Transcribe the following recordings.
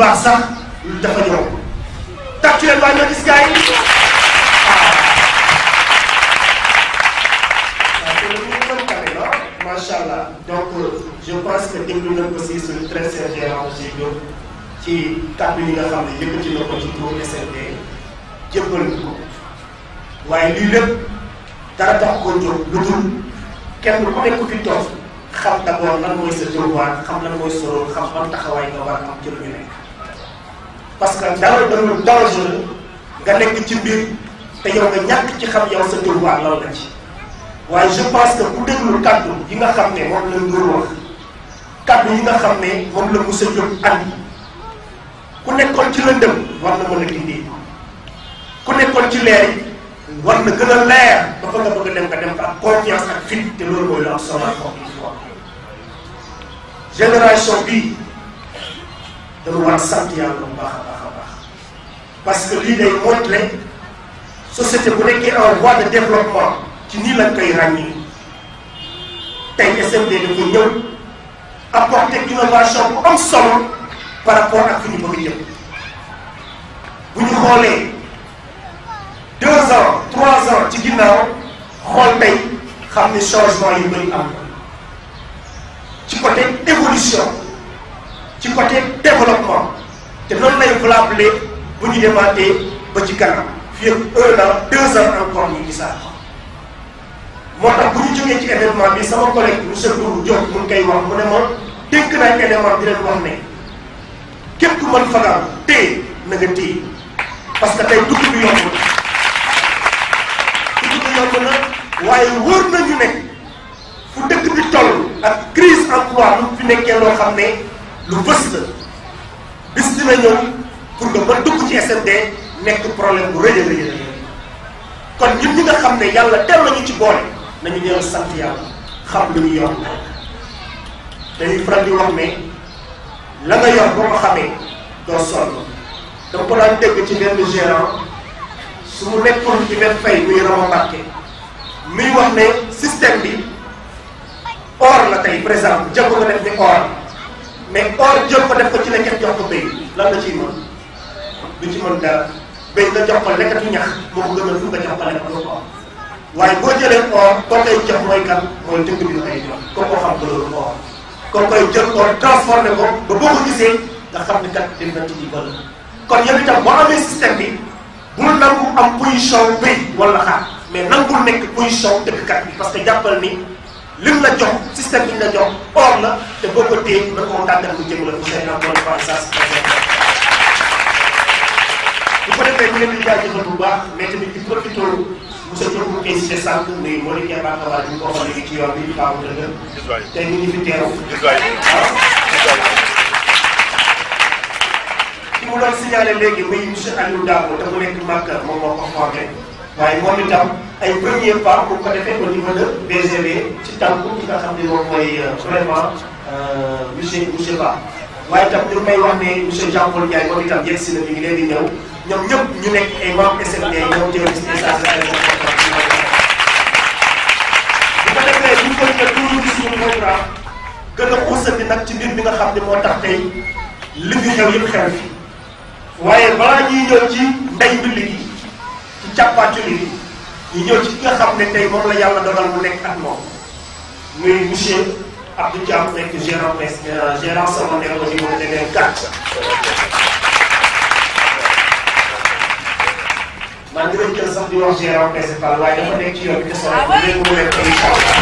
baax sax dafa ñëw tàccu leen waaye ma gis gars yi macha allah donc je pense que déglu nañ ko si suñu très sincère aussi Diop ci kàddu yi nga xam ne yëkkati na ko ci turu SRD jébbal ko waaye lii lépp dara tax ko jóg lu dul kenn ku nekk fi toog xam d'abord lan mooy sa devoir xam lan mooy sa rôle xam ban taxawaay nga war a am ci lu ñu nekk. parce que dara dañu dangereux nga nekk ci mbir te yow nga ñàkk ci xam yow sa devoir lan la ci. waaye je pense que bu déglu kaddu yi nga xam ne moom la Ndour wax kaddu yi nga xam ne moom la Moussa Diop andi ku nekkoon ci lëndëm war na mën a gindi ku nekkoon ci leer yi war na gën a leer ba fa nga bëgg a dem nga dem fa ak confiance ak fit te loolu mooy lu am solo encore une fois génération bii dañu war a sant yàlla bu baax a baax a baax parce que lii day montré société bu nekkee en voie de développement. ci nii lañ koy ràññee tey SMD dafa ñëw apporter innovation bu am solo par rapport ak fi ñu bëgg jëm bu ñu xoolee deux ans trois ans ci ginnaaw xool tey xam ni changement yu bëri am ci côté évolution ci côté développement te noonu lay valable bu ñu demaatee ba ci kanam fii ak un an deux ans encore ñu gisaat moo tax bu ñu jógee ci événement bi sama collègue monsieur Doudou Diop mu ngi koy wax mu ne ma dénk naa événement di leen wax ne képp ku mën fagaam téye na nga téye parce que tey dugg bi yomb na dugg bi yomb na waaye wóor nañu ne fu dëkk bi toll ak crise emploi lu fi nekkee loo xam ne lu fës la bis dina ñëw pour nga mën dugg ci SMD nekk problème bu rëy a rëy kon ñun ñi nga xam ne yàlla teel nañu ci boole nañu ñëw sant yàlla xam lu ñu yor dañuy faral di wax ne la nga yor boo ko xamee doo sonn dama ko daan dégg ci benn gérant su mu nekkoon ci benn fay muy Rama Mbàkke muy wax ne système bi or la tey par exemple jël ko nga def ni or mais or jël ko def ko ci lekket jox ko béy lan la ciy mën du ci mën dara béy nga jox ko lekkatu ñax moo ko gënal fu nga jox ko lekkatu or waaye boo jëlee or koo koy jox mooy kan mooy dëkk bi la koy jox koo ko xam valeur or koo koy jël or transformé ko ba boo ko gisee nga xam ne kat dina ci di valeur kon yow itam boo amee système bi bul nangu am position béy wala xaar mais nangul nekk position dëkkkat bi parce que jàppal ni lim la jox système bi ñu la jox or la te boo ko téye na ko tàggat bu jëm la bu say encore une fois ça bu ko defee ñu leen di jaajëfal bu baax mais tamit di profité monsieur Diop mu insisté sànq muy moo di Keba Kabar bi ko xoolee ci yoon bi baaxul dëgg tey ñu ngi fi teew ki mu doon signalé léegi muy monsieur Aliou Dabo te mu nekk Makka moom moo ko formé waaye moom itam ay premier pas bu ko defee au niveau de BGV ci tànku ki nga xam ne moom mooy vraiment monsieur monsieur Ba waaye itam ñu may wax ne monsieur Jean Paul Ndiaye moom itam yegg si na mi ngi leen di ñëw ñoom ñëpp ñu nekk ay membres SMD ñoom jël ci message bu ko defee bu ñu ko defee toujours ci suñu programme gën a xuusandi nag ci mbir bi nga xam ne moo tax tey li fi xew yëpp xew fi waaye balaa ñuy ñëw ci ndey bi liggéey ci càppaaculi bi ñu ñëw ci ki nga xam ne tey moom la yàlla dogal mu nekk ak moom muy monsieur Abdou Thiam nekk gérant gérant secondaire au niveau de DG4 maa ngi doon jël sax di wax gérant principal waaye dafa nekk ci yoon bi te solo bi léegi mu nekk incha allah.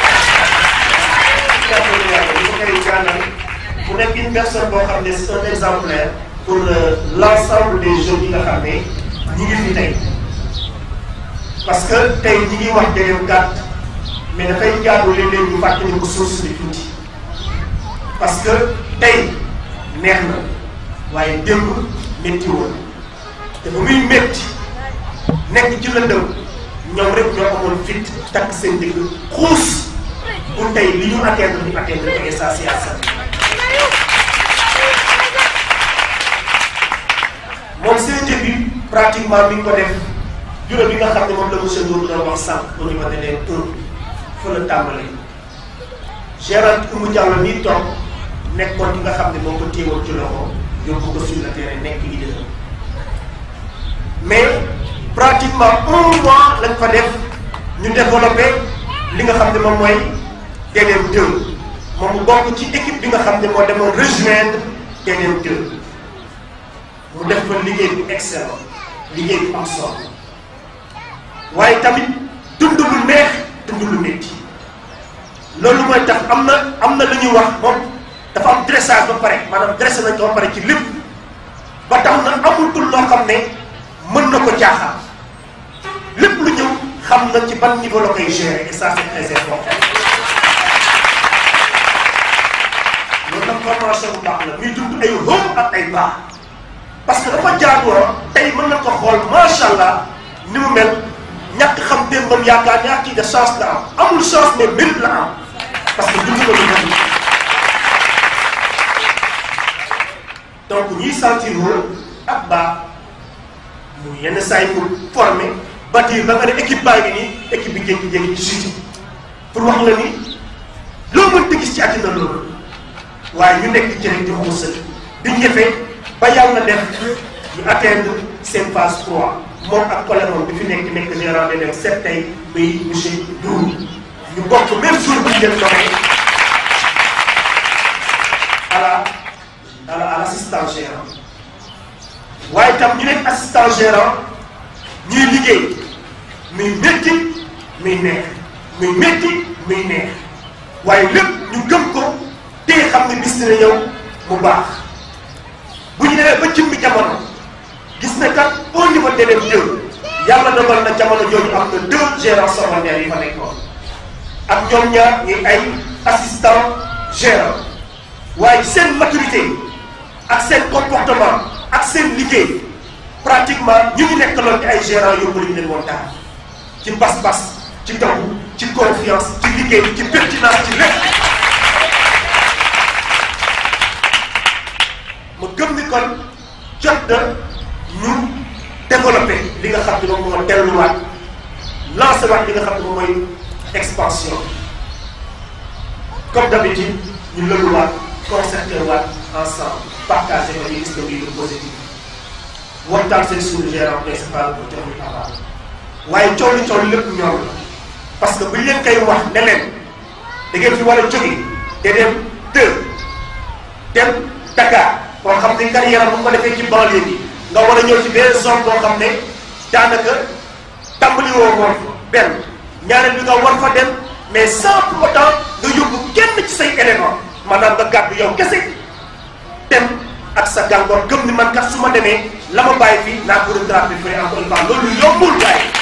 kàddu yàlla li ma koy gànnal mu nekk une personne boo xam ne c'est un exemplaire pour l'ensemble des jeunes yi nga xam ne ñi ngi fi tey parce que tey ñi ngi wax dégg gàtt mais dafay jaadu léeg-léeg ñu fàttali ko source bi tuuti parce que tey neex na waaye démb métti woon te ba muy métti. nekk ci lëndëm ñoom rek ñoo amoon fit takk seen digg xuus pour tey li ñu atteindre ñu atteindre ko essentiel moom seen début pratiquement bi nga ko def bureau bi nga xam ne moom la monsieur Ndour doon wax sànq au niveau de les tour fa la tàmbalee gérant Oumou Diallo nii toog nekkoon ki nga xam ne moo ko téewoon ci loxo yóbbu ko sur le terrain nekk leader mais pratiquement un mois lañ fa def ñu développé li nga xam ne moom mooy DDM 2 moom mu bokk ci équipe bi nga xam ne moo demoon rejoindre DDM 2 mu def fa liggéey bu excellent liggéey bu am solo waaye tamit dund lu neex dund lu métti loolu mooy tax am na am na lu ñuy wax moom dafa am dressage ba pare maanaam dressé nañ ko ba pare ci lépp ba tax na amatul loo xam ne mën na ko jaaxal lépp lu ñëw xam na ci ban niveau la koy gérer et ça c'est très important loolu nag formation bu baax la muy dund ay hauts ak ay bas parce que dafa jaaduwoon tey mën na ko xool macha allah ni mu mel ñàkk xam démbam yaakaar ñaar kii de chance la am amul chance mais mérite la am parce que dund ko lu mel donc ñuy sentir wóor ak baax mu yenn saa yi pour former bâtir ba nga ne équipe baa ngi nii équipe bi jékki-jékki ci suite pour wax la ni loo mënta gis ci àddina loolu waaye ñu nekk ci rek di xuusal di ñëfe ba yàlla def ñu atteindre seen phase 3 moom ak collègue moom bi fi nekk nekk gérant de dem sept tey muy monsieur Dourou ñu bokk même jour bu ñu leen doxee à la à la à l' assistant gérant waaye tam ñu nekk assistant gérant ñuy liggéey muy métti muy neex muy métti muy neex waaye lépp ñu gëm ko te xam ne bis dina ñëw mu baax bu ñu demee ba jëmmi jamono gis na kat au niveau DDM 2 yàlla dogal na jamono jooju am na deux gérants secondaires yi fa nekkoon ak ñoom ñaar ñuy ay assistant gérant waaye seen maturité ak seen comportement ak seen liggéey pratiquement ñu ngi nekkaloon ci ay gérants yóbbu ñu leen woon dara ci bas-bas ci taw ci confiance ci liggéey ci pertinence ci lépp ma gëm ni kon jot na ñu développé li nga xam ne moom moo delluwaat lancé waat li nga xam ne moom mooy expansion comme d'habitude ñu lëluwaat concerté waat ensemble partagé ko ñu gis ko bii lu positif waxtaan seen suñu gérant principal bu jox ñu aval waaye coow li coow li lépp ñoom la parce que bu ñu leen koy wax ne leen da ngeen fi war a jóge te dem deux dem Dakar koo xam ne carrière bu ko defee ci banlieue bi nga war a ñëw ci benn zone boo xam ne daanaka tàmbali woo woon benn ñaareel bi nga war fa dem mais sans pour autant nga yóbbu kenn ci say élément maanaam nga gàddu yow kese dem ak sa gàngoor gëm ni man kat su ma demee la ma bàyyi fii naa ko rattrapé fële encore une fois loolu yombul gars yi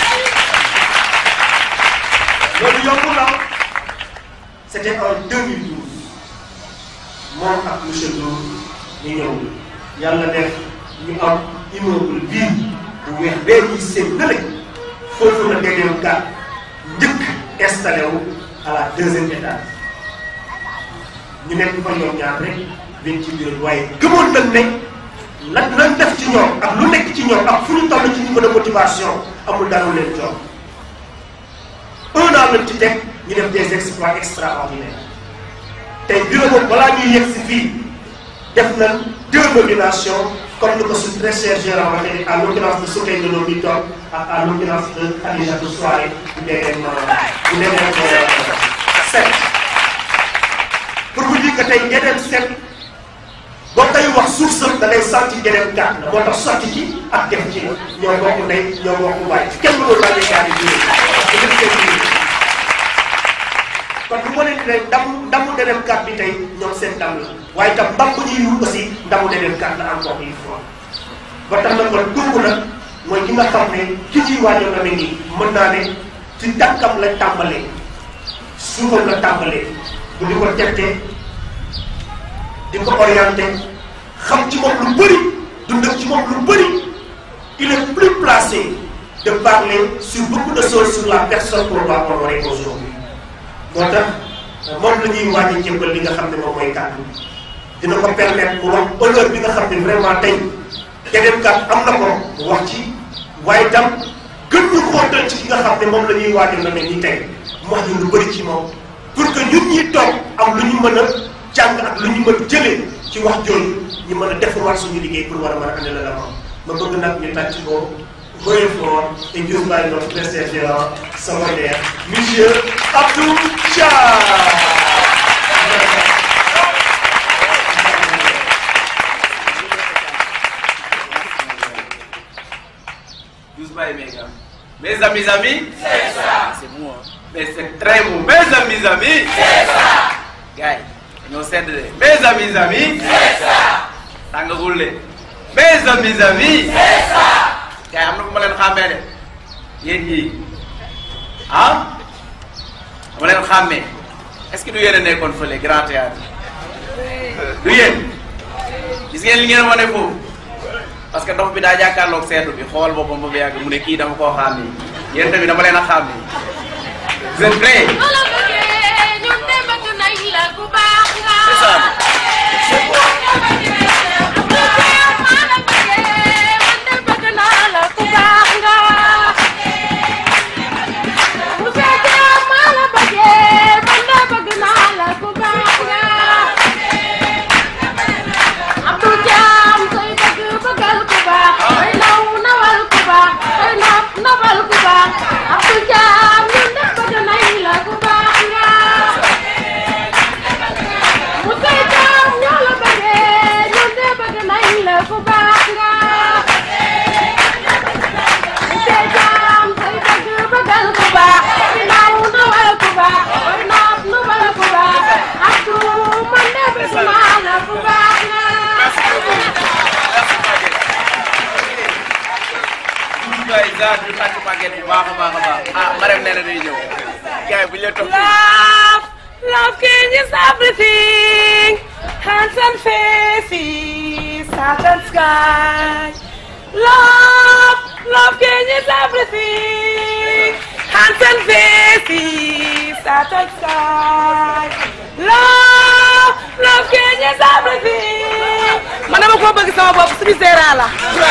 loolu yombul la c' était en 2012 moom ak monsieur Ndour ñu ñëw yàlla def ñu am immeuble bii bu weex bee ñuy seen nële foofu la DDM 4 njëkk installé wu à la deuxième étage ñu nekk fa ñoom ñaar rek dañ ci biir waaye gëmoon nañ ne lan lan def ci ñoom ak lu nekk ci ñoom ak fu ñu toll ci niveau de motivation amul dara leen jox un an lañ ci teg ñu def des exploits extraordinaires tey bureau boobu balaa ñuy yegg si fii def nañ deux nominations comme ni ko suñ très cher gérant waxee à l'occurrence de Soukey de Lo mi toog ak à l'occurrence de Khadijatou Souare bu DDM bu DDM sept pour vous dire que tey DDM sept boo koy wax suuf sëb da ngay sentir DDM quatre la moo tax sotti ci ak def ci ñoo bokk ndey ñoo bokk baay kenn mënul laaj gaal yi parce que lépp seen biir kon bu ma leen di ne ndamu ndamu DDM 4 bi tey ñoom seen ndam la waaye itam ndam bu ñuy wut aussi ndamu DDM 4 la encore une fois ba tax na kon kooku nag mooy ki nga xam ne ki ciy waajal na nii mën naa ne ci tànkam la tàmbalee suufam la tàmbalee bu di ko tettee di ko orienté xam ci moom lu bëri dund ci moom lu bëri il est plus placé de parler sur beaucoup de choses sur la personne qu'on va honorer aujourd'hui moo tax moom la ñuy waaj a jébbal li nga xam ne moom mooy kàddu dina ko permettre mu wax honneur bi nga xam ne vraiment tey DDM 4 am na ko mu wax ci waaye tam gën ñu xóotal ci ki nga xam ne moom la ñuy waajal na ne nii tey mu wax ñu lu bëri ci moom pour que ñun ñi toog am lu ñu mën a jàng ak lu ñu mën jëlee ci ci wax jooju ñu mën a defarwaat suñu liggéey pour war a mën a andi la la ma bëgg nag ñu tàcc ko very fort induced by notre président Samaria monsieur Abdou Dia. Mes amis, amis, c'est ça. C'est moi. Mais c'est très beau. Mes amis, amis, c'est ça. Gars, ñoo sedd de. Mes amis, amis, c'est ça. tàngagul de. Mes amis, amis, c'est ça. Gars am na fu ma leen xàmmee de. Yéen ñii ah ma leen xàmmee est-ce que du yéen a nekkoon fële grand théâtre du yéen gis ngeen li ngeen wane foofu. parce que dox bi daa jàkkaarloog seetu bi xool boppam ba mu yàgg mu ne kii dama koo xàmme yéen tamit dama leen a xàmme vous êtes prêts. c'est ça. waay Zaa du tàkk màgget bu baax a baax a baax ah Marème nee na day ñëw gars yi bu ñu leen topp. Love, love changes everything. Hands and faces, heart and sky. Love, love changes everything. Hands and faces, heart and sky. Love, love changes everything. man dama ko bëgg sama bopp suñu seeraa la.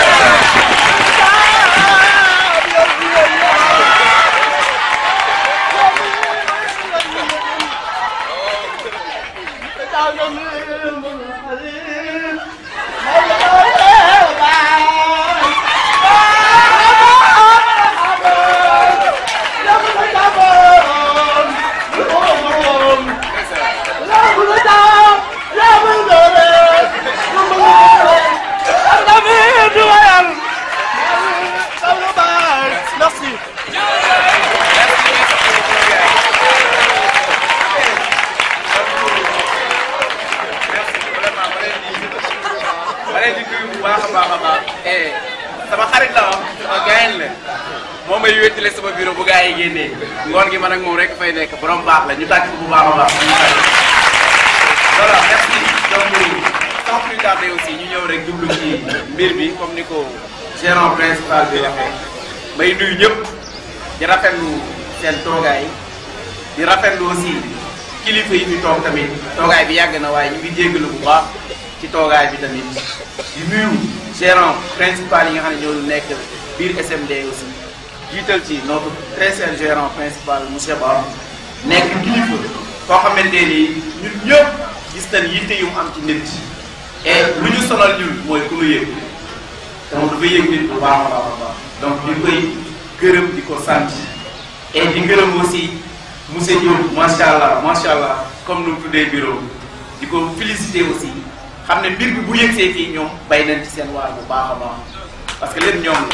ma leen di nuyu bu baax a baax a baax eh sama xarit la wax sama gaayen la moo may wéttale sama bureau bu gaa yi génnee ngoon gi man ak moom rek fay nekk borom baax la ñu tàcc ko bu baax a baax voilà merci donc sans plus tarder aussi ñu ñëw rek jublu ci mbir bi comme ni ko gérant principal bi waxee may nuyu ñëpp di rafetlu seen toogaay di rafetlu aussi kilifa yi fi toog tamit toogaay bi yàgg na waaye ñu ngi jéggalu bu baax ci toogaay bi tamit di nuyu gérant principal yi nga xam ne ñoo nekk biir SMD aussi jiital ci notre très cher gérant principal monsieur Ba nekk kilifa koo xamante ni ñun ñëpp gis nañ yitte yu mu am ci nit et lu ñu sonal ñun mooy ku ñu yëg te moom dafa yëg nit bu baax a baax a baax donc di koy gërëm di ko sant et di gërëm aussi monsieur Diop macha allah macha allah comme nu mu tuddee bureau di ko féliciter aussi xam ne mbir bi bu yëgsee fii ñoom bay nañ ci seen waar bu baax a baax parce que lépp ñoom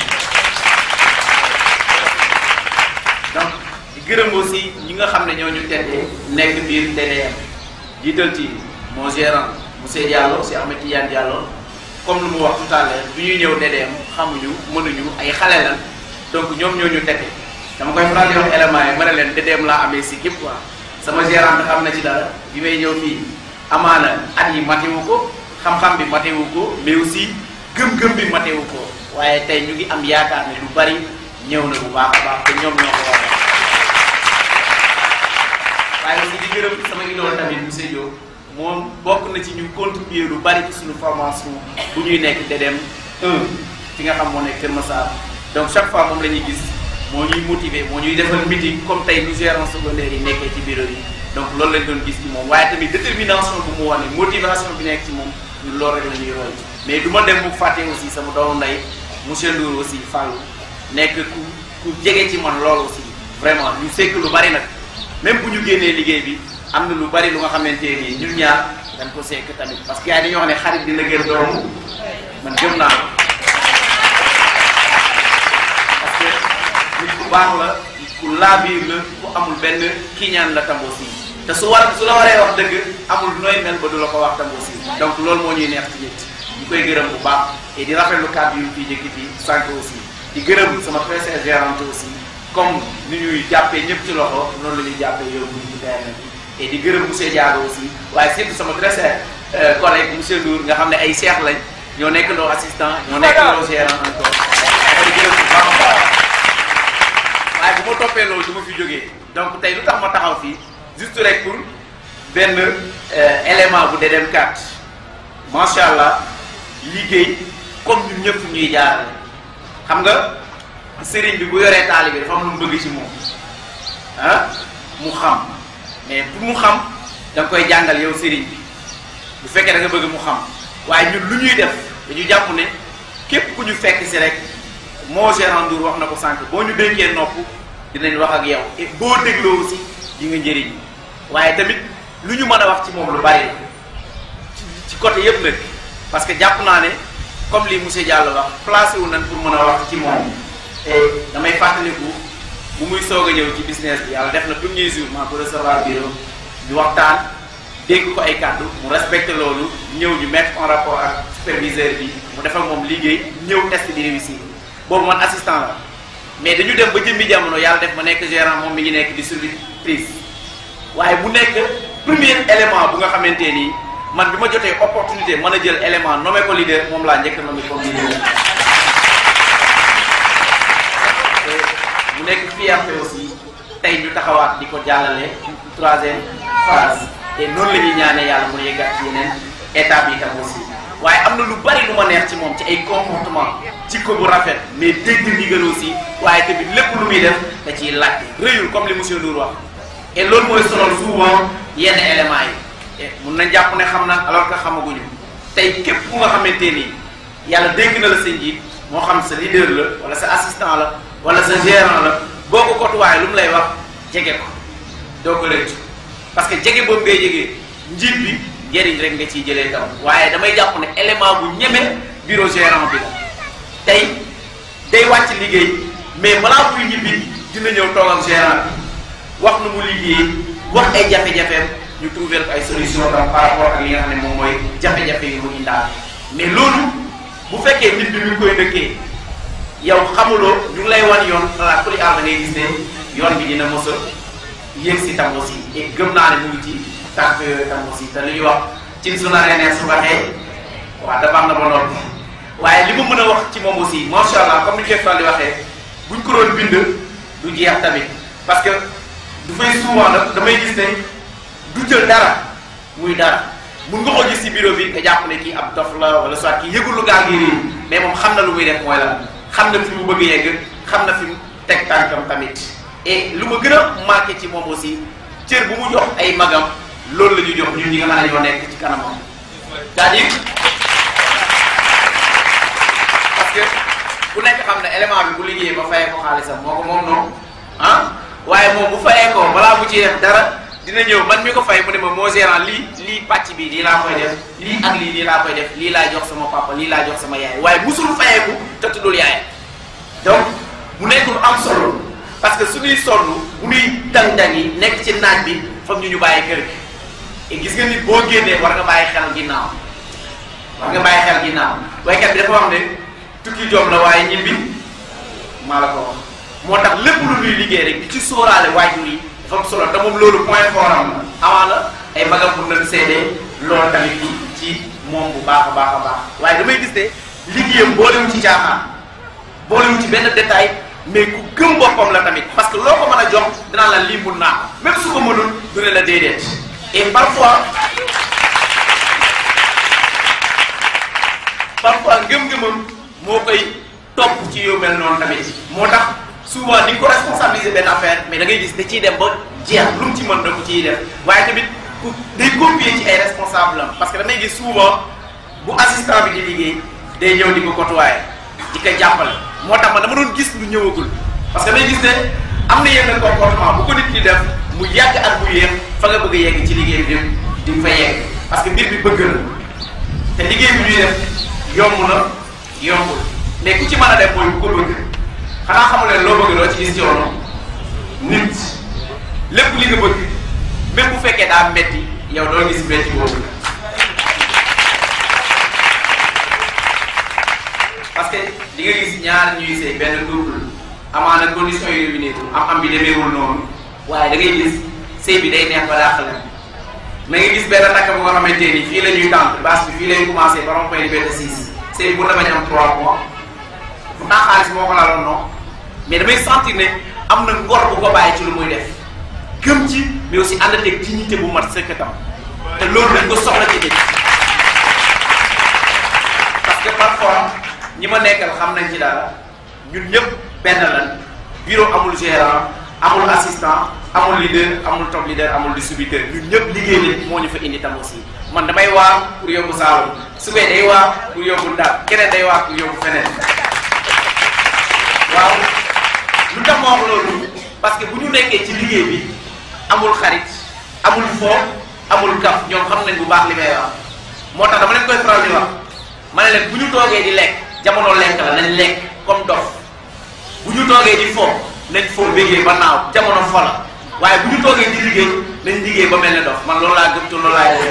la donc di gërëm aussi ñi nga xam ne ñoo ñu teddee nekk biir DDM jiital ci mon gérant monsieur Diallo si Ahmed Tidiane Diallo comme lu mu wax tout à l'heure bi ñuy ñëw DDM xamuñu mënuñu ay xale la donc ñoom ñoo ñu tette dama koy faral di wax éléments yi ma ne leen DDM laa amee si képp quoi sama gérant bi xam na ci dara bi may ñëw fii amaana at yi matewu ko xam-xam bi matewu ko mais aussi gëm-gëm bi matewu ko waaye tey ñu ngi am yaakaar ne lu bari ñëw na bu baax a baax te ñoom ñoo ko war waaye aussi di gërëm sama idole tamit monsieur Diop moom bokk na ci ñu contribuer lu bari ci suñu formation bu ñuy nekk DDM 1 fi nga xam moo nekk Kër Massar donc chaque fois moom la ñuy gis moo ñuy motiver moo ñuy defal meeting comme tey ñu gérant secondaire yi nekkee ci bureau yi donc loolu lañ doon gis ci moom waaye tamit détermination bu mu wane motivation bi nekk ci moom ñun loolu rek la ñuy roy mais du ma dem bu fàtte aussi sama doomu ndey monsieur Ndour aussi Fallou nekk ku ku jege ci man loolu aussi vraiment ñu sekk lu bari nag même bu ñu génnee liggéey bi am na lu bari lu nga xamante ni ñun ñaar dañ ko sekk tamit parce que yaay dañoo xam ne xarit dina gën doomu man gëm naa ko parce que nit ku baax la ku laabiir la ku amul benn kiñaan la tam aussi te su war su la waree wax dëgg amul nooy mel ba du la ko wax tam aussi donc loolu moo ñuy neex ci nit ñu koy gërëm bu baax et di rafetlu kàddu yu fii jëkki fii sànq aussi di gërëm sama président gérante aussi comme ni ñuy jàppee ñëpp ci loxo noonu la ñuy jàppee yow ñu ci terrain bi et di gërëm monsieur Diago aussi waaye surtout sama très cher collègue monsieur Ndour nga xam ne ay seex lañ ñoo nekk loo assistant ñoo nekk loo gérant encore di gërëm bu baax a baax waaye bu ma toppee loolu du ma fi jógee donc tey lu tax ma taxaw fii juste rek pour benn élément bu Dedem 4 macha allah liggéey comme ñun ñëpp ñuy jaarale xam nga sëriñ bi bu yoree taalibe bi dafa am lu mu bëgg ci moom ah mu xam mais pour mu xam da nga koy jàngal yow sëriñ bi bu fekkee da nga bëgg mu xam waaye ñun lu ñuy def dañu jàpp ne képp ku ñu fekk si rek moo gérant Ndour wax na ko sànq boo ñu dénkee nopp dinañ wax ak yow et boo dégloo aussi di nga njëriñ waaye tamit lu ñu mën a wax ci moom lu bari la ci ci côté yëpp nag parce que jàpp naa ne comme li monsieur Diallo wax placé wu nañ pour mën a wax ci moom et damay fàttaliku bu muy soog a ñëw ci business bi yàlla def na premier jour maa ko recevoir bureau ñu waxtaan dégg ko ay kàddu mu respecté loolu ñëw ñu mettre en rapport ak superviseur bi mu defal moom liggéey ñëw test di réussir boobu man assistant la mais dañu dem ba jëmmi jamono yàlla def ma nekk gérant moom mi ngi nekk distributrice waaye bu nekk premier élément bu nga xamante nii man bi ma jotee opportunité mën a jël élément nommé ko leader moom laa njëkk nommé comme leader mu nekk fierté aussi tey ñu taxawaat di ko jàllale troisième phase te noonu la ñuy ñaanee yàlla mu yeggaat ci yeneen étape yi tam aussi waaye am na lu bari lu ma neex ci moom ci ay comportement ci ko bu rafet mais dégg ndigal aussi waaye tamit lépp lu muy def da ciy laajte rëyul comme li monsieur Ndour wax et loolu mooy sonal souvent yenn éléments yi et mun nañ jàpp ne xam na alors que xamaguñu tey képp ku nga xamante ni yàlla dégg na la sa njiit moo xam sa leader la wala sa assistant la wala sa gérant la boo ko kotuwaay lu mu lay wax jege ko doo ko rëccu parce que jege boobu ngay jege njiit bi njëriñ rek nga ciy jëlee tam waaye damay jàpp ne élément bu ñeme bureau gérant bi la tey day wàcc liggéey mais balaa muy ñibbi dina ñëw toog ak gérant bi wax nu mu liggéey wax ay jafe-jafeem ñu trouver ko ay solution tam par rapport ak li nga xam ne moom mooy jafe-jafe yi mu indaal mais loolu bu fekkee nit bi mi ngi koy dëkkee yow xamuloo ñu ngi lay wan yoon xalaat ku li aar da ngay gis ne yoon bi dina mos a yéeg si tam aussi et gëm naa ne mu ngi ci tànk yooyu tam aussi te li ñuy wax cin su naree neex su waxee waaw dafa am na ba noppi waaye li ma mën a wax ci moom aussi macha allah comme ni ñu koy faral di waxee buñ ko doon bind du jeex tamit parce que du fay souvent nag damay gis ne du jël dara muy dara mun nga ko gis ci bureau bi nga jàpp ne kii ab dof la wala soit kii yëgul lu gaa ngi réer mais moom xam na lu muy def mooy la xam na fi mu bëgg yegg xam na fi mu teg tànkam tamit et lu ma gën a marqué ci moom aussi cër bu mu jox ay magam loolu la ñuy jox ñun ñi nga xam ne ñoo nekk ci kanamam c'est-à-dire parce que ku nekk xam ne élément bi bu liggéeyee ba fayee ko xaalisam moo ko moom noonu ah waaye moom bu fayee ko balaa bu ci def dara dina ñëw man mi ko fay mu ne ma moo gérant lii lii pàcc bi lii laa koy def lii ak lii lii laa koy def lii laa jox sama papa lii laa jox sama yaay waaye musul fayeeku te tuddul yaay donc mu nekk lu am solo parce que suñuy sonn bu ñuy dang-dang yi nekk ci naaj bi foog ñu ñu bàyyi kër gi et gis nga nit boo génnee war nga bàyyi xel ginnaaw war nga bàyyi xel ginnaaw waykat bi dafa wax ne tukki jom la waaye ñibbi maa la ko wax moo tax lépp lu ñuy liggéey rek di ci sóoraale waajur yi dafa am solo te moom loolu point fort am la amaana ay magam pour nañ seede loolu tamit ci moom bu baax a baax a baax waaye damay gis ne liggéeyam boolewul ci caaxaan boolewul ci benn détail mais ku gëm boppam la tamit parce que loo ko mën a jox dinaa la lii mun naa ko même su ko mënul du ne la déedéet et parfois parfois ngëm-ngëmam moo koy topp ci yu mel noonu tamit moo tax souvent di nga ko responsabiliser benn affaire mais da ngay gis da ciy dem ba jeex lu mu ci mën da ko ciy def waaye tamit ku day copier ci ay responsable am parce que damay gis souvent bu assistant bi di liggéey day ñëw di ko côtoyer di ko jàppale moo tax man dama doon gis lu ñëwagul parce que day gis ne am na yenn comportement bu ko nit ñi def mu yàgg ak bu yéex fa nga bëgg a yegg ci liggéey bi di nga fa yegg parce que mbir bi bëgg na te liggéey bi ñuy def yomb na yombul mais ku ci mën a def mooy bu ko bëgg xanaa xamu leen loo bëgg loo ci gis coono nit lépp li nga bëgg même bu fekkee daa metti yow doo gis metti boobu parce que di nga gis ñaar ñuy sëy benn couple amaana condition yi réunir am am bi demeewul noonu waaye da ngay gis sëy bi day neex ba dàq la na nga gis benn takk bu nga xamante ni fii la ñuy tànt base bi fii lay commencé ba rond-point Liberté 6 sëy bi bu dama am 3 mois pourtant xaalis moo ko laaloon non mais damay sentir ne am na ngor bu ko bàyyi ci lu muy def gëm ci mais aussi ànd ak dignité bu mat sëkk tam te loolu dañ ko soxla ci dëkk parce que parfois ñi ma nekkal xam nañ ci dara ñun ñëpp benn lan bureau amul gérant amul assistant amul leader amul top leader amul distributeur ñun ñëpp liggéey lañ moo ñu fa indi tam aussi man damay waar pour yóbbu Saalum su bee day waar pour yóbbu Ndar keneen day waar pour yóbbu feneen waaw lu tax ma wax loolu parce que bu ñu nekkee ci liggéey bi amul xarit amul foo amul kaf ñoom xam nañ bu baax li may wax moo tax dama leen koy faral di wax ma ne leen bu ñu toogee di lekk jamono lekk la nañ lekk comme dof bu ñu toogee di fo nañ fo bégee ba naaw jamono fo la waaye bu ñu toogee di liggéey nañ liggéey ba mel ne dof man loolu laa gëm te loolu laa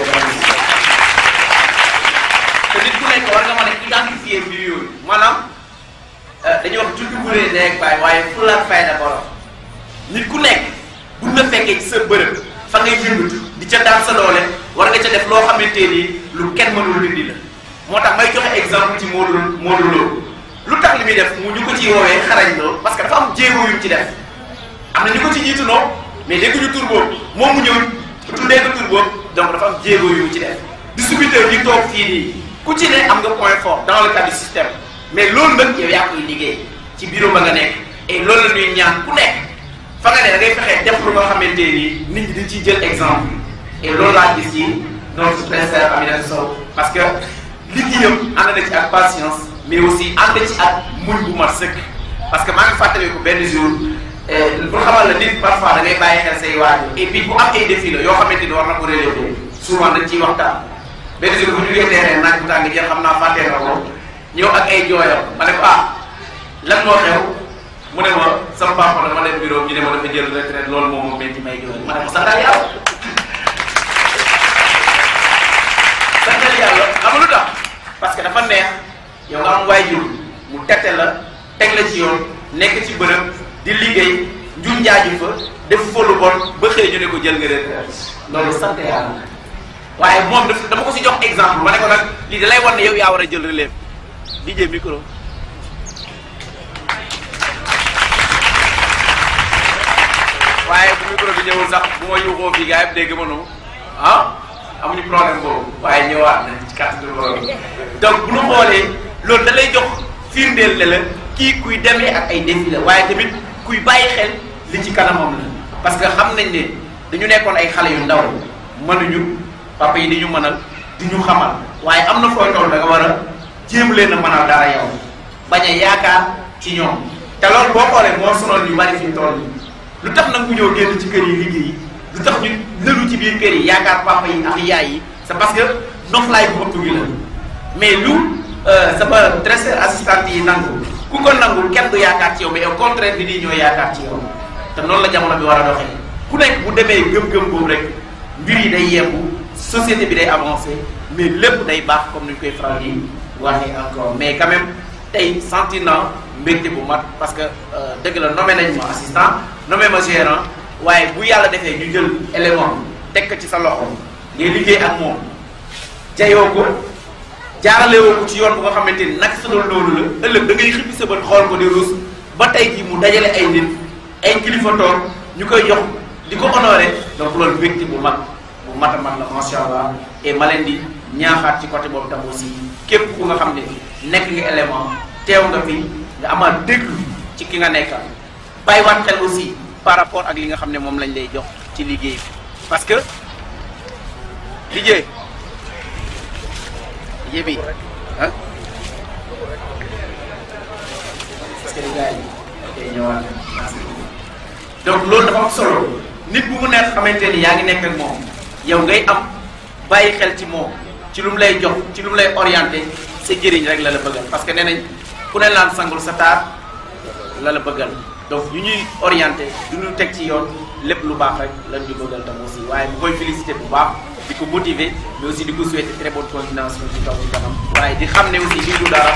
te nit ku nekk war nga mën a identifier mbir yooyu maanaam dañuy wax juddu bu rëy nekk baay waaye fulla ak fayda borom nit ku nekk buñ la fekkee ci sa bërëb fa ngay yëngatu di ca daan sa doole war nga ca def loo xamante ni lu kenn mënul dindi la moo tax may joxe exemple ci Modou Modou Lo lu tax li muy def mu ñu ko ciy woowee xarañ loo parce que dafa am jéego yu ci def am na ñu ko ci jiitu noo mais dégguñu tur boobu moom mu ñëw tuddee ko tur boobu donc dafa am jéego yu mu ci def distributeur yi toog fii nii ku ci ne am nga point fort dans le cadre du système mais loolu nag yow yaa koy liggéey ci bureau ba nga nekk et loolu la ñuy ñaan ku nekk fa nga ne da ngay fexee def lu nga xamante ni nit ñi dañ ciy jël exemple et loolu laa gis ci notre professeur Aminata Sow parce que liggéeyam ànd na ci ak patience mais aussi ànd ci ak muñ bu mat sëkk parce que maa ngi fàttali ko benn jour pour xamal la nit parfois da ngay bàyyi xel say waajur et puis bu am ay défi la yoo xamante ni war na ko relever souvent dañ ciy waxtaan benn jour bu ñu jógee terrain naaj bu tàng jël xam naa fàttee na ko ñëw ak ay jooyam ma ne ko ah lan moo xew mu ne ma sama papa dama leen bureau ñu ne ma dafa jël retraite loolu moom moo metti may jooy ma ne ko santal yàlla santal yàlla xam nga lu tax parce que dafa neex yow nga am waajur mu tette la teg la ci yoon nekk ci bërëb di liggéey njur njaaju fa def fa lu bon ba xëy ñu ne ko jël nga retraite loolu sant yàlla waaye moom daf dama ko si jox exemple ma ne ko nag lii da lay wan ne yow yaa war a jël relève DJ micro waaye bu micro bi ñëwul sax bu ma yuuxoo fii gars yi dégg ma noonu ah amuñu problème boobu waaye ñëwaat nañ ci carte de borom donc bu ñu xoolee loolu da lay jox firndeel ne la kii kuy demee ak ay défi la waaye tamit kuy bàyyi xel li ci kanamam la parce que xam nañ ne dañu nekkoon ay xale yu ndaw mënuñu papa yi di ñu mënal di ñu xamal waaye am na fooy toll da nga war a jéem leen a mënal dara yow bañ a yaakaar ci ñoom te loolu boo xoolee moo sonal ñu bari fi ñu toll lu tax nag ku ñëw génn ci kër yi liggéey lu tax ñu lëlu ci biir kër yi yaakaar papa yi ak yaay yi c'est parce que noflaay bu ëpp gi la mais lu sama dresseur assistante yi nangu ku ko nangul kenn du yaakaar ci yow mais au contraire bi nii ñoo yaakaar ci yow te noonu la jamono bi war a doxee ku nekk bu demee gëm-gëm boobu rek mbir yi day yembu société bi day avancé mais lépp day baax comme ni ñu koy faral di waxee encore mais quand même tey sentir naa mbégte bu mat parce que dëgg la nommé nañ ma assistant nommé ma gérant waaye bu yàlla defee ñu jël élément teg ko ci sa loxo ngay liggéey ak moom jayoo ko jaaralewoo ko ci yoon bu nga xamante ni nag sa doon loolu la ëllëg da ngay xippi sa bët xool ko di ruus ba tey jii mu dajale ay nit ay kilifa toog ñu koy jox di ko honoré donc loolu mbégte bu mag bu mat a mat la macha allah et ma leen di ñaaxaat ci côté boobu tam aussi képp ku nga xam ne nekk nga élément teew nga fi nga amaat déglu ci ki nga nekkal bàyyiwaat xel aussi par rapport ak li nga xam ne moom lañ lay jox ci liggéey bi parce que liggéey yébi ah parce que gars yi tey ñëwaat donc loolu dafa am solo nit bu mu nekk xamante ni yaa ngi nekk ak moom yow ngay am bàyyi xel ci moom ci lu mu lay jox ci lu mu lay orienté sa jëriñ rek la la bëggal parce que nee nañ ku ne laan sangul sa taar la la bëggal donc ñu ñuy orienté du ñu teg ci yoon lépp lu baax rek lañ ñu bëggal tam aussi waaye bu koy félicité bu baax di ko motiver mais aussi di ko souhaiter très bonne continuation ci kaw ci kanam waaye di xam ne aussi lii du dara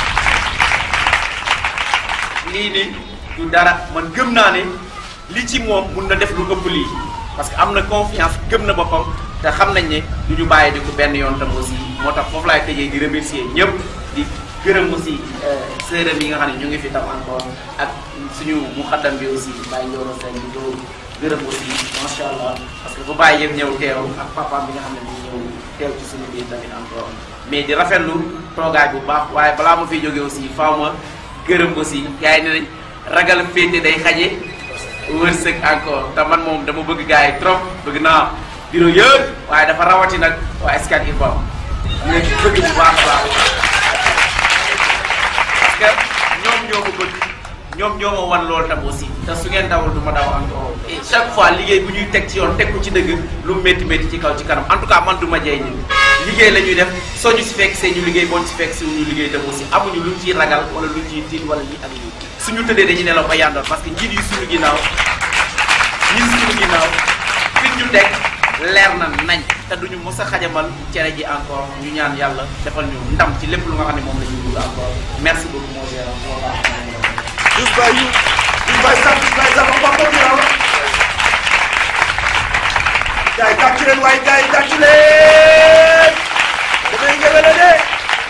lii ni du dara man gëm naa ne li ci moom mun na def lu ëpp lii parce que am na confiance gëm na boppam te xam nañ ne du ñu bàyyi di ko benn yoon tam aussi moo tax foofu laay tëjee di remercier ñëpp di gërëm aussi sërëm yi nga xam ne ñu ngi fi tam encore ak suñu muxaddam bi aussi Baye Ndioro Sène di ko gërëm aussi macha allah parce que bu bàyyi yëpp ñëw teew ak papaam bi nga xam ne mu ñëw teew ci suñu biir tamit encore mais di rafetlu toogaay bu baax waaye balaa ma fiy jógee aussi faaw ma gërëm aussi gars yi ne nañ ragal féete day xaje wërsëg encore te man moom dama bëgg gars yi trop bëgg naa bureau yëpp waaye dafa rawati nag waa Scat Urbam ñu leen bëgg bu baax a baax parce que ñoom ñoo ko bëgg ñoom ñoo ma wan loolu tam aussi te su ngeen dawul du ma daw encore et chaque fois liggéey bu ñuy teg ci yoon teg ko ci dëgg lu métti métti ci kaw ci kanam en tout cas man du ma jeey ñi liggéey la ñuy def soo ñu si fekk see ñu liggéey boo ñu si fekk si ñu liggéey tam aussi amuñu luñ ciy ragal wala luñ ciy tiit wala lii ak lii suñu tëddee dañuy nelaw ba yandoon parce que njiit yi suñu ginnaaw ñi suñu ginnaaw fi ñu teg leer na nañ te duñu mos a xajamal cere ji encore ñu ñaan yàlla defal ñu ndam ci lépp lu nga xam ne moom la ñuy dugg encore merci beaucoup mon cher Just by you. Just by Sam, just by Sam, papa bi raw. Gars yi tàcc leen waaye gars yi tàcc leen. Damay ngëbë la de.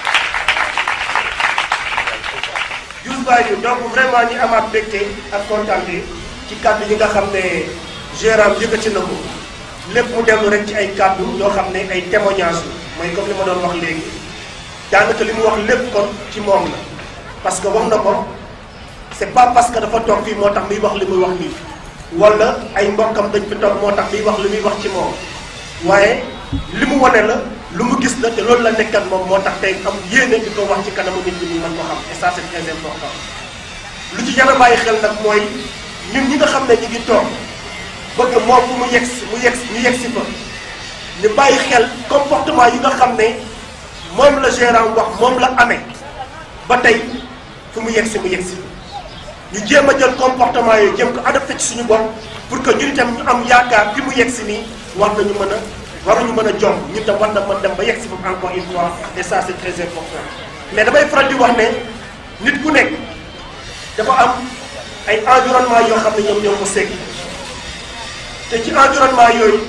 Just by you donc vraiment ñi amaat mbégte ak kontaante ci kàddu yi nga xam ne gérant yëkkati na ko lépp mu dellu rek ci ay kàddu yoo xam ne ay témoignages mooy comme li ma doon wax léegi daanaka li mu wax lépp kon ci moom la parce que wax na ko. c'est pas parce que dafa toog fii moo tax muy wax li muy wax nii wala ay mbokkam dañ fi toog moo tax muy wax li muy wax ci moom waaye li mu wane la lu mu gis la te loolu la nekkat moom moo tax tey am yéene di ko wax ci kanamu nit ñi ñu mën ko xam et ça c'est très important lu ci jar a bàyyi xel nag mooy ñun ñi nga xam ne ñu ngi toog bëgg moom fu mu yegg si mu yegg ñu yegg si fa ñu bàyyi xel comportement yi nga xam ne moom la gérant wax moom la amee ba tey fu mu yegg si mu yegg si ñu jéem a jël comportement yooyu jéem ko adopté ci suñu bopp pour que ñun itam ñu am yaakaar fi mu yegg si nii war nañu mën a waruñu mën a jom ñun tam war na mën dem ba yegg si foofu encore une fois et ça c'est très important mais damay faral di wax ne nit ku nekk dafa am ay environnement yoo xam ne ñoom ñoo ko segg te ci environnement yooyu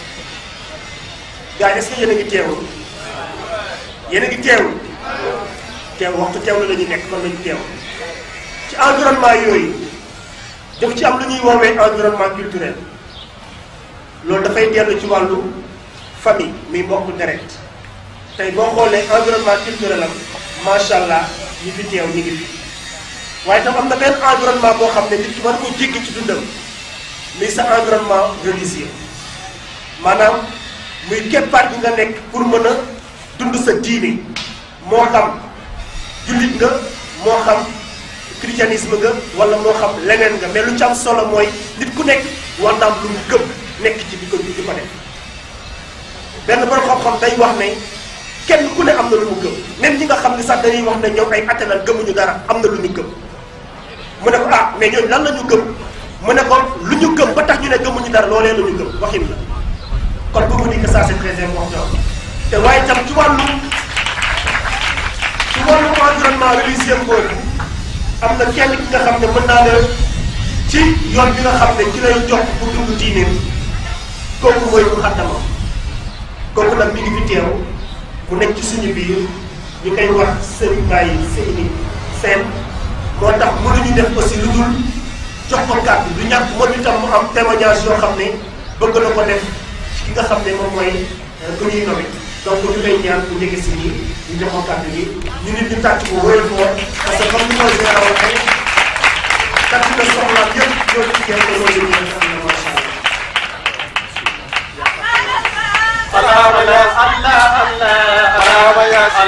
gars yi est-ce que yéen a ngi teewul yéen a ngi teewul teew waxtu teewlu la ñuy nekk kon lañu teew ci environnement yooyu daf ci am lu ñuy woowee environnement culturel loolu dafay dellu ci wàllu famille muy mbokk deret tey boo xoolee environnement culturel am macha allah ñi fi teew ñi ngi fi waaye tam am na benn environnement boo xam ne nit ki war ko jéggi ci dundam muy sa environnement religieux maanaam muy keppaat gi nga nekk pour mën a dund sa diine moo xam jullit nga moo xam christianisme nga wala moo xam leneen nga mais lu ci am solo mooy nit ku nekk war na am lu mu gëm nekk ci di ko di ko def benn borom xam-xam day wax ne kenn ku ne am na lu mu gëm même ñi nga xam ne sax dañuy wax ne ñoom ay attelal gëmuñu dara am na lu ñu gëm mu ne ko ah mais ñooñu lan la ñu gëm mu ne ko lu ñu gëm ba tax ñu ne gëmuñu dara loolee la ñu gëm waxin la kon pour mu dire que ça c'est très important te waaye tam ci wàllu ci wàllu environnement religieux boobu am na kenn ki nga xam ne mën naa la ci yoon bi nga xam ne ci lay jox pour dund diineem kooku mooy mu xaddamam kooku nag mi ngi fi teew mu nekk ci suñu biir ñu koy wax Serigne Baye Seyni Sène moo tax mënuñu def aussi lu dul jox ko kàddu du ñàkk moom itam mu am témoignage yoo xam ne bëgg na ko def ci ki nga xam ne moom mooy ku ñuy nommé donc ñu koy ñaan bu njëkk si nii ñu jox ko kàddu gi ñu nit ñu tàcc ko wóyal ko parce que comme ni ma leen waxee tàcc na soxlaam yëpp ñoo ci kenn ko loolu ñu nga xam ne macha allah. الله يا الله الله الله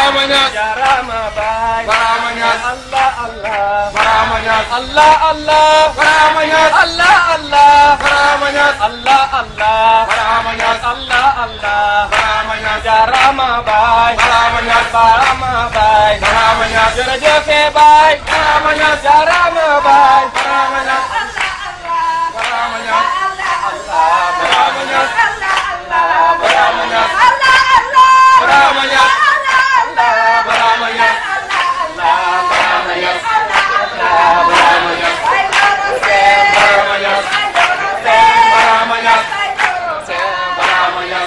Barama Ñas Jarama Baay Barama Ñas Allah Allah Barama Ñas Allah Allah Barama Ñas Allah Allah Barama Ñas Allah Allah Barama Ñas Allah Allah Barama Ñas Jarama Baay Barama Ñas Barama Baay Barama Ñas jërëjëf Baay Barama Ñas Jarama Baay Barama Ñas Barama Ñas Barama Ñas Barama Ñas Barama Ñas Barama Ñas Barama Ñas Barama Ñas Barama Ñas Barama Ñas Barama Ñas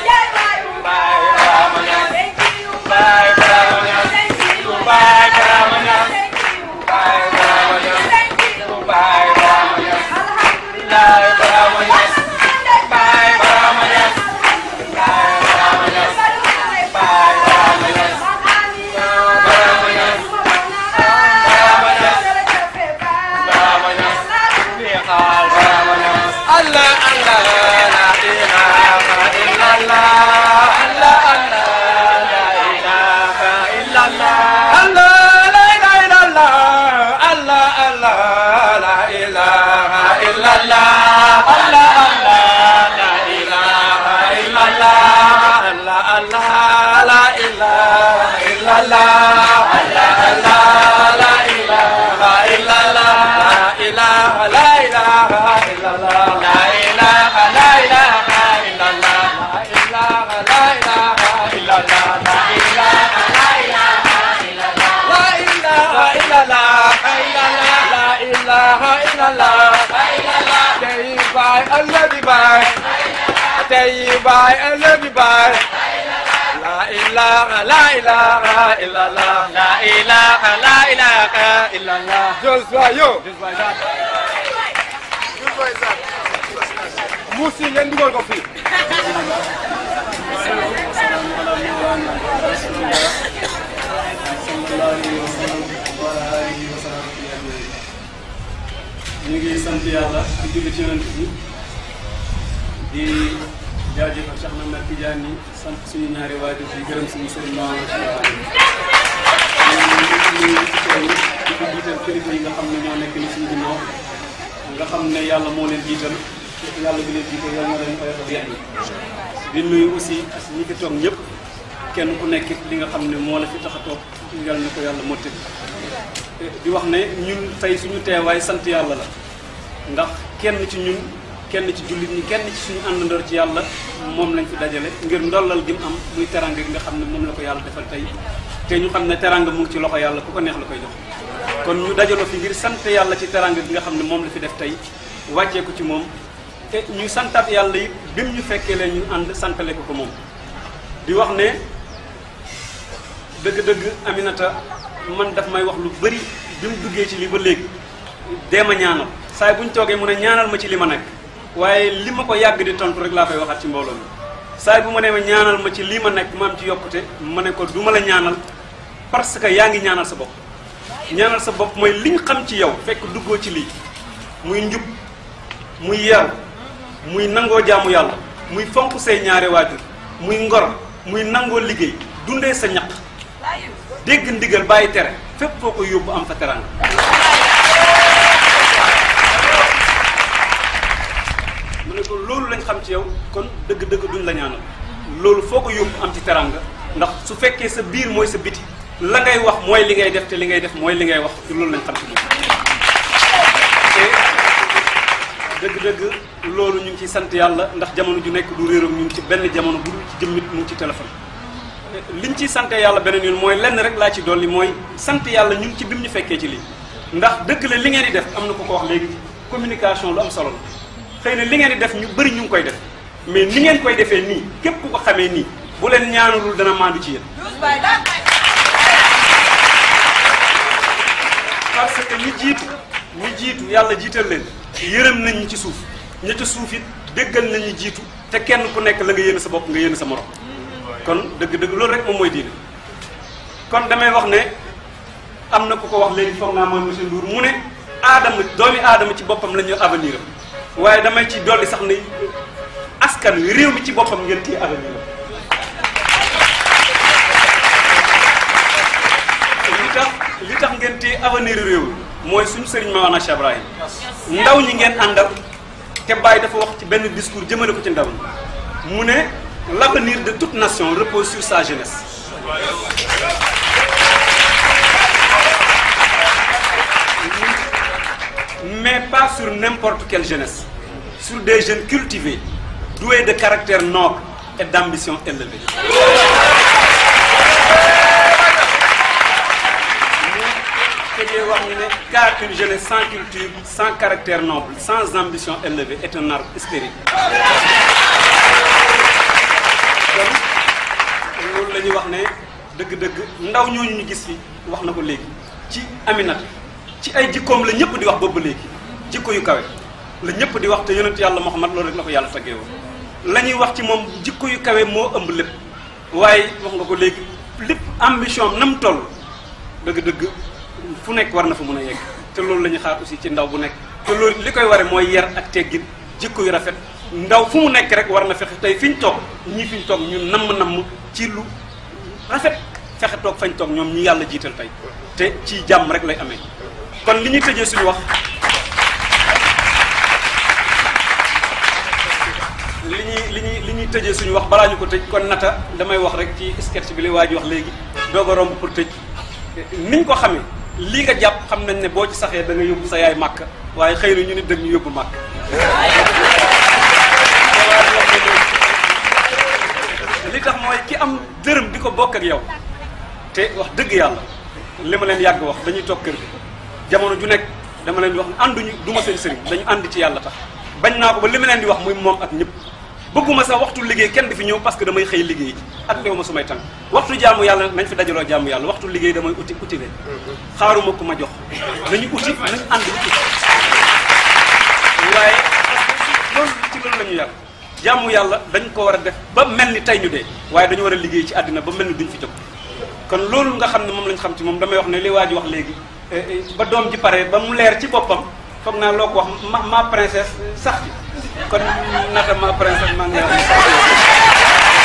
Barama Ñas Baay Barama Ñas Baay Barama Ñas Baay Barama Ñas Baay Barama Ñas Baay Barama Ñas Baay Barama Ñas Baay Barama Ñas Baay Barama Ñas Barama Ñas Barama Ñas Barama Ñas Neexal Barama Ñas Allah Allah la ilaha illallah Allah Allah la ilaha illallah Allah la ilaha illallah Allah Allah la ilaha illallah Allah Allah la ilaha illallah Allah Allah la ilaha illallah Allah Allah la ilaha illallah la ilaha la ilaha illallah la ilaha la ilaha illallah la ilaha la ilaha illallah la ilaha la ilaha illallah la ilaha illallah la ilaha illallah Tay baay Allah di baay Tay baay Allah di baay La ilaha la ilaha illallah La ilaha la ilaha illallah Joshua yo Joshua Isaac Joshua Isaac Musi ngeen dugal ko fii ñu ngi sant yàlla di julli ci yonent bi di jaajëfal Cheikh Ahmed Tidiane yi sant suñu ñaari waajur di gërëm suñu sëriñ Mamadou Cheikh ñu ngi ci teew di ko jiital kilifa yi nga xam ne ñoo nekk ni suñu ginnaaw nga xam ne yàlla moo leen jiital yàlla bi leen jiital yàlla na leen koy def yenn di nuyu aussi ak ñi fi toog ñëpp kenn ku nekk li nga xam ne moo la fi tax a toog yàlla na ko yàlla mottali di wax ne ñun tey suñu teewaay sant yàlla la ndax kenn ci ñun kenn ci jullit ñi kenn ci suñu àndandoor ci yàlla moom lañ fi dajale ngir ndollal gi mu am muy teranga gi nga xam ne moom la ko yàlla defal tey te ñu xam ne teranga mu ngi ci loxo yàlla ku ko neex la koy jox kon ñu dajaloo fi ngir sant yàlla ci teranga gi nga xam ne moom la fi def tey wàccee ko ci moom te ñu santaat yàlla yi bi mu ñu fekkee leen ñu ànd santale ko ko moom di wax ne dëgg-dëgg Aminata man daf may wax lu bëri bi mu duggee ci lii ba léegi dee ma ñaanal saa bu ñu toogee mu ne ñaanal ma ci li ma nekk waaye li ma ko yàgg di tontu rek laa koy waxaat ci mbooloo mi saa bu ma nee ma ñaanal ma ci lii ma nekk ma am ci yokkute ma ne ko du ma la ñaanal parce que yaa ngi ñaanal sa bopp ñaanal sa bopp mooy liñ xam ci yow fekk duggoo ci lii muy njub muy yaru muy nangoo jaamu yàlla muy fonk say ñaari waajur muy ngor muy nangoo liggéey dundee sa ñaq dégg ndigal bàyyi tere fépp foo ko yóbbu am fa teranga mu ne ko loolu lañ xam ci yow kon dëgg-dëgg duñ la ñaanal loolu foo ko yóbbu am ci teranga ndax su fekkee sa biir mooy sa biti la ngay wax mooy li ngay def te li ngay def mooy li ngay wax ci loolu lañ xam ci moom te dëgg-dëgg loolu ñu ngi ciy sant yàlla ndax jamono ju nekk du réeram ñu ngi ci benn jamono bu dul ci jëmmit mu ngi ci téléphone liñ ciy sant yàlla beneen yoon mooy lenn rek laa ci dolli mooy sant yàlla ñu ngi ci bim ñu fekkee ci lii ndax dëgg la li ngeen di def am na ko ko wax léegi communication lu am solo la xëy na li ngeen di def ñu bëri ñu ngi koy def mais ni ngeen koy defee nii képp ku ko xamee nii bu leen ñaanalul dana maandu ci yéen parce que ñi jiitu ñi jiitu yàlla jiital leen yërëm nañ ñi ci suuf ñi ci suuf it déggal nañ ñi jiitu te kenn ku nekk la nga yéene sa bopp nga yéene sa morom kon dëgg-dëgg loolu rek moom mooy diine kon damay wax ne am na ku ko wax léegi foog naa mooy monsieur Ndour mu ne aadama doomi aadama ci boppam la ñu avenir am waaye damay ci dolli sax ne askan wi réew mi ci boppam ngeen téye avenir am ngeen téye avenir réew mooy suñu sëriñ Mawana Cheikh Ibrahim ndaw ñi ngeen àndal te Baye dafa wax ci benn discours jëmale ko ci ndaw ñi mu ne l'avenir de toute nation repose sur sa jeunesse mais pas sur n'importe quelle jeunesse sur des jeunes cultivés doués de caractère noble et d'ambition élevée te dee wax ñu ne car une jeunesse sans culture sans caractère noble sans ambition élevée est un arbre stérile kon loolu la ñuy wax ne dëgg-dëgg ndaw ñooñu ñu gis fi wax na ko léegi ci Aminata ci ay jikkoom la ñëpp di wax boobu ba léegi jikko yu kawe la ñëpp di wax te yonent yàlla Muhammad loolu rek la ko yàlla taggee woon la ñuy wax ci moom jikko yu kawe moo ëmb lépp waaye wax nga ko léegi lépp ambition am na mu toll dëgg-dëgg fu nekk war na fa mën a yegg te loolu la ñuy xaar aussi ci ndaw bu nekk te loolu li koy ware mooy yar ak teggin jikko yu rafet ndaw fu mu nekk rek war na fexe tey fi ñu toog ñii fi ñu toog ñu namm-namm ci lu rafet fexe toog fañ toog ñoom ñi yàlla jiital tey te ci jàmm rek lay amee kon li ñuy tëjee suñu wax li ñuy li ñuy li ñuy tëjee suñu wax balaa ñu ko tëj kon nata damay wax rek ci sketch bi li waa ji wax léegi doog a romb pour tëj niñ ko xamee lii nga jàpp xam nañ ne boo ci saxee da nga yóbbu sa yaay màkk waaye xëy na ñu nit dañ ñu yóbbu màkk li tax mooy ki am dërëm di ko bokk ak yow te wax dëgg yàlla li ma leen yàgg wax dañuy toog kër gi jamono ju nekk dama leen di wax ne ànduñu du ma seen sëriñ dañu ànd ci yàlla tax bañ naa ko ba li ma leen di wax muy moom ak ñëpp bëgguma sax waxtu liggéey kenn di fi ñëw parce que damay xëy liggéey ji ak léew ma su may tànk waxtu jaamu yàlla nañ fi dajaloo jaamu yàlla waxtu liggéey damay uti uti leen xaaruma ku ma jox nañu uti nañu ànd uti waaye loolu ci loolu la ñu yàlla jaamu yàlla dañ ko war a def ba mel ni tey ñu dee waaye dañu war a liggéey ci àddina ba mel ni duñ fi jóg kon loolu nga xam ne moom lañ xam ci moom damay wax ne li waa ji wax léegi ba doom ji pare ba mu leer ci boppam foog naa loo ko wax ma ma princesse sax ci kon nata ma princesse maa ngi lay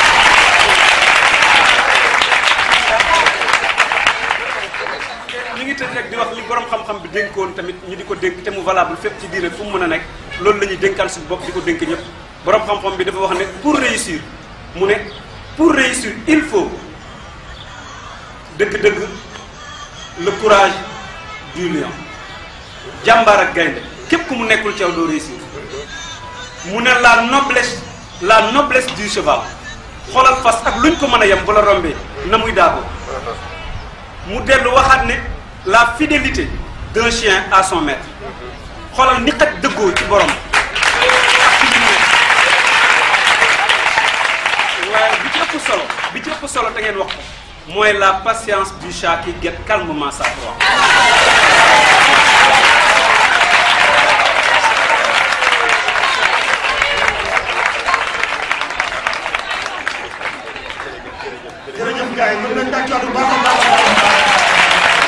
ñu ngi tëj rek di wax li borom xam-xam bi dénkoon tamit ñu di ko dénk te mu valable fépp ci diine fu mu mën a nekk loolu la ñuy dénkaan suñu bopp di ko dénk ñëpp borom xam-xam bi dafa wax ne pour réussir mu ne pour réussir il faut dëgg-dëgg le courage du lion jàmbaar ak gaynde képp ku mu nekkul ci yow doo réussir mu ne la noblesse la noblesse du cheval xoolal fas ak luñ ko mën a yem bu la rombee na muy daako mu dellu waxaat ne la fidélité d'un chien à son maître xoolal ni xaj dëggoo ci borom waaye bi ci ëpp solo bi ci ëpp solo te ngeen wax ko mooy la patience du chat qui guette calmement sa proie jërëjëf gars yi mën nañ tàccuwaat bu baax a baax a baax.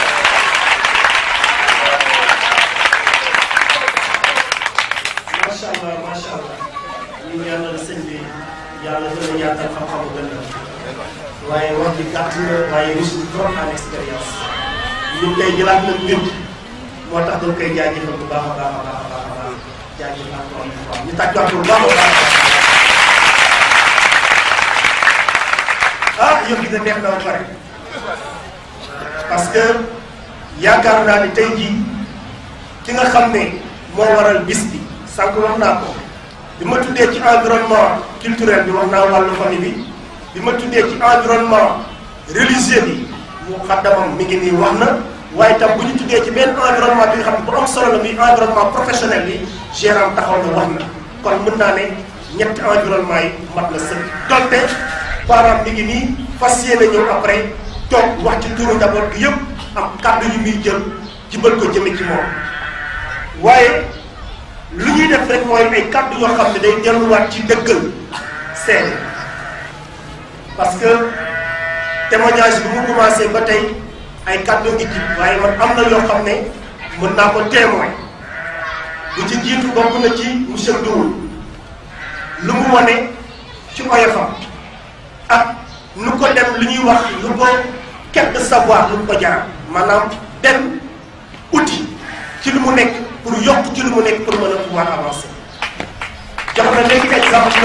macha allah macha allah ñu ñaanal sëñ bi yàlla gën a yaatal xam-xamu gën a waaye wax ji gàtt na waaye riche na trop en expérience ñu koy jëlaat nañ mbir moo tax dañ koy jaajëfal bu baax a baax a baax a baax a baax jaajëfal encore une fois ñu tàccuwaat bu baax a baax. ah yëf gi da neex na ba pare parce que yaakaar naa ni tey jii ki nga xam ne moo waral bis bi sànq wax naa ko bi ma tuddee ci environnement culturel bi wax naa wàllu famille bi bi ma tuddee ci environnement religieux bi mu xaddamam mi ngi nii wax na waaye tam bu ñu tuddee ci benn environnement bi nga xam ne bu am solo la muy environnement professionnel bi gérant taxaw na wax na kon mën naa ne ñetti environnement yi mat na sëkk donte parent mi ngi nii fas yéene ñëw après toog wax ci turu njaboot gi yëpp am kàddu yu muy jël jibal ko jëme ci moom waaye lu ñuy def rek mooy ay kàddu yoo xam ne day delluwaat ci dëggal seede parce que témoignage bi mu commencé ba tey ay kàddu ngi ci waaye man am na yoo xam ne mën naa ko témoin bu ci jiitu bokk na ci monsieur Ndour lu mu wane ci oyofam ak nu ko dem lu ñuy wax lu ko quelque savoir lu ko jaral maanaam dem outil ci lu mu nekk pour yokk ci lu mu nekk pour mën a pouvoir avancer jox na léegi exemple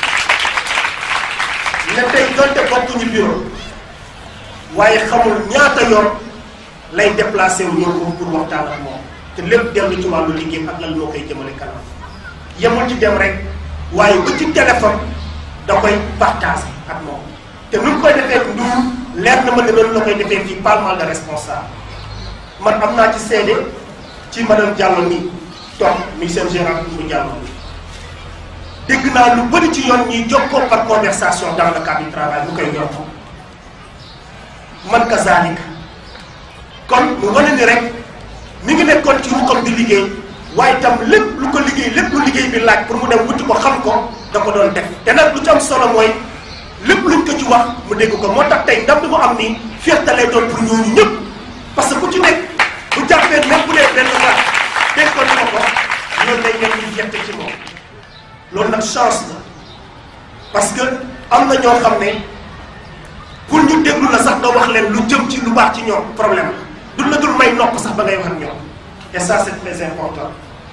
ne tey donte bokkuñu bureau waaye xamul ñaata yoon lay déplacé wu ñëw ko pour waxtaan ak moom te lépp dellu ci wàllu liggéey ak lan moo koy jëmale kanam yemul ci dem rek waaye ba ci téléphone da koy partagé ak moom te nu mu koy defee nduur leer na ma ne noonu la koy defee fii pas mal de responsable man am naa ci seede ci madame Diallo nii toog muy seen gérant bu Diallo dégg naa lu bëri ci yoon ñuy jokkoo par conversation dans le cadre du travail bu koy yokk man kazaalika kon mu wane ni rek mi ngi nekkoon ci ruqam di liggéey waaye itam lépp lu ko liggéey lépp lu liggéey bi laaj pour mu dem wuti ko xam ko da ko doon def te nag lu ci am solo mooy lépp luñ ko ci wax mu dégg ko moo tax tey ndam bi mu am nii fierté lay doon pour ñooñu ñëpp parce que ku ci nekk bu jàppee même bu dee benn baat déggoon ko ko loolu day nekk ñu fierté ci moom loolu nag chance la parce que am na ñoo xam ne pour ñu déglu la sax nga wax leen lu jëm ci lu baax ci ñoom problème la du la dul may nopp sax ba ngay wax ak ñoom et ça c'est très important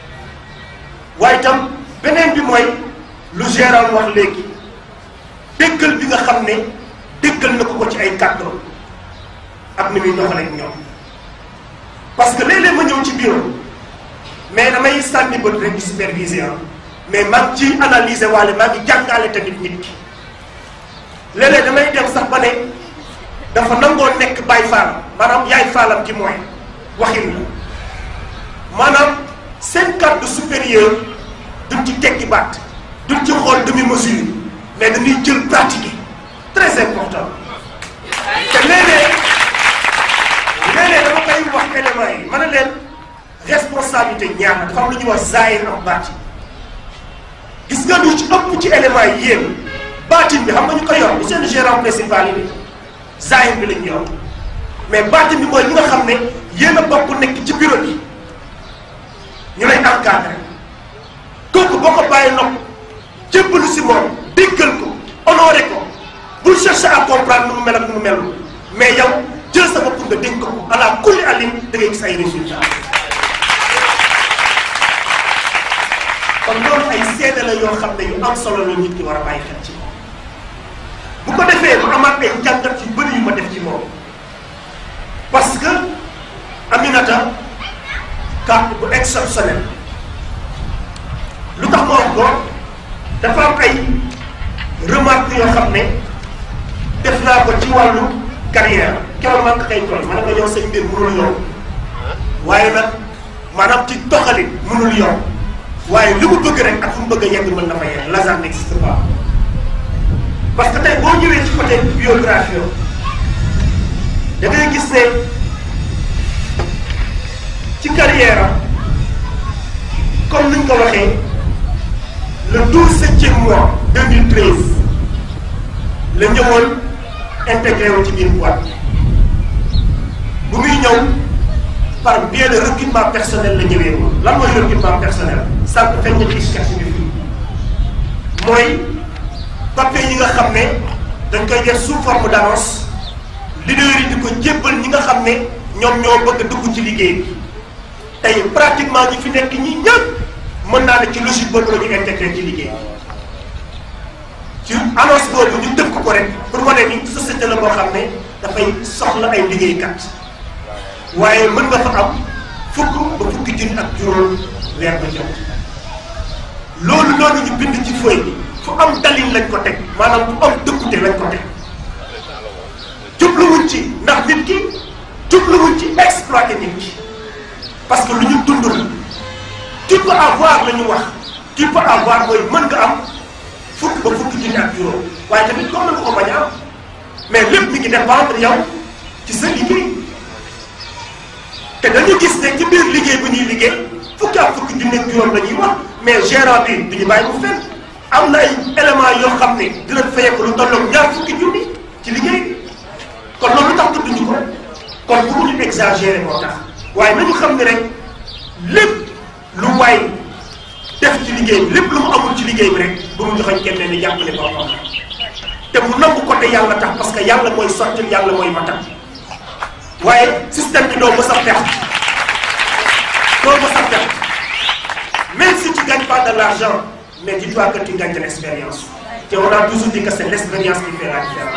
waaye itam beneen bi mooy lu gérant wax léegi déggal bi nga xam ne déggal na ko ko ci ay kàddu ak ni muy doxalee ak ñoom parce que léeg-léeg ma ñëw ci bureau mais damay sànni bët rek di superviser mais maa ngi ciy analyser waale maa ngi jàngale tamit nit ki léeg-léeg damay dem sax ba ne dafa nangoo nekk baay faalam maanaam yaay faalam ci mooy waxin la maanaam seen kàddu supérieur duñ ci tekki baat duñ ci xool demi mesure mais dañuy jël pratiquer très important te léeg-léeg léeg-léeg dama koy wax éléments yi ma ne leen responsabilité ñaar na dafa am lu ñuy wax zaahir ak baatin gis nga lu ci ëpp ci éléments yi yéen baatin bi xam nga ñu ko yor bu seen gérant principal yi zaahir bi lañ yor mais baatin bi mooy ñi nga xam ne yéen a bokk nekk ci bureau bi ñu lay encadré kooku boo ko bàyyi nopp jébbalu si moom déggal ko honoré ko bul chercher à comprendre nu mu mel ak nu mu melul mais yow jël sa bopp nga dénk ko ala kulli alim da ngay gis ay résultats kon loolu ay seede la yoo xam ne yu am solo la nit ki war a bàyyi xel ci moom bu ko defee mu amaat ay jàngat yu bëri yu ma def ci moom parce que Aminata carte bu exceptionnel lu tax ma wax ko dafa am ay remarque yoo xam ne def naa ko ci wàllu carrière keroog maa ngi koy tooñ ma ne ko yow sa mbir mënul yomb waaye nag maanaam ci doxalin mënul yomb waaye li mu bëgg rek ak fu mu bëgg a yegg mën na fa yegg Lazare n'existe pas parce que tey boo ñëwee ci côté biographie da ngay gis ne ci carrière am comme ni ñu ko waxee le douze septième mois 2013 la ñëwoon intégré wu ci biir boîte bu muy ñëw par biais de recrutement personnel la ñëwee woon lan mooy recrutement personnel sànq feeñ na ci sketch bi fii mooy papier yi nga xam ne dañ koy def sous forme d'annonce leader yi di ko jébbal ñi nga xam ne ñoom ñoo bëgg a dugg ci liggéey bi tey pratiquement ñi fi nekk ñi ñëpp mën naa ne ci logique boobu la ñu intégré ci liggéey ci annonce boobu ñu dëkk ko rek pour wane ni société la boo xam ne dafay soxla ay liggéeykat waaye mën nga fa am fukk ba fukki junni ak juróom weer ba jot loolu noonu ñu bind ci feuille bi fu am dalin lañ ko teg maanaam fu am dëkkute lañ ko teg jubluwuñ ci ndax nit ki jubluwuñ ci exploiter nit ki parce que lu ñu dund la tu peux avoir la ñu wax tu peux avoir mooy mën nga am fukk ba fukki junni ak juróom waaye tamit comme na nga ko bañ a am mais lépp mi ngi dépendre yow ci sa liggéey te dañu gis ne ci biir liggéey bu ñuy liggéey fukki ak fukki junni ak juróom la ñuy wax mais gérant bi du ñu bàyyi mu fenn am na ay éléments yoo xam ne dinañ fayeeku lu tolloog ñaar fukki junni ci liggéey bi kon loolu lu tax tudduñu ko kon bu ñu exagéré moo tax waaye nañu xam ne rek lépp lu waay def ci liggéey bi lépp lu mu amul ci liggéey bi rek bu mu joxoñ kenn ni jàppale boppam te mu nangu ko te yàlla tax parce que yàlla mooy sottil yàlla mooy matal waaye système bi doo mës a perte doo ma sa perte même si tu ne gagnes pas de l'argent mais dis-toi que tu gagnes de l'expérience te on a toujours dit que c'est l'expérience qui fait la différence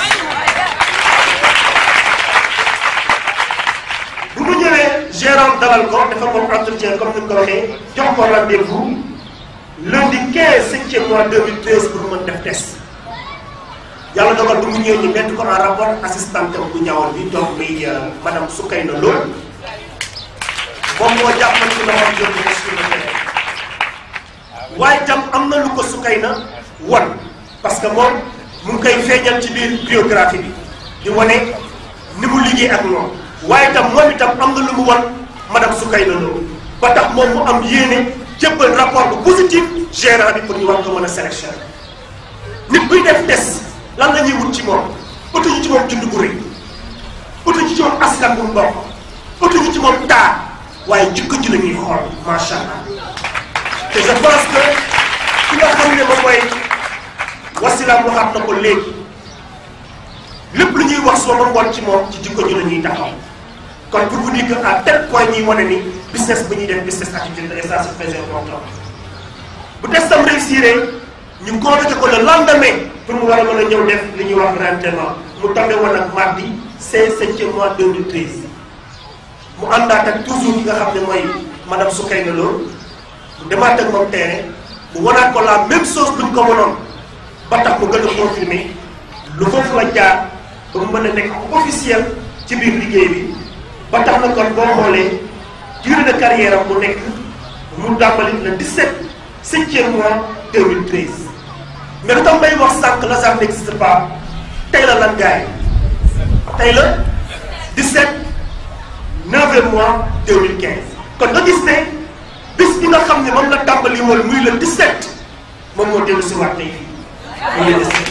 bu mu ñëwee gérant dalal ko dafa moom entretien comme ni mu ko waxee jox ko rendez-vous lundi 15 septième mois 2013 pour mën def test yàlla dogal bu mu ñëwee ñu mettre ko en rapport assistante am bu ñaawal bi donc muy madame Soukayna Lo moom moo jàppal ci loxoom yóbbu ko sur le terrain waaye itam am na lu ko Soukayna wan parce que moom mu ngi koy feeñal ci biir biographie bi di wane ni mu liggéey ak moom waaye itam moom itam am na lu mu wan madame Soukayna Lo ba tax moom mu am yéene jébbal rapport bu positif gérant bi pour ñu war ko mën a sélectionner nit buy def test lan la ñuy wut ci moom utu ñu ci moom jund bu rëy utu ñu ci moom askan bu mu bokk utu ñu ci moom taar waaye jikko ji la ñuy xool macha allah te je pense que ki nga xam ne moom mooy wasilaam waxaat na ko léegi lépp lu ñuy wax soo ma ngoon ci moom ci jikko ji la ñuy taxaw kon pour vous dire que à tel point ñuy wane ni business bu ñuy def business attitude et ça c'est très important bu testam réussir ñu convoqué ko le lendemain pour mu war a mën a ñëw def li ñuy wax rentrement mu tombé woon ak mardi 5 septième mois 2013 mu àndaat ak toujours ki nga xam ne mooy madame Soukayna Lo mu demaat ak moom terrain mu wanaat ko la même chose luñ ko wanoon ba tax mu gën a confirmé lu foofu la jaar ba mu mën a nekk officiel ci biir liggéey bi ba tax na kon boo xoolee durée de carrière am mu nekk mu dàmbali le 17 septième mois 2013 mais lu tax may wax sànq l'hasard n'existe pas tey la lan gaay tey la 17 neuvième mois 2015 kon nga gis ne bis bi nga xam ne moom la tàmbali woon muy le 17 moom moo dellu si waat tey fii muy le 17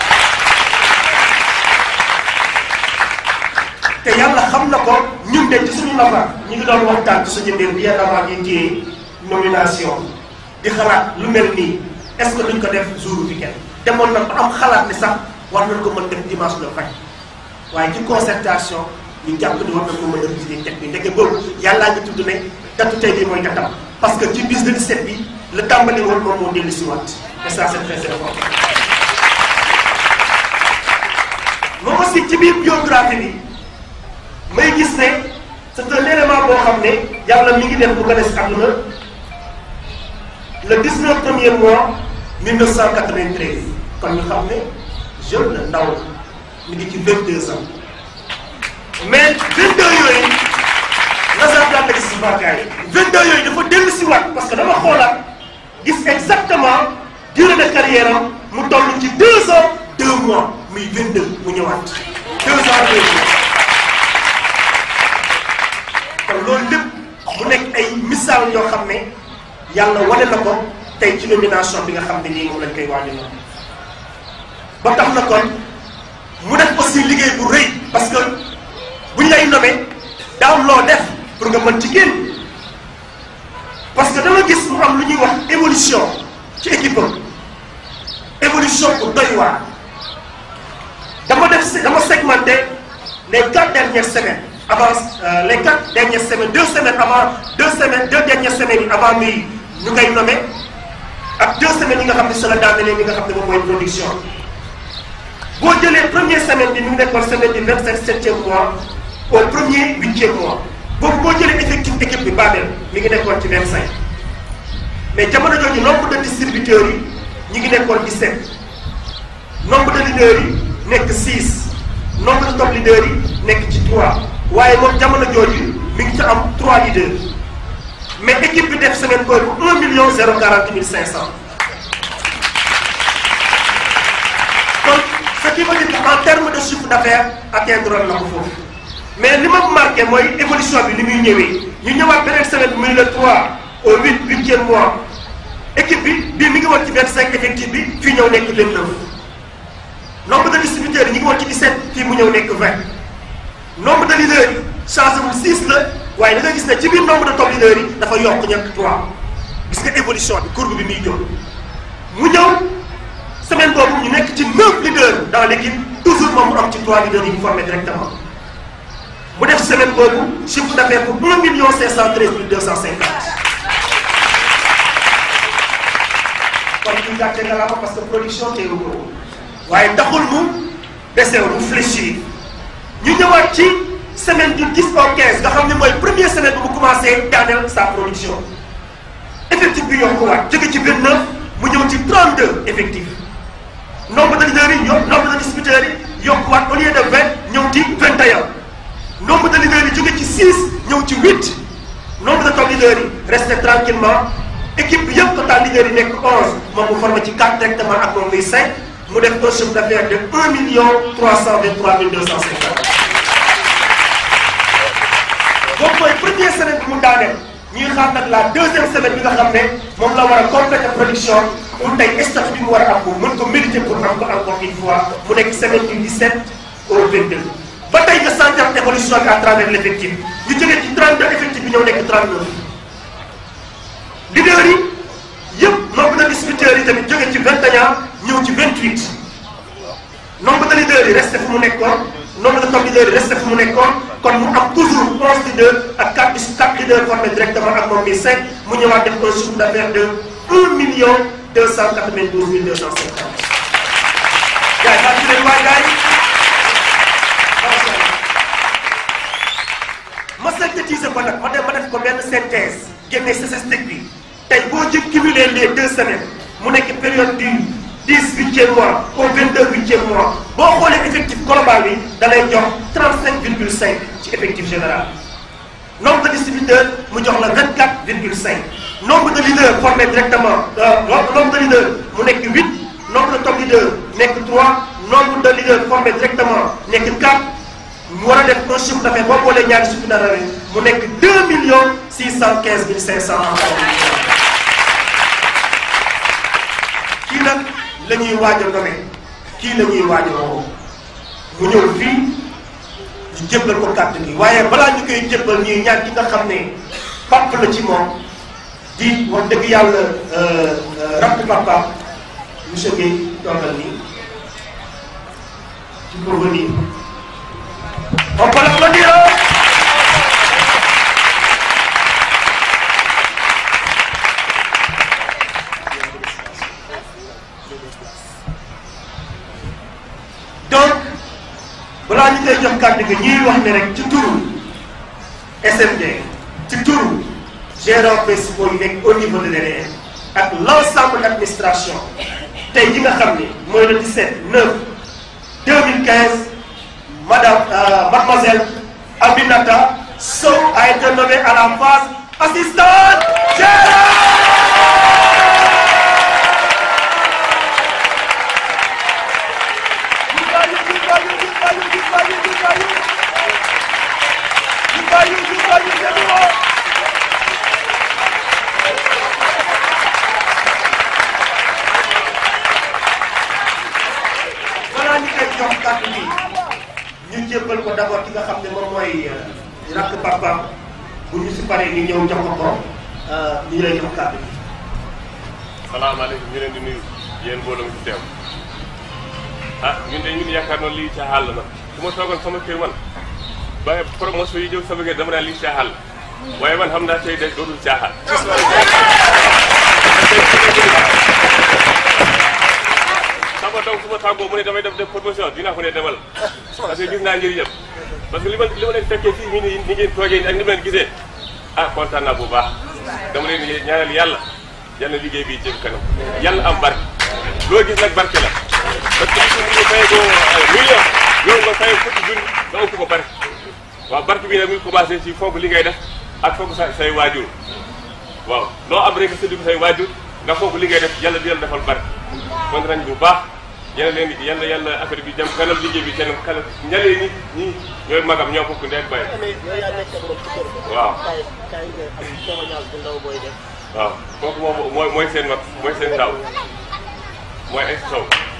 te yàlla xam na ko ñun de ci suñu nafa ñu ngi doon waxtaan ci suñu mbir bien avant ñu ci nomination di xalaat lu mel nii est-ce que duñ ko def jour week-end demoon na ba am xalaat ni sax war nañ ko mën def dimanche le vingt waaye ci concertation ñu jàpp ni war nañ ko mën a réviser teg bi ndeke boobu yàllaa ngi tudd ne datu tey bii mooy datam parce que ci bis de 17 bi la tàmbali woon moom moo dellu si waat et ça c'est très important moom aussi ci biir biographie bi may gis ne c'est un élément boo xam ne yàlla mi ngi def bu gën a si àdduna le 19 premier mois 1993 kon ñu xam ne jeune la ndaw la mi ngi ci 22 ans mais 22 yooyu nasaraan daan na gis si vaakaay yi 22 yooyu dafa dellu si waat parce que dama xoolaat gis exactement durée de carrière am mu toll ci 2 ans 2 mois muy 22 mu ñëwaat 2 ans 2 mois. kon loolu lépp mu nekk ay misaal yoo xam ne yàlla wane na ko tey ci nomination bi nga xam ne nii moom lañ koy waaj a ba tax na kon mu def aussi liggéey bu rëy parce que buñ lay nommé daaw loo def pour nga mën ci génn parce que dama gis mu am lu ñuy wax évolution ci équipe am évolution bu doy waar dama def dama segmenté les quatre dernières semaines avant euh, les quatre dernières semaines deux semaines avant deux semaines deux dernières semaines yi avant muy ñu koy nommé ak deux semaines yi nga xam ne c'est la daanaka li nga xam ne moom mooy production boo jëlee première semaine bi mi ngi nekkoon semaine du vingt cinq septième mois au premier huitième mois boobu boo jëlee effectif équipe bi Babel mi ngi nekkoon ci vingt cinq mais jamono jooju nombre de distributeurs yi ñi ngi nekkoon dix sept nombre de leaders yi nekk six nombre de top leaders yi nekk ci trois waaye moom jamono jooju mi ngi ci am trois leaders mais équipe bi def semaine boobu un million zéro quarante mille cinq cent kon ce qui veut dire que en terme de chiffre d'affaires atteindre na ko foofu mais li ma marqué mooy évolution bi ni muy ñëwee ñu ñëwaat beneen semaine bi muy le 3 au 8 huitième mois équipe bi bii mi ngi woon ci 25 effectif bi fii ñëw nekk 29 nombre de distributeurs yi ñu ngi woon ci 17 fii mu ñëw nekk 20 nombre de leaders yi changé wul 6 la waaye da nga gis ne ci biir nombre de top leaders yi dafa yokk ñett 3 gis nga évolution bi courbe bi muy jóg mu ñëw semaine boobu ñu nekk ci 9 leaders dans l'équipe toujours moom mu am ci 3 leaders yi ñu formé directement mu def semaine boobu chiffre d'affaires bu 1 million 513 mille 250 kon ñu gàcce nga la ko parce que production teewu ko waaye taxul mu desew mu fléchir ñu ñëwaat ci semaine du 10 au 15 nga xam ne mooy première semaine bu mu commencé daaneel sa production effectif bi yokkuwaat jóge ci 29 mu ñëw ci 32 effectif nombre de leaders yi yokk nombre de distributeurs yi yokkuwaat au lieu de 20 ñëw ci 21 nombre de leaders yi jóge ci 6 ñëw ci 8 nombre de top leaders yi resté tranquillement équipe bi yëpp total leaders yi nekk 11 moom mu formé ci 4 directement ak moom muy 5 mu def un chiffre d'affaires de 1 million 323 mille 250. boobu mooy première semaine bi mu daaneel ñuy xaar nag la deuxième semaine bi nga xam ne moom la war a compléter production pour tey statut bi mu war a am pour mën ko mériter pour am ko encore une fois mu nekk semaine du 17 au 22. ba tey nga sentir évolution bi à travers l' effectif ñu jógee ci 32 effectif bi ñëw nekk 39. leaders yi yëpp nombre de distributeurs yi tamit jógee ci 21 ñëw ci 28 nombre de leaders yi resté fu mu nekkoon nombre de top leaders yi resté fu mu nekkoon kon mu am toujours 11 leaders ak 4 4 leaders formés directement ak moom mi 5 mu ñëwaat def un chiffre d'affaires de 1 million 292 mille 250. gars yi fàttali leen waay gars yi ma synthétiser ko nag ma dem ma def ko benn synthèse génne statistique bi tey boo jël cumuler les deux semaines mu nekk période du 10 huitième mois au 22 huitième mois boo xoolee effectif global bi da lay jox 35 virgule 5 ci effectif général nombre de distributeurs mu jox la 24 virgule 5 nombre de leaders formés directement nombre de leaders mu nekk 8 nombre de top leaders nekk 3 nombre de leaders formés directement nekk 4 mu war a def un chiffre d'affaires boo boolee ñaari chiffre d'affaires mu nekk 2 millions 615 mille 500 kii nag la ñuy waaj a nommer kii la ñuy waaj a woo mu ñëw fii ñu jébbal ko kàddu gi waaye balaa ñu koy jébbal ñuy ñaan ki nga xam ne pap la ci moom di wax dëgg yàlla rakk papa monsieur Guèye toogal nii ci pour venir on peut l'applaudir donc balaa ñu koy jox kàddu gi ñuy wax ne rek ci turu SMD ci turu gérants principaux yi nekk au niveau de l'EDR ak l'ensemble de l'administration tey ji nga xam ne mooy le 17 9 2015 madame euh, mademoiselle Aminata Sow a été nommée à la phase assistante balaa ñu koy jox kàddu gi ñu jébbal ko d'abord ki nga xam ne moom mooy rakk papaam bu ñu si paree ñu ñëw jox ko ko ñu lay jox kàddu gi. salaamaaleykum ñu leen di nuyu yéen mbooloo mi fi teew ah ñun de ñun yaakaar noonu lii caaxaan la nag su ma toogoon sama kër man ba promotion yi jëw sama kër dama naan lii caaxaan la waaye man xam naa tey de dootul caaxaan. sama doom su ma tàggoo mu ne damay def def promotion dinaa ko ne demal parce que gis naa njëriñam parce que li ma li ma leen fekkee fii nii ni ni ngeen toogee nii ak ni ma leen gisee ah kontaan naa bu baax dama leen di ñaanal yàlla yàlla liggéey bi jëm kanam yàlla am barke loo gis nag barke la parce que li ñu fay ko million yow nga fay fukki junni nga ëpp ko barke waaw barke bi nag mu ngi commencé ci fonk li ngay def ak fonk sa say waajur waaw loo am rek séddu say waajur nga fonk li ngay def yàlla di yàlla defal barke kon nañ bu baax yàlla leen yàlla yàlla affaire bi jëm kanam liggéey bi kanam kanam ñalee ni ñi ñooy magam ñoo bokk ndey ak baay waaw waaw kooku moom mooy mooy seen mag mooy seen taw mooy ay taw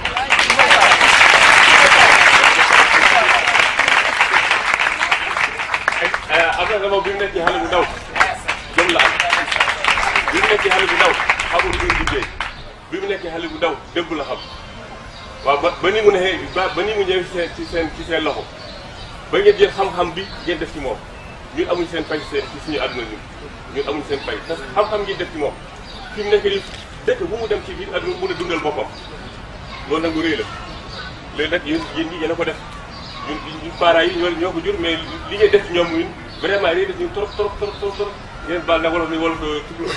am na moom bi mu nekk ci xale bu ndaw jëm la am bi mu nekk ci xale bu ndaw xamul lu liggéey bi mu nekk xale bu ndaw dëgg la xam waaw ba ba ni mu ne ba ba ni mu ñëw ci seen ci seen ci seen loxo ba ngeen jël xam-xam bi ngeen def ci moom ñun amuñ seen fay seen ci suñu àdduna ñun ñun amuñ seen fay parce que xam-xam ngeen def ci moom fi mu nekk nii dëkk bu mu dem ci biir àdduna mun a dundal boppam loolu nag lu rëy la léegi nag yéen yéen ñi yéen a ko def ñun ñun parents yi ñoo ñoo ko jur mais li ngeen def ci ñoom ñun vraiment rëy def ñun trop trop trop trop trop ngeen baal na wolof ni wolof tudd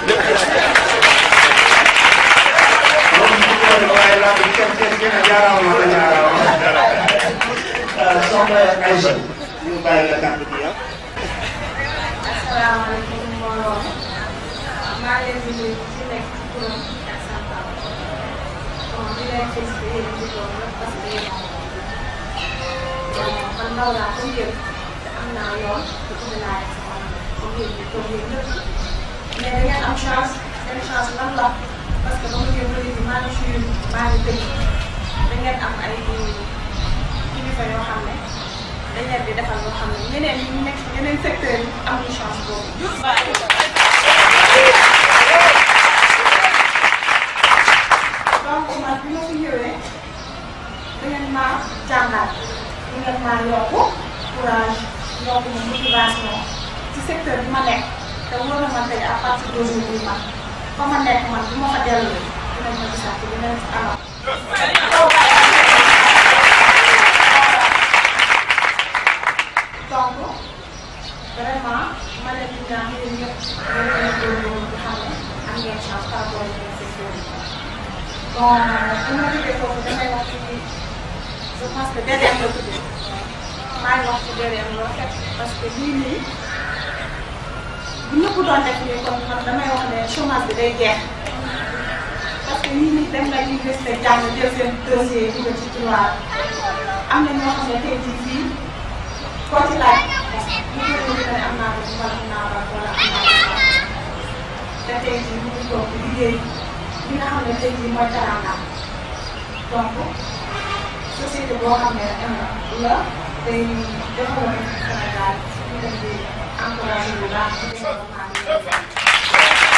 waaye laa bi kenn kenn kenn jaaraama la jaaraama soxna Aïcha ñu bàyyi la kàddu gi ah. asalaamaaleykum mbooloo maa ngi leen di nuyu ci nekk ci turam ak santam bon di leen félicité yéen di doon nag parce que yéen bon man ndaw laa comme yéen te am naa yoon te bëgg naa yegg sama comme yéen ñi comme yéen ñëpp mais da ngeen am chance seen chance lan la parce que ba ma ngeen bëri bi maa ngi suy maa ngi tëj da ngeen am ay kilifa yoo xam ne dañ leen di defal loo xam ne ñeneen ñi nekk ci yeneen secteurs yi amuñu chance boobu. donc man bi ma fi ñëwee da ngeen maa jàngal da ngeen maa yokku courage yokku ma motivation ci secteur bi ma nekk te wóor na ma tey à partir d'aujourd'hui man fa ma nekk man bu ma fa dellu dinañ ma gisaat ci dinañ ci anam. donc vraiment ma leen di ñaan yéen ñëpp ngeen gën a góorgóorlu di xam ne am ngeen chance par rapport ak yeneen secteurs yi. bon bu ma jógee foofu damay wax ci je pense que DDM la tudd maa ngi wax ci DDM loo fekk parce que lii nii bu ñëpp doon def nii kon man damay wax ne chômage bi day jeex parce que ñii nii dem na université jàng jël seen dossier dugal ci tiroir am na ñoo xam ne tey jii fii. koo ci laaj bu fekkee ne am naa ko wala am naa ko wala am naa ko te tey jii mu ngi toog di liggéey li nga xam ne tey jii mooy teraangaam donc société boo xam ne am na la day développé Sénégal ñu dem di encouragé bu baax ci développement bi.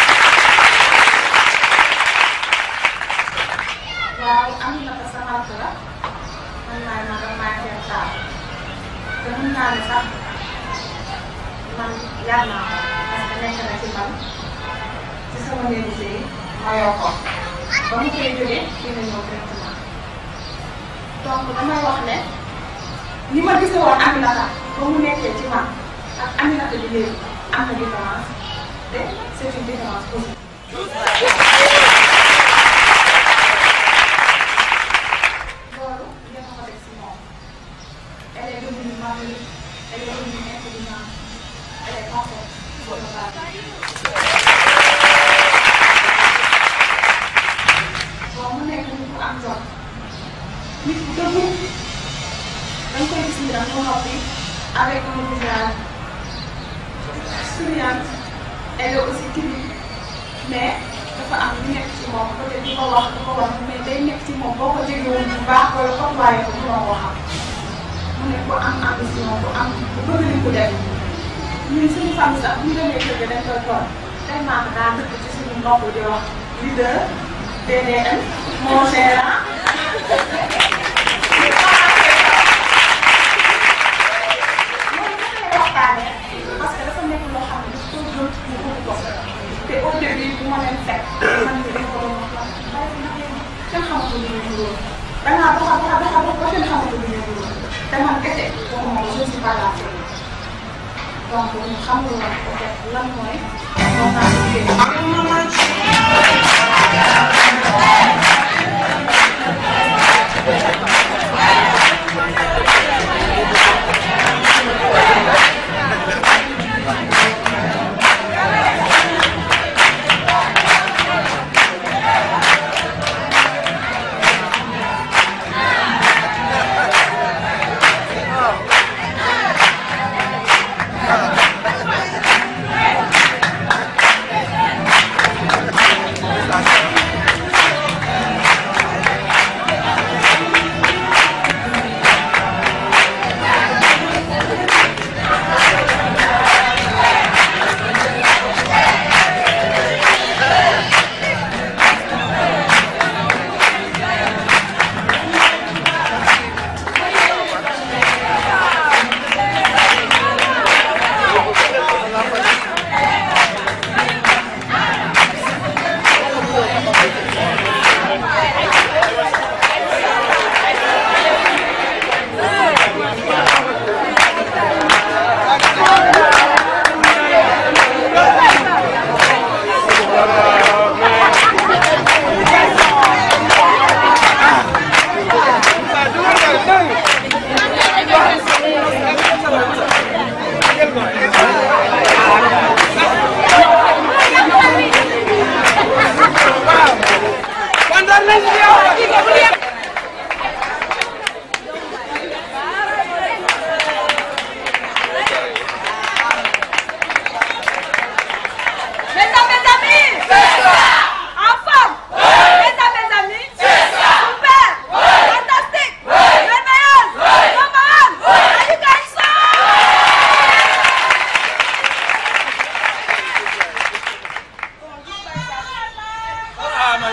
waaw am na ko sama rakk la man maay magam maay seen taal. te mën naa ne sax man yar naa ko parce que nekk na ci man ci sama néegu sëy ma yor ko ba mu koy jógee fii la ñëw directement donc damay wax ne ni ma gise woon Aminata ba mu nekkee ci man ak Aminata bi léegi am na différence te c'est une différence positive. loolu ngeen ko def si moom. Elle est devenue mature, elle est devenue intelligente, elle est parfaite pour le travail. bon mu nekk nit ku am jom nit ku dëggu da nga koy gis ni dafa noppi avec un visage souriant elle est aussi timide mais dafa am lu nekk ci moom peut-être du ko wax du ko wax mais day nekk ci moom boo ko jegewul bu baax wala côtoyé ko mënoo ko xam. mu ne ku am ambition ku am ku bëgg li ku def ñun suñu famille sax bu ñu demee kër ga dañ koy toog tellement que daa dëkk ci suñu mbokk di wax leader DDM mon gérant. waxtaanee parce que dafa nekk loo xam ne dafa ko gëm ñu bëgg ko te au début bu ma leen fekk man mii dañ ko doon wax bàyyi ko liggéey kenn xamatul lu ñuy juróom da ngaa doxa doxa doxa doxa ba kenn xamatul lu ñuy juróom te man kese waxuma ko je suis pas la seule donc ñu xamul woon peut être lan mooy moo tax liggéey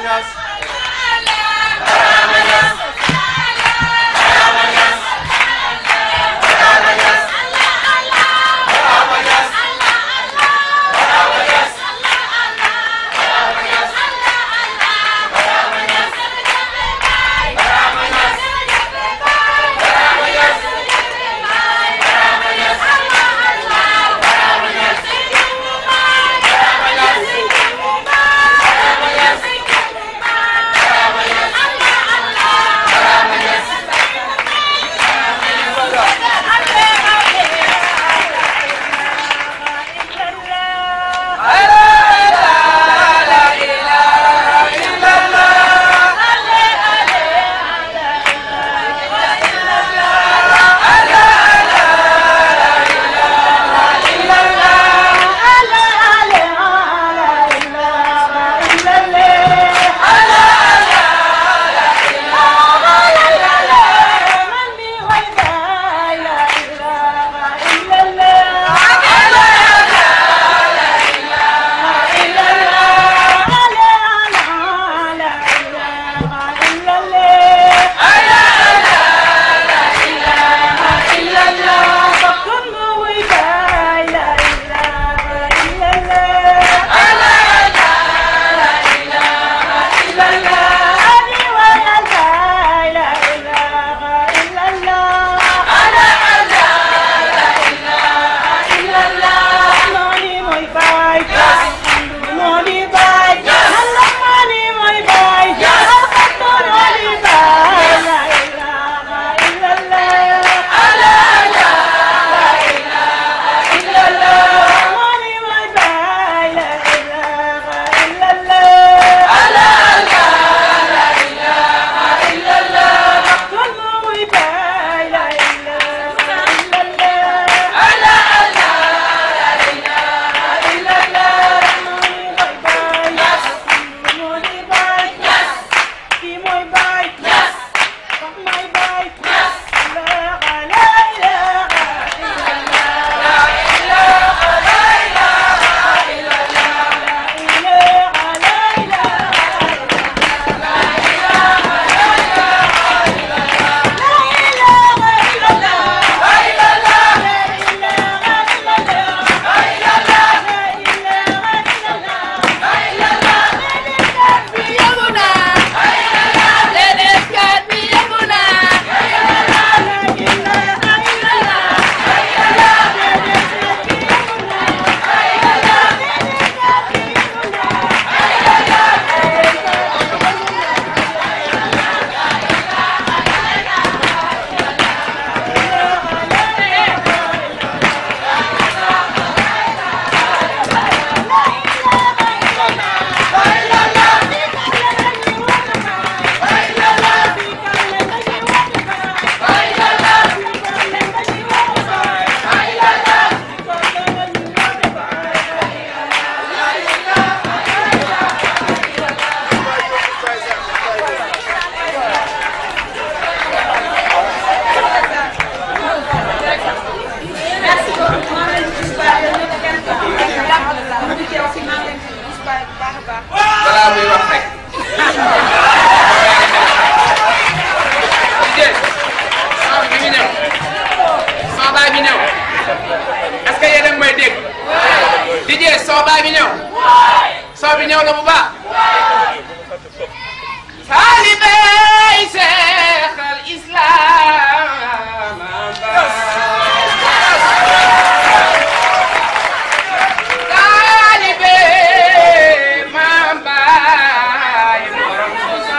balaa muy wax rek. Dijé soo bi mi ñëw soo baay bi ñëw est-ce que yéen a ngi may dégg. Dijé soo baay bi ñëw. soo bi ñëw la bu baax. Taalibey Seex al Islaam Taalibe Maam Baay borom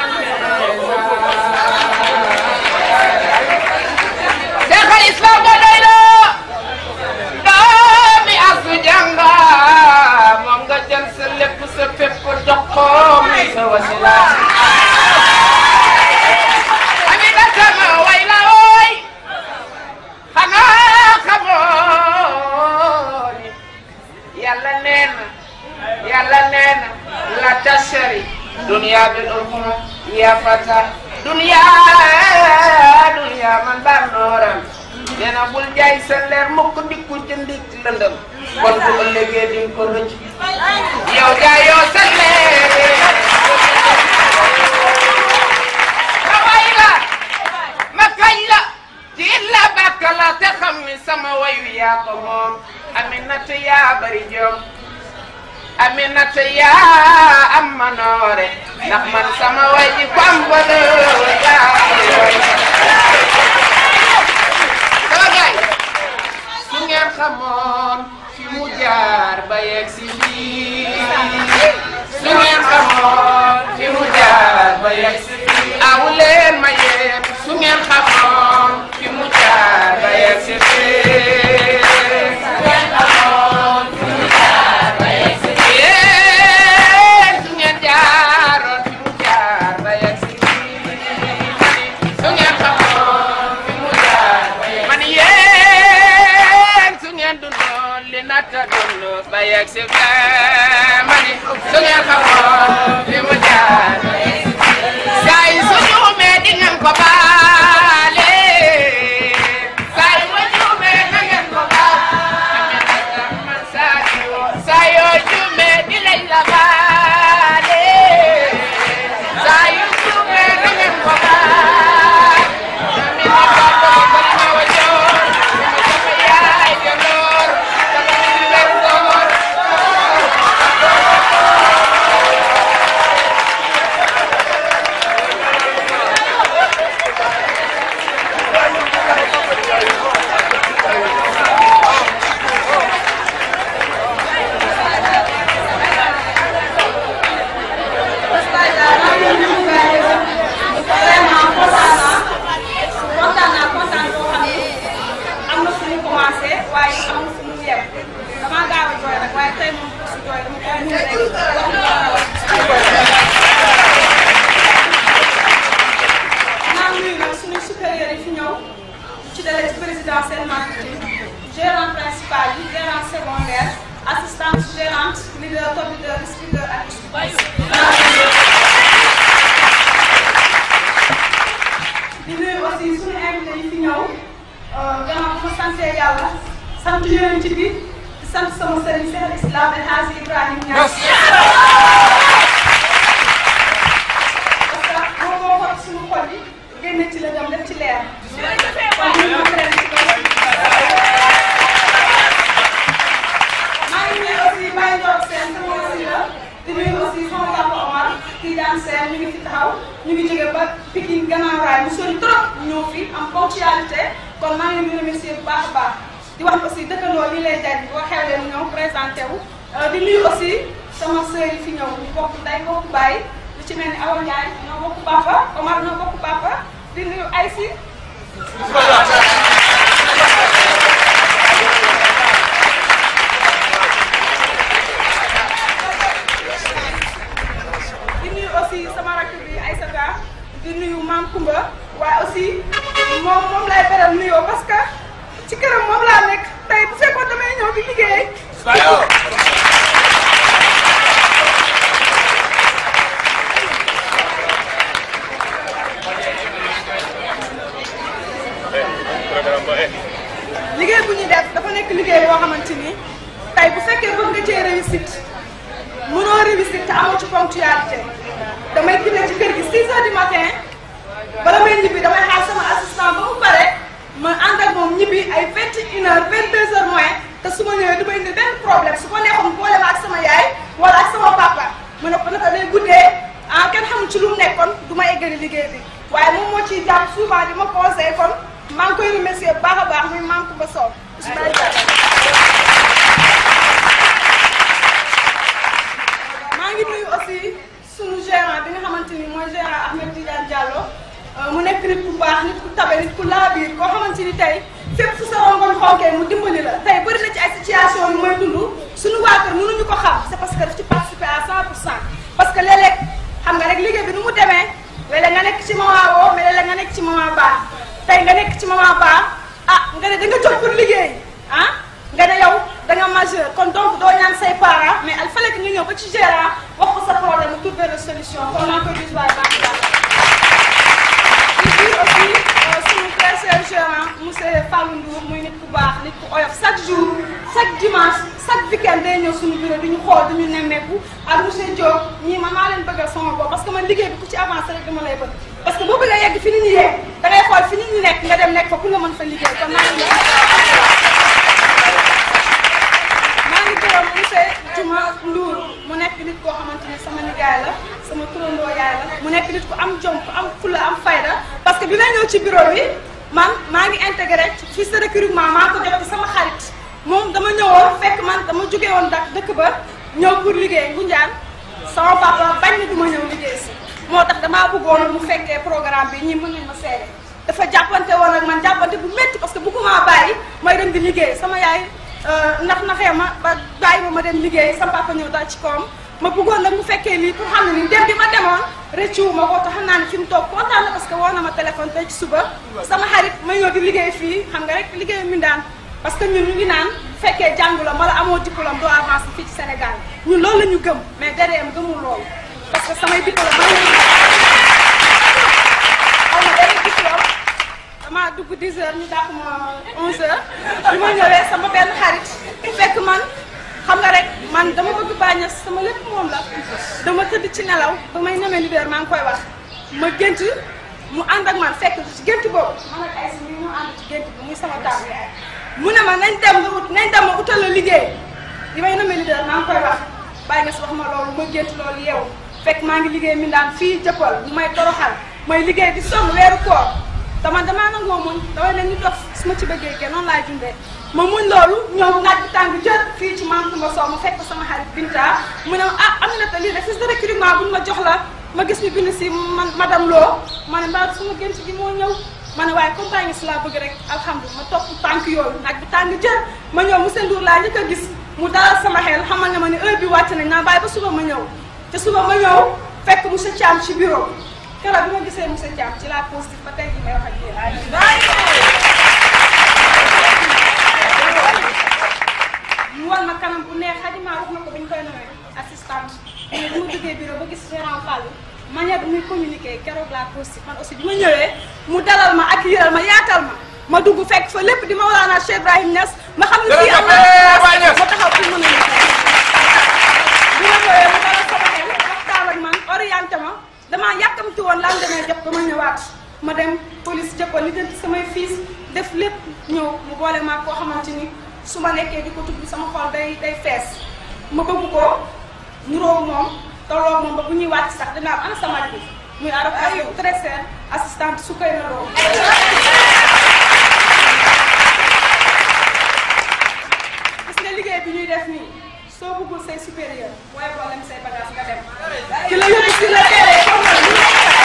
Seex al Islaam ba doy na doomi asu jànga moom nga jël sa lépp sa fépp jox ko muy sa wasila Amina sama way la wooy xanaa xamoo ni yàlla nee na yàlla nee na la tashari dunya bil ukhra ya fata dunya dunya man baa nooram nee na bul jaay sa leer mukk ndikku jëndik lëndëm kon bu ëllëgee di nga ko rëcc yow jaayoo sa leer yaa ko moom Aminata yaa bari jom Aminata yaa am manoore ndax man sama way ji ko am valeur yaa koy way sama gaay su ngeen xamoon fi mu jaar ba yegg si fii su ngeen xamoon fi mu jaar ba yegg si fii aw leen ma yéen su ngeen xamoon fi mu jaar ba yegg si fii su ngeen xamoon fi mu jaar ba yegg si fii yéen su ngeen jaaroon fi mu jaar ba yegg si fii su ngeen xamoon fi mu jaar ba yegg si fii man yéen su ngeen dundoon li nata dund ba yegg si fii man su ngeen xamoon fi mu jaar ba yegg si fii saa yi su juumee di ngeen ko baale saa yi ma juumee na ngeen ko baale man saa yoo saa yoo juumee di lañ la baale saa yu juumee na ngeen ko baale mi ni ko ko ko ma wajoor ma sama yaay jaloor sama mi leen góor vraiment kontaan naa kontaan naa kontaan boo xam ne am na fu mu commencé waaye amul fu mu yem damaa gaaw a jooy rek waaye tey moom su jooy dama koy mun rek naa nuyu nag suñu supérieur yi fi ñëw ci dalee ci président seen marketing gérant principal yi gérant secondaire assistante gérante leader top leader speaker ak di nuyu aussi suñu invité yi fi ñëw gannaaw bu ma sante yàlla sant yonent bi di sant sama sëriñ Seex Islam El Hadji Ibrahima Niass parce que moom moo xot suñu xol yi génne ci la dem def ci leer kon ñu ngi leen ci kaw maa ngi nuyu aussi Baye Ndiol Sène sama wasila di nuyu aussi sama papa Omar kii daan seen ñu ngi fi taxaw ñu ngi jóge ba Pikine Gannaaw Rail mu sori trop ñëw fi am ponctualité kon maa ngi leen di remercier bu baax a baax di wax aussi dëkkandoo lii lay jariñ boo xewlee mu ñëw présenté wu di nuyu aussi sama sœur yi fi ñëw ñu bokk nday bokk baay lu ci mel ni Awa Ndiaye ñoo bokk papa Omar ñoo bokk papa di nuyu Aïssi di nuyu aussi sama rakk bi Aïssata di nuyu Maam Kumba waaye aussi moom moom lay beral nuyoo parce que ci këram moom laa nekk tey bu fekkoon damay ñëw di liggéey. liggéey bu ñuy def dafa nekk liggéey boo xamante ni tey bu fekkee bëgg nga cee réussite mënoo réussite te amoo ci ponctualité damay quitté ci kër gi 6 heures du matin bala may ñibbi damay xaar sama assistant ba mu pare ma ànd ak moom ñibbi ay 21 heures 22 heures moins te su ma ñëwee du ma indi benn problème su ko neexoon boole ma ak sama yaay wala ak sama papa ma ne ko naka day guddee ah kenn xamul ci lu mu nekkoon du ma eggali liggéey bi waaye moom moo ciy jàpp souvent di ma conseillé kon maa ngi koy remercier bu baax a baax muy Mame Coumba Sow Ismaïla Diatta maa ngi nuyu aussi sunu gérant bi nga xamante ni mooy gérant Ahmed Tidiane Diallo mu nekk nit ku baax nit ku tabe nit ku laabiir koo xamante ni tey fépp fu sa rongoñ xonkee mu dimbali la tey bëri na ci ay situation yu mooy dund suñu waa kër mënuñu ko xam c'est parce que daf ci participer à 100 pour cent parce que léeg-léeg xam nga rek liggéey bi nu mu demee léeg-léeg nga nekk ci moment woo mais léeg-léeg nga nekk ci moment baax tey nga nekk ci moment baax ah nga ne da nga jóg pour liggéey ah nga ne yow da nga majeur kon donc doo ñaan say parents mais il fallait que ñu ñëw ba ci gérant wax ko sa problème mu trouver la solution kon maa ngi koy gis waaye baax baax di dire aussi suñu très cher gérant monsieur Fallou Ndour muy nit ku baax nit ku oyof chaque jour chaque dimanche chaque weekend day ñëw suñu bureau di ñu xool di ñu nemmeeku ak monsieur Diop ñii man maa leen bëggal sama bopp parce que man liggéey bi ku ci avancé rek dama lay bëgg parce que boo bëggee yegg fi nit ñi yegg da ngay xool fi nit ñi nekk nga dem nekk fa pour nga mën fa liggéey kon maa ngi Juma Ndour mu nekk nit koo xamante ne sama nijaay la sama turandoo yaay la mu nekk nit ku am jom ku am fula am fayda parce que bi may ñëw ci bureau bi man maa ngi intégré ci fiche de recrutement maa ko jot ci sama xarit moom dama ñëwoon fekk man dama jóge woon dak dëkk ba ñëw pour liggéey Ngoundiane sama papa bañ na du ma ñëw liggéey si moo tax damaa bëggoon mu fekkee programme bi ñii mën nañ ma seede dafa jàppante woon ak man jàppante bu métti parce que bëgguma bàyyi may dem di liggéey sama yaay ndax naxee ma ba bàyyi ma ma dem liggéey sama papa ñëw dal ci kawam ma bëggoon nag mu fekkee lii pour xam ne ni dem bi ma demoon rëccu ma ko te xam naa ne fi mu toog kontaan na parce que woo na ma téléphone tey ci suba sama xarit ma ñëw di liggéey fii xam nga rek liggéey mi daan parce que ñun ñu ngi naan fekkee jàngu la mala amoo diplôme doo avancé fii ci Sénégal ñun loolu la ñu gëm mais DDM gëmul loolu parce que samay diplôme ma xaw ma benn diplôme damaa dugg 10 heures ñu dàq ma 11 heures bi ma ñëwee sama benn xarit fekk man xam nga rek man dama bëgg bàññees sama lépp moom la dama tëdd ci nelaw ba may ñemee leader maa ngi koy wax ma gént mu ànd ak man fekk ci gént boobu man ak ay si ñu ñu ànd ci gént bi muy sama taamu yaay mu ne ma nañ dem nga ut nañ dem ma utal la liggéey li may ñemee leader maa ngi koy wax bàññees wax ma loolu ma gént loolu yeewu fekk maa ngi liggéey mi daan fii jëppal mu may toroxal may liggéey di sonn weeru koor dama damaa nangoo muñ damay ne ñu dof su ma ci bëggee kenn noonu laay dundee ma muñ loolu ñëw naaj bi tàng jër fii ci maam Kumba Sow ma fekk sama xarit Binta mu ne ah Aminata lii de fiche de recrutement buñ ma jox la ma gis ñu bind si man madame Lo ma ne mbaa suma gént gi moo ñëw ma ne waaye comme tàngi si laa bëgg rek alhamdulilah ma topp tànk yooyu naaj bi tàng jër ma ñëw monsieur Ndour laa njëkk a gis mu dalal sama xel xamal ne ma ne heure bi wàcc nañ naa bàyyi ba suba ma ñëw te suba ma ñëw fekk monsieur Thiam ci bureau keroog bi ma gisee monsieur Thiam ci la positif ba tey jii may wax ak yéen mu wan ma kanam bu neex xajima wax na ko bi ñu koy nawee assistante mais bu ma duggee bureau ba gis gérant Fallou manière bi muy communiquer keroog la positif man aussi bi ma ñëwee mu dalal ma ak yëral ma yaatal ma ma dugg fekk fa lépp di ma walaana Cheikh Ibrahim Niass ma xam ne fii am na ma taxaw pour mën a bi ma ñëwee mu dalal sama xel waxtaan ak man orienté ma damaa yàkkamti woon lan demee jot ba ma ñëwaat ma dem police jëppal li jënti samay fiis def lépp ñëw mu boole maa koo xamante ni su ma nekkee di ko tudd sama xol day day fees ma bëgg ko nuróo moom tolloo moom ba bu ñuy wàcc sax dinaa am ana sama bi muy arab ak très cher assistante su koy na loo gis nga liggéey bi ñuy def nii soo bëggul say supérieur waaye boo lem say bagage nga dem ki la yóbbu si la teeree comme na ñu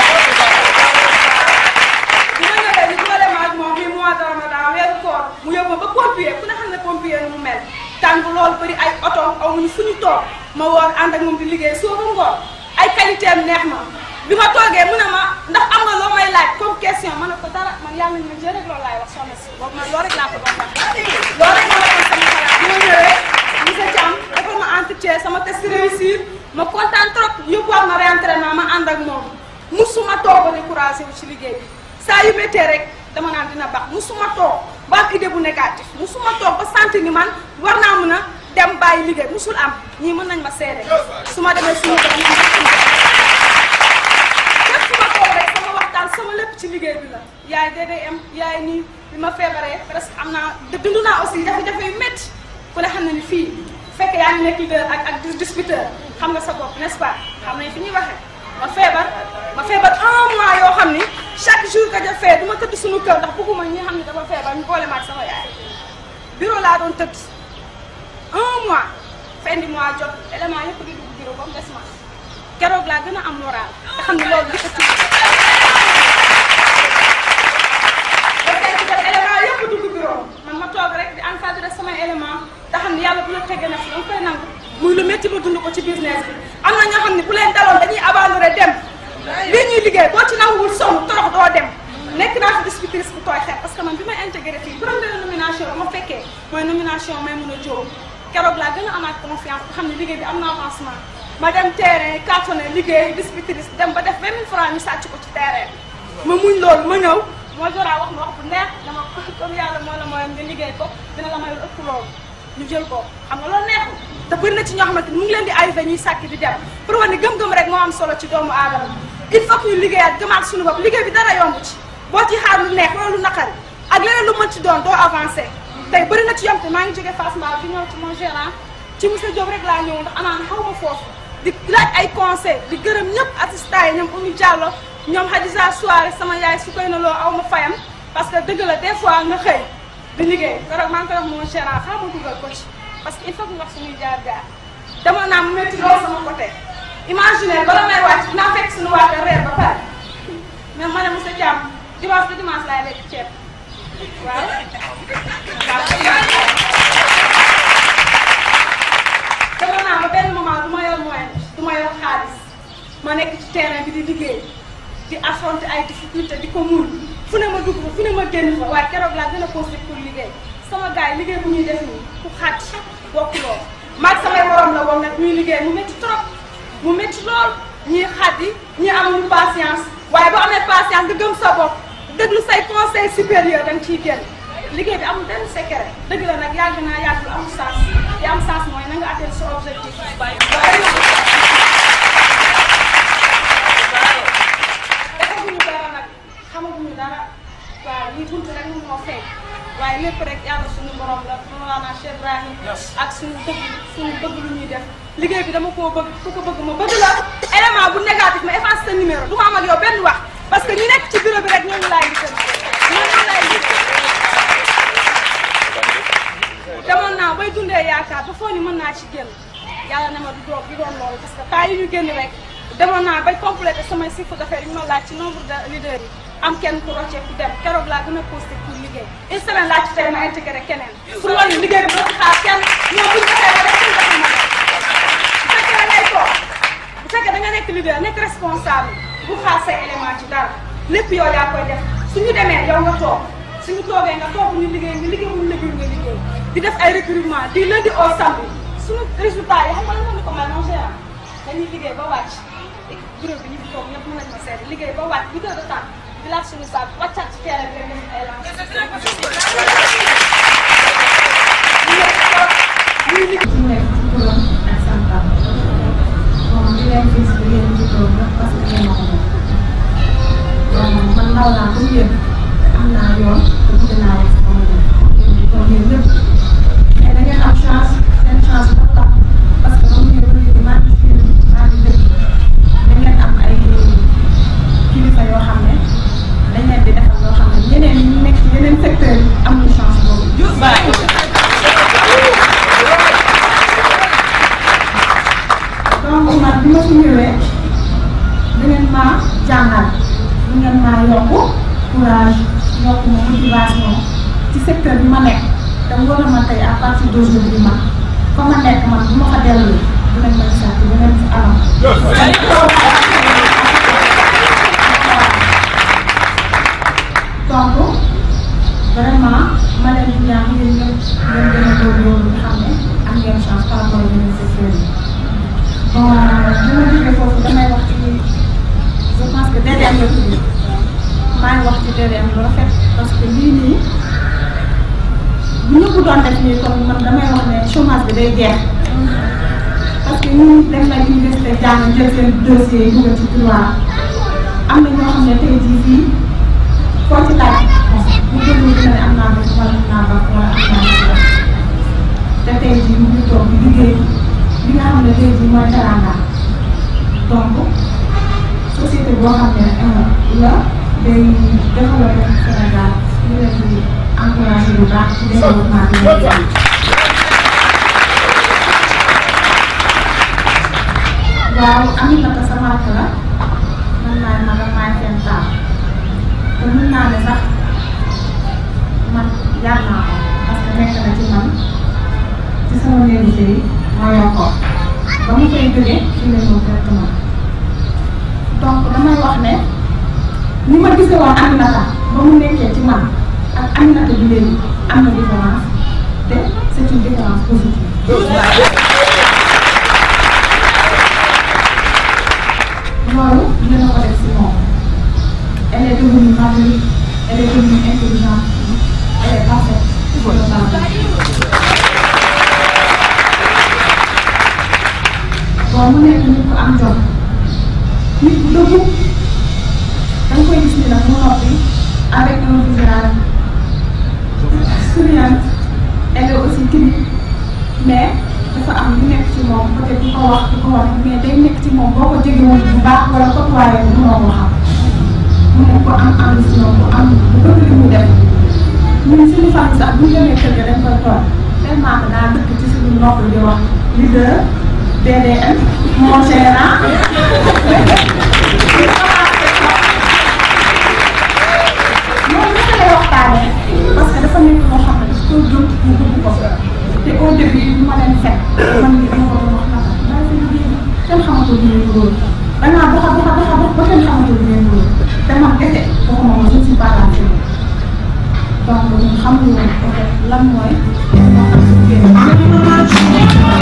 bi ma ñëwee ni ma dem ak moom mi mois de ramadan weeru koor mu yóbbu ma ba pompier ku ne xam ne pompier nu mu mel tàng loolu bëri ay oto amuñu fu ñu toog ma woor ànd ak moom di liggéey soo ba ngoor ay qualité am neex ma bi ma toogee mu ne ma ndax am nga loo may laaj comme question ma ne ko dara man yàlla nañu ma jël rek loolu laay wax soxna si boobu man loolu rek laa ko doon wax loolu rek ma la doon sama xalaat bi ma ñëwee monsieur Thiam defal ma entretien sama test réussir ma kontaan trop yóbbuwaat ma réentraînement ma ànd ak moom musuma toog ba découragé wu ci liggéey bi saa yu méttee rek dama naan dina baax musuma toog ba am idée bu négatif musuma toog ba sant ni man war naa mën a dem bàyyi liggéey musul am ñii mën nañ ma seede su ma demee suñu borom ñu képp su ma toog rek sama waxtaan sama lépp ci liggéey bi la yaay DDM yaay nii bi ma feebaree presque am naa dund naa aussi jafe-jafe yu métti ku ne xam na ni fii fekk yaa ngi nekk leader ak ak distributeur xam nga sa bopp n'est-ce pas xam nañ fi ñuy waxee ma feebar ma feebar un mois yoo xam ni chaque jour que ja fee du ma tëdd suñu kër ndax bëgguma ñi xam ne dama feebar ñu boole ma ak sama yaay bureau laa doon tëdd un mois fin du mois jot élément yëpp di dugg bureau ba mu des ma keroog laa gën a am moral te xam ne loolu li ko tudd ba tey ci def élément yëpp dugg bureau man ma toog rek di encadré samay élément te xam ne yàlla bu la tegee na fi danga koy nangu muy lu métti ma dund ko ci business bi am na ñoo xam ne bu leen daloon dañuy abandonné dem lii ñuy liggéey boo ci nanguwul sonn torox doo dem nekk naa fi distributrice bu tooy xeet parce que man bi may intégré fii première nomination ba ma fekkee mooy nomination may mun a jóob keroog laa gën a amaat confiance nga xam ne liggéey bi am na avancement ma dem terrain cartonné liggéey distributrice dem ba def 20 000 francs ñu sàcc ko ci terrain ma muñ loolu ma ñëw moo joraa wax ma wax bu neex dama comme yàlla moo la mooy nga liggéey ko dina la mayul ëpp loolu ñu jël ko xam nga loolu neexul te bëri na ci ñoo xamante ni mu ngi leen di arrivé ñuy sàkk di dem pour wane ni gëm-gëm rek moo am solo ci doomu aadama il faut que ñu liggéeyaat gëmaat suñu bopp liggéey bi dara yomb ci boo ci xaar lu neex wala lu naqari ak leneen lu mën ci doon doo avancé tey bëri na ci yomb te maa ngi jógee Fass Mbao bi ñëw ci mon gérant ci monsieur Diop rek laa ñëw ndax anaan xaw ma foofu di laaj ay conseil di gërëm ñëpp assistant yi ñoom Oumy Diallo ñoom Hadisa Soare sama yaay su koy na loo aw ma fayam parce que dëgg la des fois nga xëy di liggéey keroog maa ngi koy wax mon gérant xaaral ma dugal ko ci parce que il faut que nga wax suñuy jaar jaar demoon naa mu métti lool sama côté imaginer bala may wàcc dinaa fekk suñu waa kër reer ba pare mais ma ne monsieur Thiam dimanche ba dimanche laay lekk ceeb waaw. demoon naa ba benn moment du ma yor moyen du ma yor xaalis ma nekk ci terrain bi di liggéey di affronter ay difficultés di ko muñ fu ne ma dugg fa fu ne ma génn fa waaye keroog laa gën a posé pour liggéey sama gars yi liggéey bu ñuy def nii ku xaat bokkuloo maag samay morom la woon nag ñuy liggéey mu métti trop mu métti lool ñii xaddi ñii amuñu patience waaye boo amee patience nga gëm sa bopp déglu say conseil supérieur da nga ciy génn liggéey bi amul benn secret dëgg la nag yàgg naa yàgg lu am sens li am sens mooy na nga atteindre sa objectif defaguñu dara nag xamaguñu dara waaw lii buntu rek moom moo feeñ waaye lépp rek yàlla suñu borom la Mawlana Cheikh Ibrahim ak suñu bëgg suñu bëgg lu ñuy def liggéey bi dama koo bëgg ku ko bëgg ma bëgg la élément bu négatif ma efface sa numéro du ma am ak yow benn wax parce que ñi nekk ci bureau bi rek ñooñu laay liggéey ñooñu laay liggéey demoon naa bay dundee yaakaar ba foo ni mën naa ci génn yàlla ne ma du doon du doon loolu parce que temps yi ñu génn rek demoon naa bay complété samay chiffre d'affaires yi ñu ma laaj ci nombre de leaders yi am kenn ku roccee ku dem keroog laa gën a posté pour liggéey une semaine laa ci tey ma intégré keneen pour wan ni liggéey bi doo ci xaar kenn ñoom bu ñu defee ba def suñu defee ma bu fekkee da ngay toog bu fekkee da nga nekk leader nekk responsable bu xaar say élément ci dara lépp yow yaa koy def suñu demee yow nga toog suñu toogee nga toog ñu liggéey nga liggéey mu liggéey nga liggéey di def ay recrutement di lundi au samedi suñu résultat yi xam nga lan la ko mel non gérant dañuy liggéey ba wàcc bureau bi ñu fi toog ñëpp mën nañu ma seede liggéey ba wàcc huit heures de temps di laaj suñu saak wàccaat ci terrain bi rek def ay ñu nekk ci turam ak santam bon di leen gis di leen juddoo nag parce que yéen a ko moom bon man ndaw naa comme yéen am naa yoon te bëgg naa rek sama yoon kon yéen ñëpp mais da ngeen am chance seen chance dafa tax parce que comme yéen léegi maa ngi fi maa ngi dëkk da ngeen am ay kilifa yoo xam ne dañ leen di defal loo xam ne ñeneen ñi nekk ci yeneen secteur yi amuñu chance boobu. donc man bi ma fi ñëwee da ngeen maa jàngal da ngeen maa yokk courage yokk ma motivation ci secteur bi ma nekk te wóor na ma tey à partir d'aujourd'hui man fa ma nekk man bu ma fa dellu dinañ ma gisaat ci beneen fi anam. donc vraiment ma leen di ñaax yéen ñëpp ngeen gën a góorgóorlu nga xam ne am ngeen chance par rapport ak yeneen secteurs yi. bon bi ma jógee foofu damay wax ci je pense que DDM la tudd maa ngi wax ci DDM lu rafet parce que lii nii bu ñëpp doon def nii kon man damay wax ne chômage bi day jeex parce que ñun dem na université jàng jël seen dossier yi dugal ci couloir am na ñoo xam ne tey jii fii foo ci laaj bu déglu dina ne am naa bés wala am naa bac wala am naa bés te tey jii mu ngi toog di liggéey li nga xam ne tey jii mooy teranga donc société boo xam ne la day développé Sénégal ñu leen di encouragé bu baax ci développement bi ñu def. waaw Aminata sama rakk la man maay magam maay seen taal te mën naa ne sax man yar naa ko parce que nekk na ci man ci sama néegu sëy ma yor ko ba mu koy jógee ci la ñëw directement donc damay wax ne ni ma gisee woon Aminata ba mu nekkee ci man ak Aminata bi léegi am na différence te c'est une différence positive. loolu dina ko def si moom elle est devenue madure elle est devenue intelligente elle est parfaite pour le travail. bon mu nekk nit ku am jom nit ku dëggu da nga koy gis ni nag mu noppi avec un visage souriant elle est aussi timide mais dafa am ànd si ñoom bu am bu bëgg li muy def ñun suñu famille sax bu ñu demee kër ga dañ koy toog tellement que daa dëkk ci suñu nopp di wax leader DDM mon gérant loolu naka lay waxtaanee parce que dafa nekk loo xam ne daf koy gëm mu bëgg ko te au début bu ma leen fekk man mii dama ko doon wax naka bàyyi sa liggéey bi kenn xamatul li ngay wóor da ngaa doxa doxa doxa dox ba kenn xamatul li ngay wóor te man kese waxuma ma je ne suis pas la seule donc ñun xamuñu woon en fait lan mooy moo tax ñu génn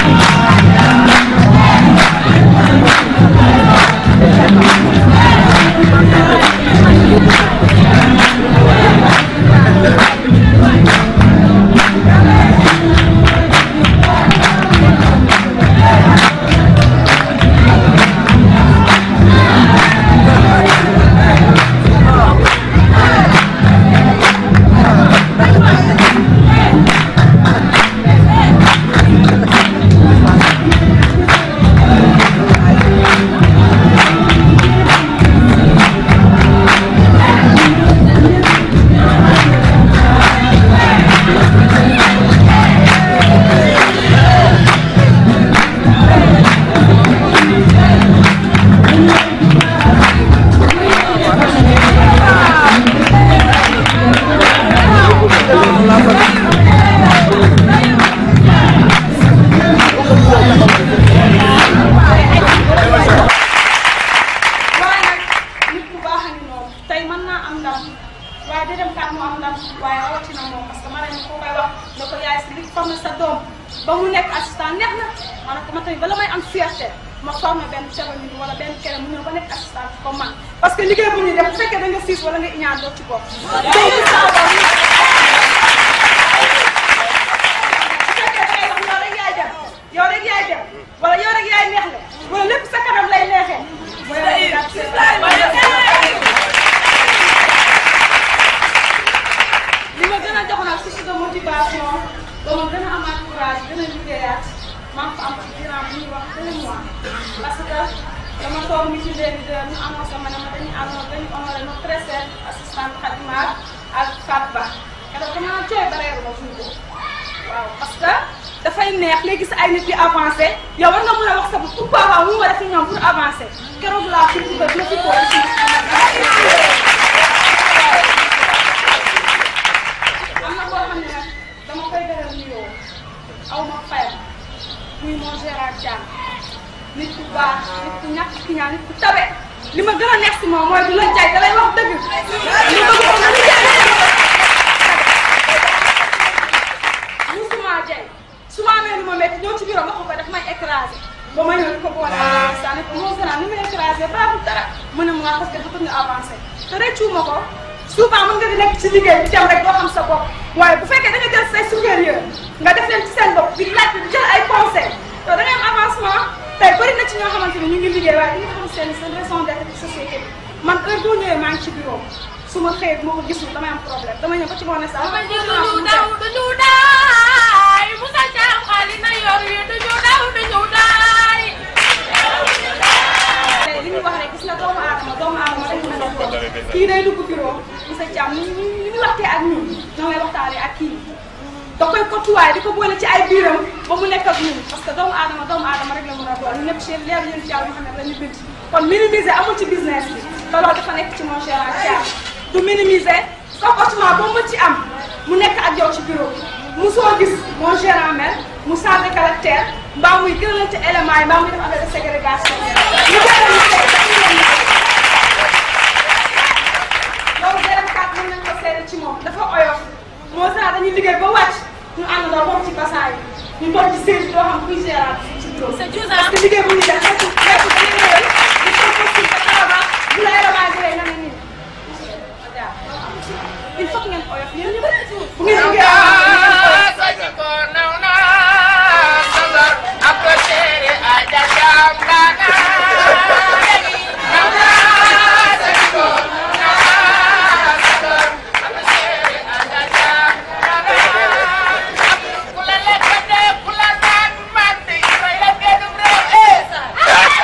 waaye nag nit ku baax a ngi noonu tey mën naa am ndam waaye da dem kat mu am ndam waaye rawatina moom parce que ma ne ko koy wax ne ko yaay si li formé sa doom ba mu nekk assistant neex na ma ne ko ma tamit bala may am fierté ma formé benn cérémonie wala benn kere mu ñëw ba nekk assistant comme man parce que liggéey bu ñuy def bu fekkee da nga siis wala nga iñaan doo ci bopp donc saa ba bu fekkee da ngay wax yow rek yaay dem yow rek yaay dem wala yow rek yaay neex le wala lépp sa kanam lay neexee li ma gën a jox nag source de motivation ba ma gën a amaat courage gën a liggéeyaat maa ngi ko am ci durant bu ñuy wax deux mois parce que dama toog meeting des leaders ñu annoncé ma ne ma dañuy annoncé dañuy honoré notre très chère assistante Khadimar ak Fatou Ba keroog dama naan cooy bareeru ma jour boobu waaw parce que dafay neex léegi sa ay nit di avancé yow war nga mën a wax sa bopp pourquoi pas mu war a fi ñoom pour avancer keroog laa fi ba dina fi ko aussi am na koo xam ne nag dama koy beral nuyoo aw ma fayam muy mon Gérard Thiam nit ku baax nit ku ñàkk ki ñaan nit ku tabe li ma gën a neex si moom mooy du la jaay da lay wax dëgg li bëgg ko nga lu jaay musuma jaay su ma amee lu ma métti ñëw ci bureau ma ko ko daf may écrasé ba ma ñëw di ko boole saa ne ko moo gën a ni may écrasé baaxul dara mu ne ma parce que dafa nga avancé te rëccuwuma ko souvent mën nga di nekk ci liggéey di dem rek doo xam sa bopp waaye bu fekkee da nga jël say supérieur nga def leen ci seen bopp di laaj di jël ay conseil te da ngay am avancement tey bëri na ci ñoo xamante ni ñu ngi liggéey waaye dañu xam seen seen raison d'être ci société bi man heure boo ñëwee maa ngi ci bureau su ma xëyee bu ma ko gisul damay am problème dama ñëw ba ci moo ne sax Dama jël duñu daw duñu daay Moussa Thiam xaalis na yor yi duñu daw duñu daay. tey li ñuy wax rek gis nga doomu aadama doomu aadama rek mën a def kii day dugg bureau monsieur Thiam ni ñu ni ñu waxtee ak ñun ñoo ngay waxtaanee ak kii da koy kotuwaay di ko boole ci ay biiram ba mu nekk ak ñun parce que doomu aadama doomu aadama rek la mën a doon ñun ñëpp ci leer yéen ci yàlla Muhammad la ñu bind kon minimiser amul ci business bi te loolu dafa nekk ci mon cher Thiam du minimiser comportement boo mën ci am mu nekk ak yow ci bureau bi musoo gis mon gérant mel mu changé caractère mbaa muy gën a ci éléments yi mbaa muy def affaire de ségrégation ñu gën a ñu teg loolu gërëm kat mën nañ ko seede ci moom dafa oyof moo sax dañuy liggéey ba wàcc ñu ànd doo toog ci basaay ñu toog ci siège doo xam kuy gérant ci bureau C'est juste parce que liggéey bu ñu def nekk nekk dañuy ñëwal di toog ko ci ba taxawaat bu la élément jëlee nga ne nii il faut que ngeen oyof yéen ñu bëri bu ngeen liggéey Saji ko naw na sabar ak tere aja jambana naw na saji ko naw na sabar ak tere aja jambana kula lekk de kula naan man di koy la gënu réew eh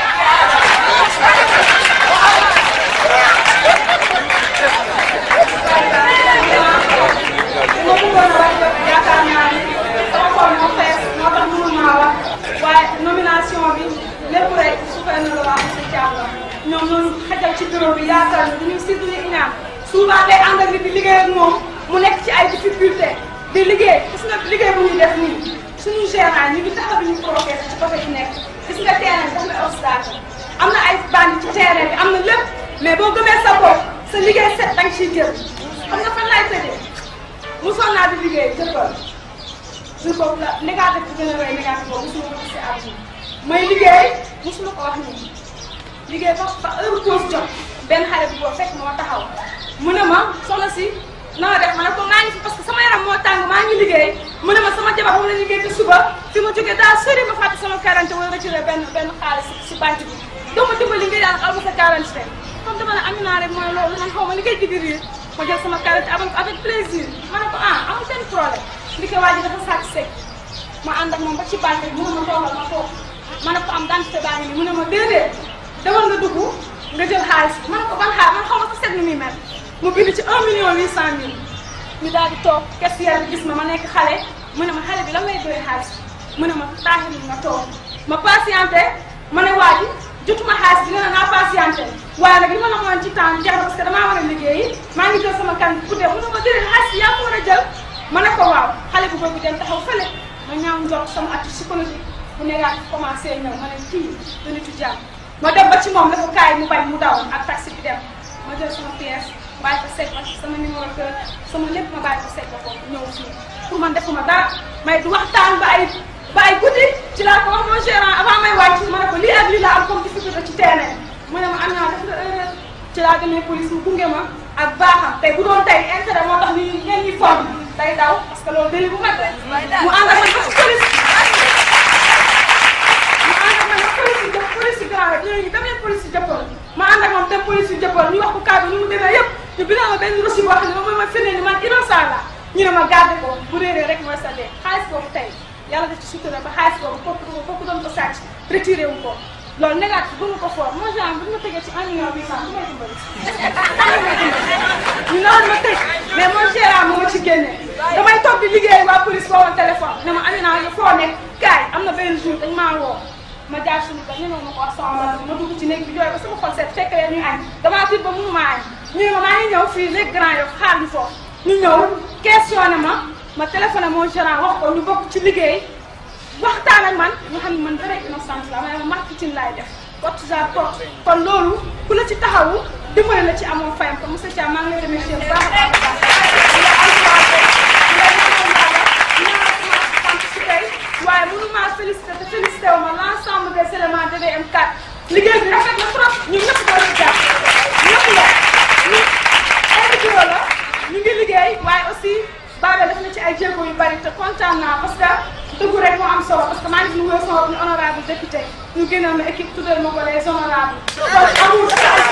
yaatal ñu duñu si duñu iñaan souvent day ànd ak nit di liggéey ak moom mu nekk ci ay difficulté di liggéey gis nga liggéey bu ñuy def nii suñu gérant ñu ngi taxaw ñu provoqué ci côté bi nekk gis nga terrain bi am na obstacle am na ay bandi ci terrain bi am na lépp mais boo gëmee sa bopp sa liggéey set danga ciy jël xam nga fan laay tëjee mosoon naa di liggéey jëppal jour boobu la négatif bi gën a rëy négatif boobu mosuma ko gis si àdduna may liggéey mosuma ko wax nii liggéey ba ba heure pause jot benn xale bu boobu fekk moo taxaw mu ne ma soxna si na nga def ma ne ko maa ngi fi parce que sama yaram moo tàng maa ngi liggéey mu ne ma sama jabar moom la liggéey te suba fi ma jógee daal sori ma fàtte sama quarante wala retiré benn benn xaalis si banque bi doo ma dimbali nga daal xaw ma sa quarante te comme dama ne am naa rek mooy loolu man xaw ma li ngay digg riir ma jël sama quarante abal ko avec plaisir ma ne ko ah amul benn problème li ko waa ji dafa sàcc sec ma ànd ak moom ba ci banque bi mu ne ma toogal ma toog ma ne ko am dentité baa ngi nii mu ne ma déedéet demal nga dugg nga jël xaalis bi ma ne ko ban xaalis man xaw ma ko seet ni muy mel mu bind ci 1 million 800 mille ñu daal di toog caissière bi gis ma ma nekk xale mu ne ma xale bi lan lay doy xaalis mu ne ma taaxil nga toog ma patienté ma ne waa ji jotuma xaalis bi nga ne naa patienté waaye nag li ma la moon ci temps jeex na parce que damaa war a liggéeyi maa ngi jël sama kan bu dee mu ne ma déedéet xaalis bi yaa ko war a jël ma ne ko waaw xale bu boobu dem taxaw fële ma ñaaw njort sama atti psychologique bu négatif commencé ñëw ma ne kii du nitu jàmm ma dem ba ci moom la ko kaay mu bañ mu daw ak taxi bi dem ma jël sama pièce bàyyi ko sec sama numéro kër sama lépp ma bàyyi ko sec ko ñëw fii pour man defuma dara may du waxtaan ba ay ba ay guddi ci laa ko wax mon gérant avant may wàcc ma ne ko lii ak lii laa am comme difficulté ci terrain mu ne ma am naa def nga erreur ci laa demee police mu gunge ma ak baaxam tey bu doon tey intérêt moo tax ni ngeen ñuy forme day daw parce que loolu délit bu mag la mu ànd ak man ba ci police mu ànd ak man ba police yi jëpp police yi grand rek léegi dem leen police yi jëppal ma ànd ak moom dem police yi jëppal ñu wax ko cas bi ni mu demee yëpp ñu bindal ma benn reçu boo xam ne moom mooy ma firnde ni man innocent la ñu ne ma garde ko bu réeree rek mooy sa dee xaalis boobu tey yàlla def ci sutura ba xaalis boobu kooku kooku doon ko sàcc retiré wu ko loolu négatif bu ma ko foor mon genre bu ma tegee ci un million huit cent bu may dimbali ñu noonu ma tëj mais mon gérant moo ma ci génne damay toog di liggéey waa police boo woon téléphone ne ma Amina nga foo nekk kaay am na benn jour dañ maa woo ma jaar suñu ba ñëwoon ma ko wax sama ma dugg ci néeg bi jooy ba sama xol seet fekk leen ñuy añ damaa tiit ba mënu maa añ ñu ne ma maa ngi ñëw fii léegi grand yow xaar ñu foofu ñu ñëw questionné ma ma téléphoné mon gérant wax ko ñu bokk ci liggéey waxtaan ak man ñu xam ne man vrai innocente la ma ne ma marketing laay def porte genre porte kon loolu ku la ci taxawu dimbali la ci amoo fayam ko monsieur Thiam maa ngi lay remercier bu baax a baax a baax waaye mënu maa félicité te félicité wu ma l' ensemble des éléments DDM4 liggéey bi rafet na trop ñun ñëpp doon ci jàpp ñëpp la ñu invité la ñu ngi liggéey waaye aussi Babel def na ci ay jéego yu bari te kontaan naa parce que dëggu rek moo am solo parce que maa ngi nuyu sama bopp ñu honorable député ñu génnoon na équipe tuddal ma ko les honorables kon amul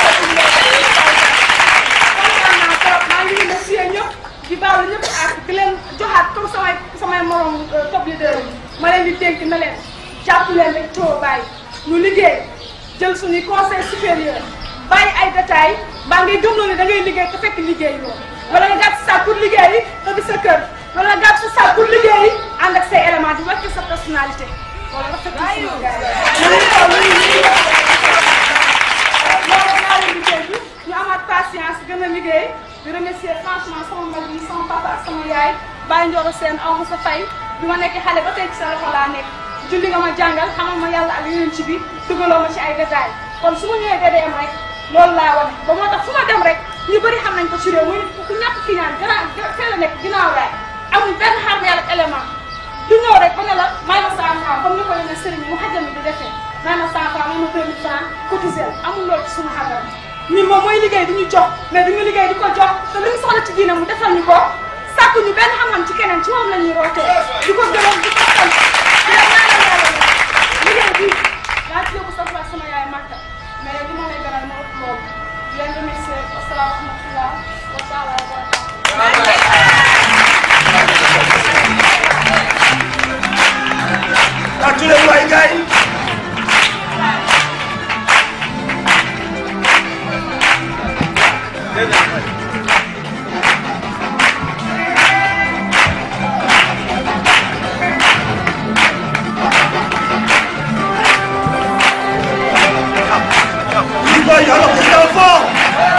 kontaan naa trop maa ngi remercier ñëpp di baalu ñëpp ak di leen joxaat comme samay samay morom top leader yi ma leen di dénk na leen jàpp leen rek too bàyyi ñu liggéey jël suñuy conseil supérieur bàyyi ay détails mbaa ngay gëmloo ne da ngay liggéey te fekk liggéey loolu wala nga gàtt sa pour liggéey te di sa kër wala nga gàtt sa pour liggéey ànd ak say éléments di wàcc sa personnalité loolu rafet na suñu gars yi ñu xool ñu ñu loolu naa leen liggéey bi ñu amaat patience gën a liggéey di remercier franchement sama mag yi sama papa ak sama yaay Baye Ndioro Sène aw ma sa fay bi ma nekk xale ba tey ci sa loxo laa nekk julli nga ma jàngal xamal ma yàlla ak yeneen ci bi dugaloo ma ci ay détails kon su ma ñëwee DDM rek loolu laa wane ba moo tax fu ma dem rek ñu bëri xam nañ ko ci réew muy ku ñàkk ki ñaan gannaaw fee la nekk ginnaaw raay amul benn xar yàlla ak élément du ñëw rek ba ne la may ma cent franc comme ni ko yeneen sëriñ mu xajal mi di defee may ma cent franc may ma deux mille franc cotisé amul loolu ci suñu xabar ñun moom mooy liggéey di ñu jox mais duñu liggéey di ko jox te lu ñu soxla ci diine mu defal ñu ko sàkku ñu benn xam-xam ci keneen ci moom la ñuy rootee di ko gërëm di ko sant di la ñaanal yàlla liggéey bi daa ci yóbbu sa place sama yaay màkka mais li ma lay gënal moo ëpp loolu di leen remercier asalaamaaleykum wa taala wa barakatuh tàccu leen waay gars yi Oui, boy, alors c'est un fort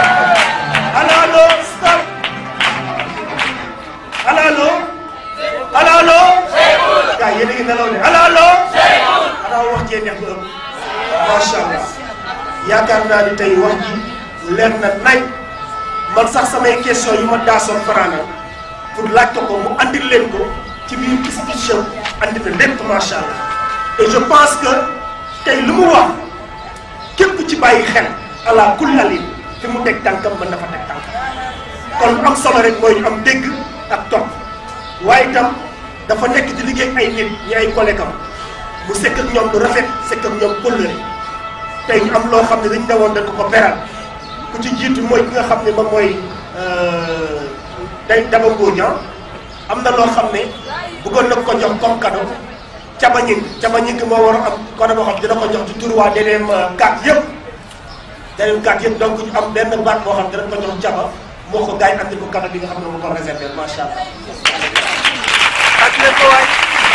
naa ni tey wax ji leer na nañ man sax samay question yu ma daasoon faraana pour laaj ko ko mu andil leen ko ci biir speech am andi na lépp macha allah et je pense que tey lu mu wax képp ci bàyyi xel ala kullalin fi mu teg tànkam mën na fa teg tànkam kon lu am solo rek mooy ñu am dégg ak topp waaye itam dafa nekk di liggéey ay nit ñi ay collègue am mu sekk ak ñoom lu rafet sekk ak ñoom kóllëre tey ñu am loo xam ne dañu demoon dañ ko ko beral ku ci jiitu mooy ki nga xam ne moom mooy day daba ngóoña am na loo xam ne bëggoon na ko jox comme cadeau caba ñing caba ñing moo war a am cadeau boo xam dina ko jox ci tur waa deneen gàtt yëpp deneen gàtt yëpp donc ñu am benn baat boo xam dina ko jox caba moo ko gars yi andi ko cadeau bi nga xam ne moo ko réservé macha allah. ak leen ko waay.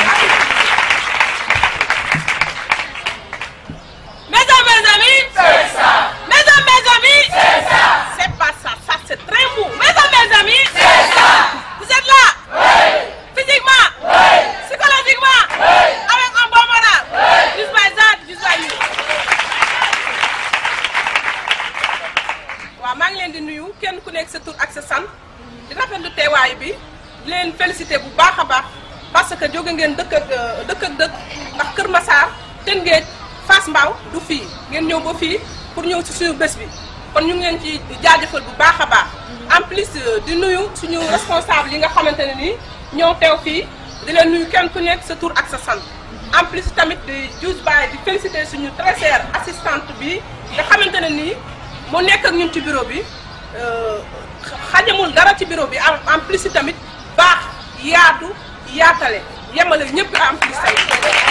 Mesdames, mes amis, c'est ça. Mesdames, mes amis, c'est ça. C'est pas ça, ça c'est très mou. Mesdames, mes amis, c'est ça. Vous êtes là Oui. Physiquement Oui. Psychologiquement Oui. Avec un bon moral Oui. Juste by that, just by you. waaw maa ngi leen di nuyu kenn ku nekk sa tur ak sa sant di rafetlu teewaay bi di leen félicité bu baax a baax parce que jóge ngeen dëkk ak dëkk ak dëkk ndax Kër Massar Tëngéej Fass Mbao du fii ngeen ñëw ba fii pour ñëw ci suñu bés bi kon ñu ngi leen ci jaajëfal bu baax a baax en plus di nuyu suñu responsable yi nga xamante ne nii ñoo teew fii di leen nuyu kenn ku nekk sa tur ak sa sant en plus tamit di Diouf Baye di féliciter suñu très chère assistante bi nga xamante ne nii mu nekk ak ñun ci bureau bi xajamul dara ci bureau bi en en plus tamit baax yaatu yaatale yemale ñëpp en plus tamit.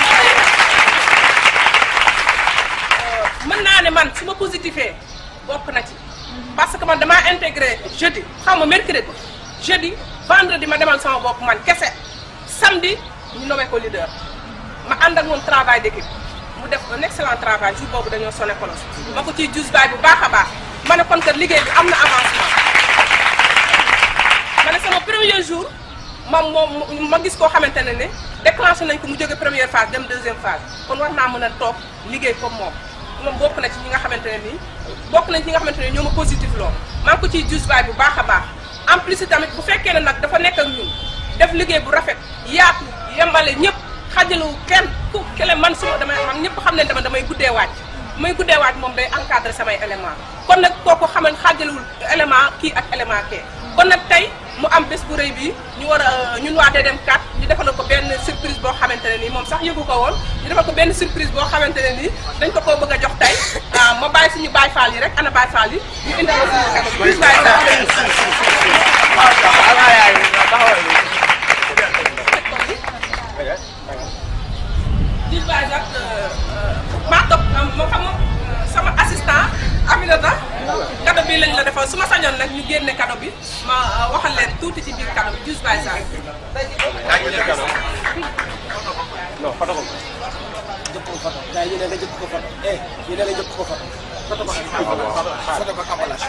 mën naa ne man su ma positifee bokk na ci parce que man damaa intégré jeudi xaw ma mercredi jeudi vendredi ma demal sama bopp man kese samedi ñu nommé ko leader ma ànd ak moom travail d'équipe mu def un excellent travail jour boobu dañoo sonné kolos ma ko ciy jus baay bu baax a baax ma ne kon kat liggéey bi am na avancement ma ne sama premier jour ma moom ma gis koo xamante ne ne déclenché nañ ko mu jóge première phase dem deuxième phase kon war naa mën a toog liggéey comme moom moom bokk na ci ñi nga xamante ne nii bokk nañ ci ñi nga xamante ne ñoo ma positif loo maa ngi ko ciy jus baay bu baax a baax en plus tamit bu fekkee ne nag dafa nekk ak ñun def liggéey bu rafet yaatu yembale ñëpp xajalu kenn ku kele man suma damay man ñëpp xam ne dama damay guddee wàcc may guddee wàcc moom day encadré samay élément kon nag kooku xaman xajalul élément kii ak élément kee kon nag tey mu am bés bu rëy bi ñu war a ñun waa dem kat ñu defal ko benn surprise boo xamante ne nii moom sax yëgu ko woon ñu defal ko benn surprise boo xamante ne nii dañ ko koo bëgg a jox tey ah ma bàyyi suñu Baye Fall yi rek ana Baye Fall yi ñu indi ko suñu kanam bis Baye bis Baye nag maa topp ma xam sama assistant Aminata cadeau bi lañ la defal su ma sañoon nag ñu génne cadeau bi ma waxal leen tuuti ci biir cadeau bi Diouf Baye Sall. non foto ko jëpp ko foto gars yi ñu ne nga jëpp ko foto eh ñu ne nga jëpp ko foto foto ko foto ko emballage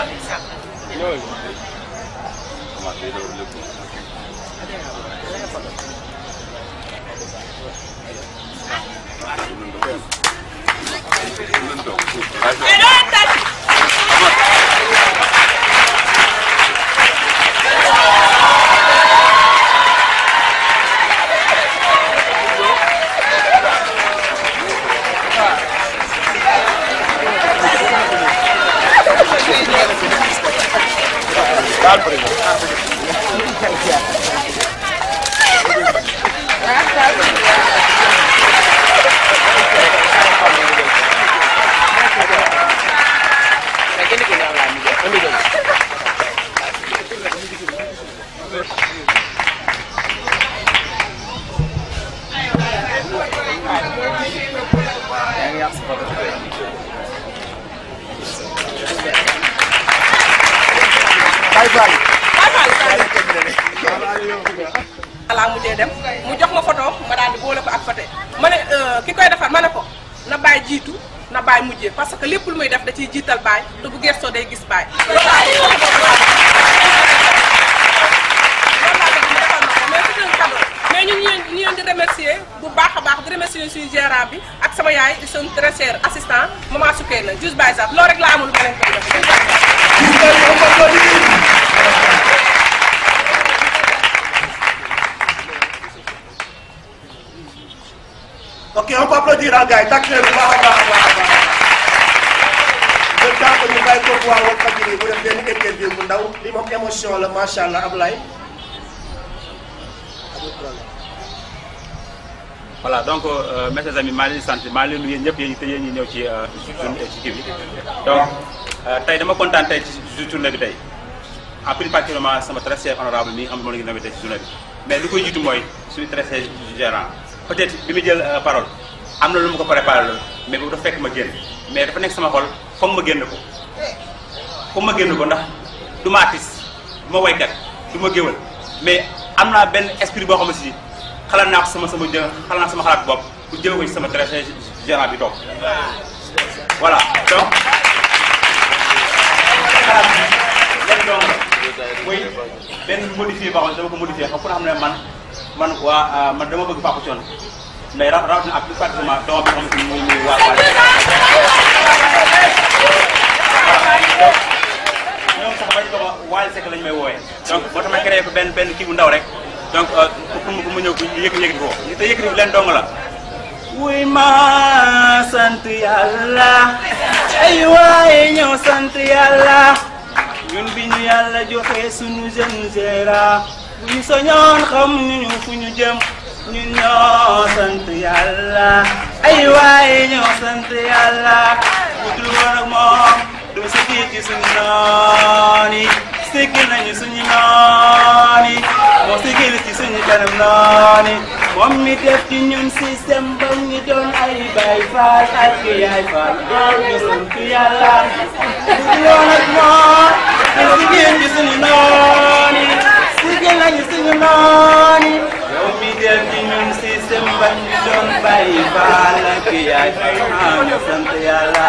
mais doo leen tàcc. Baye Fall voilà mujjee dem mu jox ma photo ma daal di boole ko ak photo ma ne ki koy defar ma ne ko na bàyyi jiitu na bàyyi mujjee parce que lépp lu muy def da ciy jiital bàyyi te bu gëstoo day gis bàyyi. loolu laa bëgg mu defal ma ko mais c'est un cadeau mais ñun ñu leen ñu leen di remercier bu baax a baax di remercier suñu gérant bi ak sama yaay di suñu très cher assistant maman Soukey na juste bàyyi sax loolu rek laa amul ma leen koy def. ok on peut applaudir ah gars yi tàkk leen bu baax a baax a baax a baax le temps que ñu bàyyi ko waa Walfadjri mu def benn interview bu ndaw li moom émotion la macha allah Ablaye. voilà donc euh, mes chers amis maa ngi leen di sant maa ngi leen di nuyu ñëpp yéen te yéen ñi ñëw ci ci kii bi donc tey dama kontaan tey ci journée bi tey en plus particulièrement sama très cher honorable mi nga xam ne moom la ñu nawee tey ci journée bi mais li koy jiitu mooy suñu très cher gérant peut-être bi mu jël parole am na lu ma ko préparé loolu mais boobu dafa fekk ma génn mais dafa nekk sama xol foog ma génn ko foog ma génn ko ndax du ma artiste du ma waykat du ma géwal mais am naa benn esprit boo xam ne si xalaat naa ko sama sama jë xalaat naa sama xalaat bopp pour jëlee ko ci sama très cher gérant bi toog voilà donc xalaat bi lenn dong la mooy benn modifié boo xam ne dama ko modifié xam ku ne xam ne man man waa man dama bëgg Papa Thione mais ra rawatina ak plus particulièrement doom bi xam ne muy muy waa waa ñoom sax bañ ko ma Wally Seck lañ may wooyee donc moo tax ma créé ko benn benn kii bu ndaw rek donc pour mu pour mu ñëw yëg yëg ko te yëkkati bi leen dong la wuy ma sant yàlla ay waaye ñëw sant yàlla ñun bi ñu yàlla joxe suñu jeune gérant bu ñu soñoon xam ñu fu ñu jëm ñun ñoo sant yàlla ay waaye ñoo sant yàlla bu dul woon ak moom du sikki ci suñu noon yi sikki nañu suñu noon yi moo sikkil ci suñu kanam noon yi moom mi def ci ñun système ba ñu doon ay bay faal ak yaay faal ñu sant yàlla bu dul woon ak moom du sikki ci suñu noon yi sikki nañu suñu noon yi yow mi def ci ñun système ba ñu doon bay faal ak yaay faal ñu sant yàlla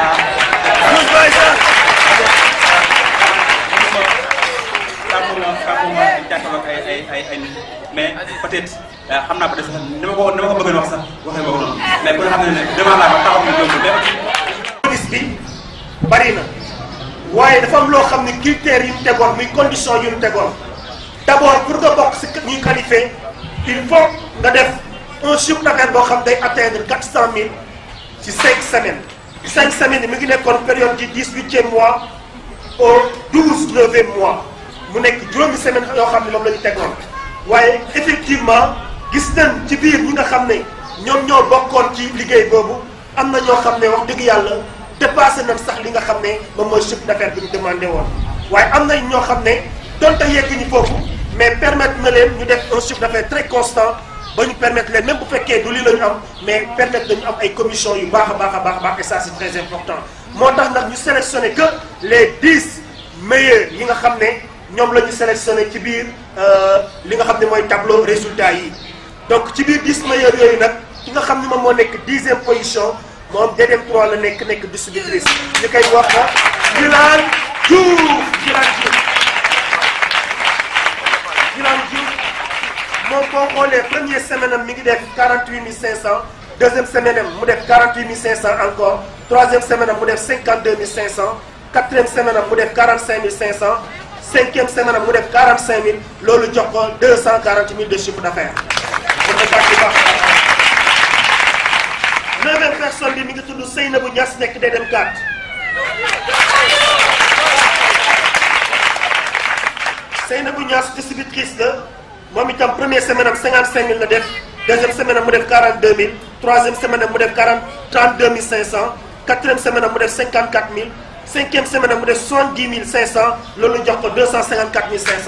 kàppuma kàppuma jàkkaarloog ay ay ay ay nit mais peut-être xam naa peut-être sax ni ma ko ni ma ko bëggoon wax sax waxee ma ko noonu mais ku ne xam ne ne devant la ba taxaw na jóg mais gis bi bari na waaye dafa am loo xam ne critères yu ñu tegoon muy condition yu ñu tegoon d'abord pour nga bokk si ñuy qualifié il faut nga def un chiffre d'affaires boo xam day atteindre quatre cent mille ci cinq semaines cinq semaines yi mi ngi nekkoon période du dix-huitième mois au douze neuvième mois mu nekk juróomi semaine yoo xam ne moom la ñu tegoon waaye effectivement gis nañ ci biir ñi nga xam ne ñoom ñoo bokkoon ci liggéey boobu am na ñoo xam ne wax dëgg yàlla dépassé nañ sax li nga xam ne moom mooy chiffre d'affaires bi ñu demandé woon waaye am na ñoo xam ne donte yegg ñu foofu mais permettre na leen ñu def un chiffre d'affaires très constant ba ñu permettre leen même bu fekkee du lii la ñu am mais permettre nañu am ay commission yu baax a baax a baax a baax et ça c'est très important moo tax nag ñu sélectionné que les dix meilleurs yi nga xam ne ñoom la ñu sélectionné ci biir li nga xam ne mooy tableau résultat yi donc ci biir dix meilleurs yooyu nag ki nga xam ne moom moo nekk dixième position moom DDM 3 la nekk nekk distributrice ñu koy wax Gilane Diouf Gilane Diouf Gilane Diouf moom boo xoolee première semaine am mi ngi def 48 500 deuxième semaine am mu def 48 500 encore troisième semaine am mu def 52 500 quatrième semaine am mu def 45 500 cinquième semaine am mu def 45 000 loolu jox ko 240 000 de chiffre d'affaires. mën na baax baax neuvième personne bi mi ngi tudd Seynabou Niass nekk DDM 4 Seynabou Niass distributrice la moom itam première semaine am 55 000 la def deuxième semaine am mu def 42 000 troisième semaine am mu def 40 32 500 quatrième semaine am mu def 54 000 cinquième semaine am mu def 70 500 loolu jox ko 254 500.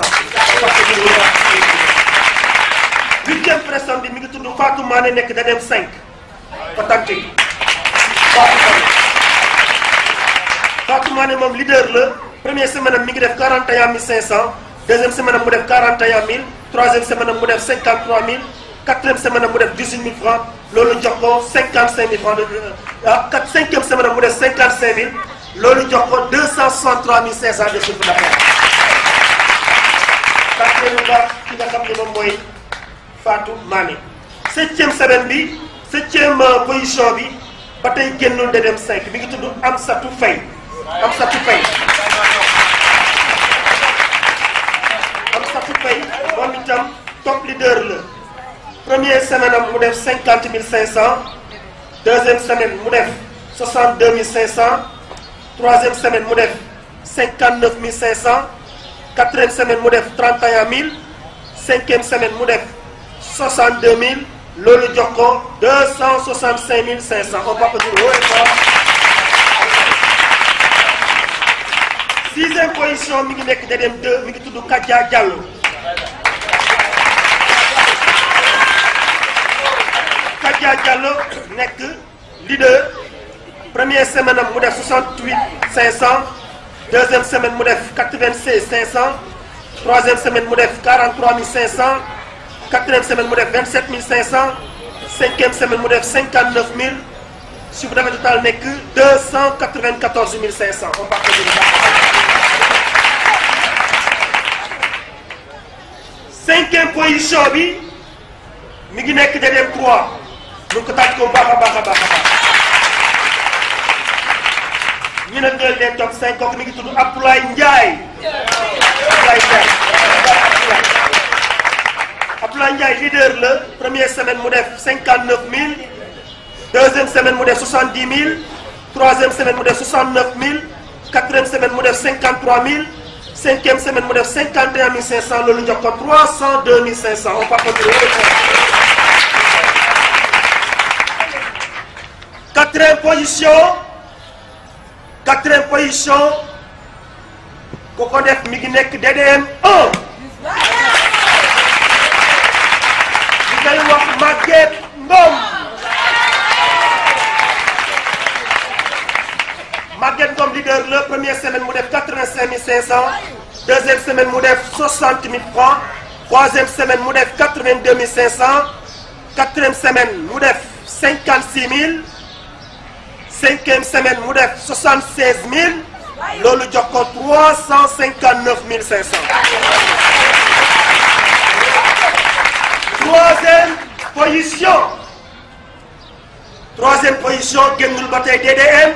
huitième personne bi mi ngi tudd Fatou Mané nekk DDM 5 authentique Fatou Mané Fatou Mané moom leader la première semaine am mi ngi def 41 500 deuxième semaine am mu def 41 000 troisième semaine am mu def 53 000 quatrième semaine am mu def 18 000 francs loolu jox ko 55 000 francs de ah quatre cinquième semaine am mu def 55 000 loolu jox ko 263 500 de chiffre d'affaires. parce que lu baax ki nga xam ne moom mooy Fatou Mané septième semaine bi septième position bi ba tey génnul de dem 5 mi ngi tudd Amsatou Faye Amsatou Faye Amsatou Faye moom itam top leader la première semaine am mu def cinquante mille cinq cent deuxième semaine mu def soixante deux mille cinq cent troisième semaine mu def cinquante neuf mille cinq cent quatrième semaine mu def trente et un mille cinquième semaine mu def soixante deux mille loolu jox ko deux cent soixante cinq mille cinq cent on peut applaudir haut et fort sixième position mi ngi nekk da dem deux mi ngi tudd Kadja Diallo Kadja Diallo nekk leader première semaine am mu def 68 500 deuxième semaine mu def 96 500 troisième semaine mu def 43 500 quatrième semaine mu def 27 500 cinquième semaine mu def 59 000 chiffre d'affaires total nekk 294 500 on part cinquième position bi mi ngi nekk DDM 3 ñu ko tàcc ko bu baax a baax a baax a baax ñu ne ñooy les top 5 kooku mi ngi tudd Abdoulaye Ndiaye Abdoulaye Ndiaye Abdoulaye Ndiaye leader la première semaine mu def 59 000 deuxième semaine mu def 70 000 troisième semaine mu def 69 000 quatrième semaine mu def 53 000 cinquième semaine mu def 51 500 loolu jox ko 302 500 on part quatrième position quatrième position ku ko def mi ngi nekk DDM 1 ñu koy wax Maguette Ngom Maguette Ngom leader la première semaine mu def 85 500 deuxième semaine mu def 60 000 francs troisième semaine mu def 82 500 quatrième semaine mu def 56 000 cinquième semaine mu def 76 000 loolu jox ko 359 500 troisième position troisième position génnul ba tey DDM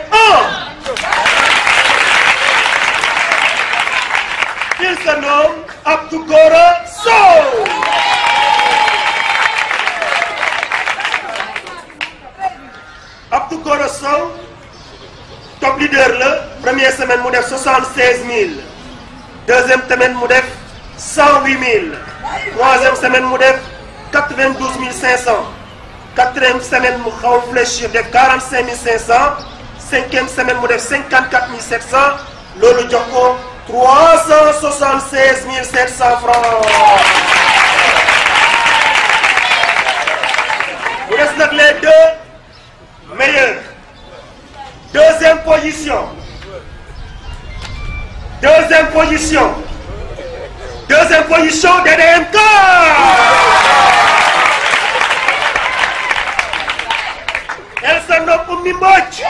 1 il se nomme Abdou Gora Sow Abdou Gora Sow top leader la première semaine mu def 76 000 deuxième semaine mu def 108 000 troisième semaine mu def 92 500 quatrième semaine mu xaw a fléchir def 45 500 cinquième semaine mu def 54 700 loolu jox ko 376 700 francs mu des nag les deux meilleurs deuxième position deuxième position deuxième position DDMK elle se nomme Oumy Mbodj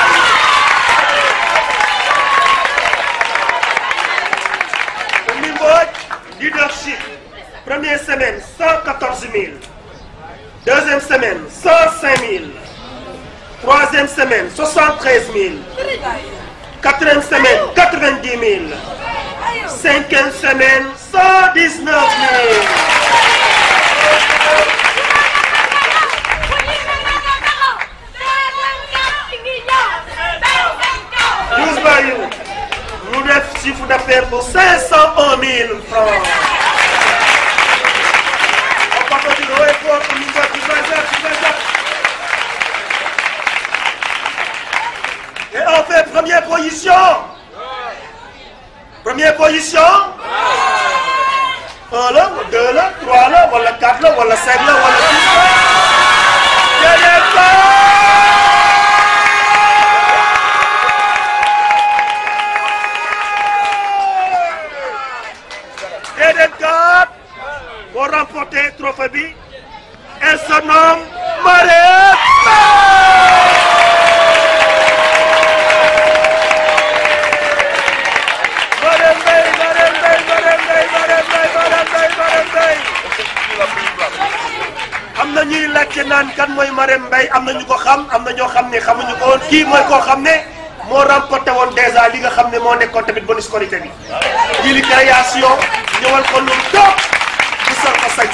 Oumy Mbodj leadership première semaine 114 000 deuxième semaine 105 000 troisième semaine 73 000 quatrième semaine 90 000 cinquième semaine 119 000 douze bayu mu def chiffre d'affaires pour 501 000 francs on peut applaudir haut et fort pour Oumy Mbodj, tu fais ça, tu fais ça. Et on fait première position. Première position. Un là, deux là, trois là, wala quatre là, wala cinq là, wala six là. Derrière ça. Et des quatre pour remporter trophée bi. Elle se nomme Mariette. am na na ñuy laajte naan kan mooy Marème Mbaye am na ñu ko xam am na ñoo xam ne xamuñu ko woon kii mooy koo xam ne moo remporté woon dèjà li nga xam ne moo nekkoon tamit bonus qualité bi. lii li création ñëwal ko lu toog bu sol ko sañ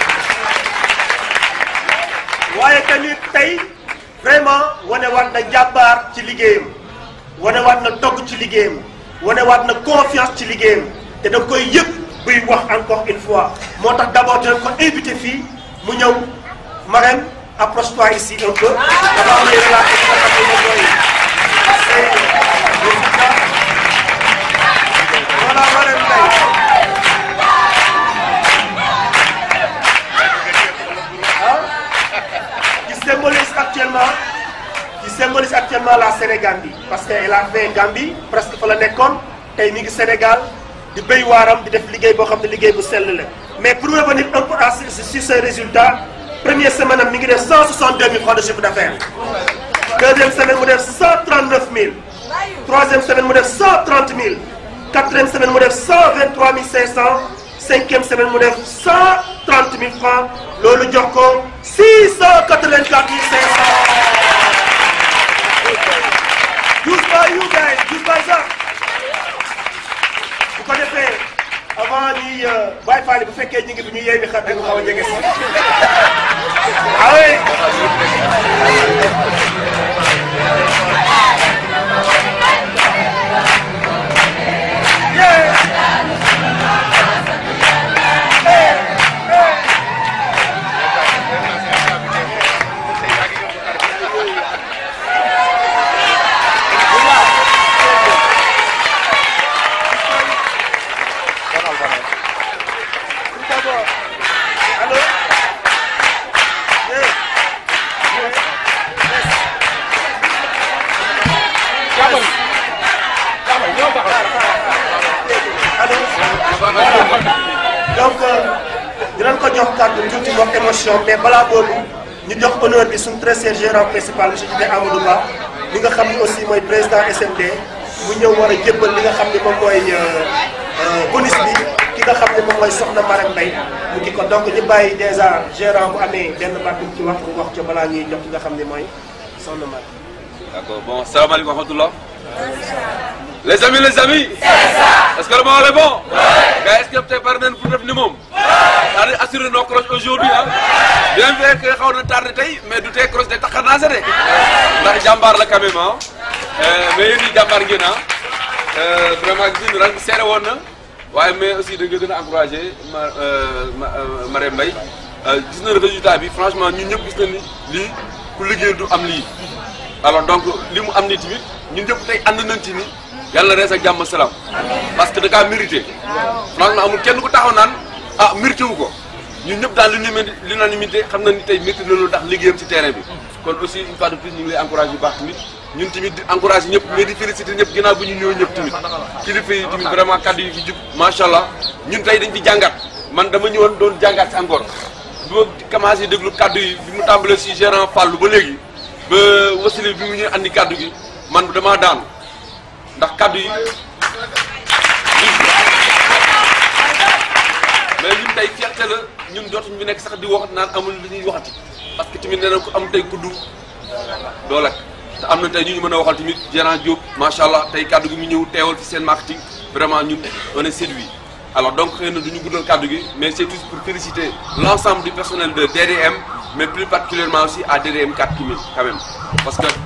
waaye tamit tey vraiment wane waat na jàmbaar ci liggéeyam wane waat na togg ci liggéeyam wane waat na confiance ci liggéeyam te da koy yëg buy wax encore une fois moo tax d'abord dinañ ko invité fii mu ñëw Marème approche-toi ici un peu avant may relater li nga xam ne moom mooy say résultats voilà Marème Mbaye qui symbolise actuellement qui symbolise actuellement la Sénégambie parce que elle a fait Gambie presque fa la nekkoon tey mi ngi Sénégal di béy waaram di def liggéey boo xam ne liggéey bu sell la mais pour revenir un peu à sur ces résultats première semaine am mi ngi def 162 000 francs de chiffre d'affaires deuxième semaine mu def 139 000 troisième semaine mu def 130 000 quatrième semaine mu def 123 500 cinquième semaine mu def 130 000 francs loolu jox ko 684 500. Just by you guys, just by that. bu ko defee avant ñuy Baye Fall bu fekkee ñu ngi fi ñu yee bi xar dañu xaw a jege si. ah oui. Allô? Hey. donc dinañ ko jox kàddu tuuti wax émotion mais balaa boobu ñu jox honneur bi suñu très cher gérant principal monsieur Djibi Amadou Ba li nga xam ne aussi mooy président SMD mu ñëw war a jébbal li nga xam ne moom mooy bonus bi ki nga xam ne moom mooy soxna Marème Mbaye mu ngi ko donc ñu bàyyi déjà gérant bu amee benn baat bu ci wax mu wax ca balaa ñuy jox ki nga xam ne mooy soxna Marème. D'accord, bon, salam alaikum wa rahmatullah. Les amis, les amis Est-ce que le moment est bon Mais est-ce que peut-être par exemple pour le minimum C'est-à-dire assurer nos croches aujourd'hui hein Bien vrai que xaw na tardé tey mais du tey croche de taxar naa sa de ndax jàmbaar la quand même ah mais yéen ñi jàmbaar ngeen ah vraiment gis nañu ren seere woon na waaye mais aussi da nga gën a encouragé ma ma Marème Mbaye gis nañu résultat bi franchement ñun ñëpp gis nañu ni lii ku liggéey du am lii alors donc li mu am ni tamit ñun ñëpp tey ànd nañ ci ni yàlla rees ak jàmm salaam parce que da kaa mérité franchement amul kenn ku taxaw naan ah mérité wu ko ñun ñëpp daal l'unanimité xam na ni tey mérité na loolu tax liggéeyam ci terrain bi kon aussi une fois de plus ñu ngi lay encouragé bu baax tamit ñun tamit di encouragé ñëpp mais di félicité ñëpp ginnaaw bi ñu ñëw ñëpp tamit kilifa yi tamit vraiment kaddu yi fi jub macha allah ñun tey dañ ci jàngat man dama ñëwoon doon jàngat si encore bi ma commencé déglu kaddu yi bi mu tàmbalee si gérant Fallou ba léegi ba wasile bi mu ñuy andi kaddu gi man damaa daanu ndax kaddu yi mais ñun tey fierté la ñun dootuñu fi nekk sax di wax naan amul li ñuy waxati parce que tamit nee na ko am tey kuddu doo lekk te am na tey ñu ñu mën a waxal tamit gérant Diop macha allah tey kaddu gi mu ñëw teewal fi seen marketing vraiment ñun on est séduit alors donc xëy na du ñu guddal kaddu gi mais c'est tout pour féliciter l'ensemble du personnel de DDM mais plus particulièrement aussi à DDM 4 Kimi quand même parce que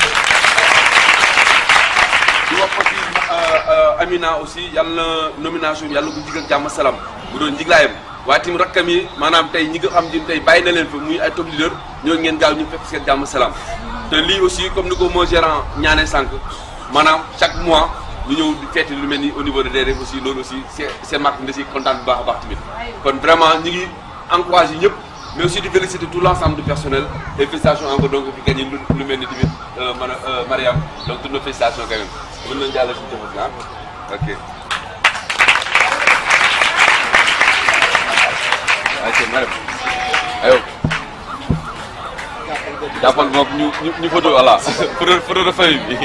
di wax aussi Amina aussi yàlla na nomination bi yàlla na ko jigal jàmm salaam bu doon jiglaayam waaye tamit rakkam yi maanaam tey ñi nga xam ne tey bàyyi na leen fa muy ay top leader ñoo ngeen gaaw ñu fekk seen jàmm salaam te lii aussi comme ni ko moo gérant ñaanee sànq maanaam chaque mois ñu ñëw di feeti lu mel ni au niveau de DRF aussi loolu aussi c'est c'est marque nga si kontaan bu baax a baax tamit kon vraiment ñi ngi encouragé ñëpp mais aussi di féliciter tout l'ensemble du personnel et félicitations encore donc fi gagné lu lu mel ni tamit man Mariam donc toutes nos félicitations quand même mën nañu jàll si jëfat ah ok ayca Mariam ayo jàppal moom ñu ñu ñu photo voilà photo photo de famille bi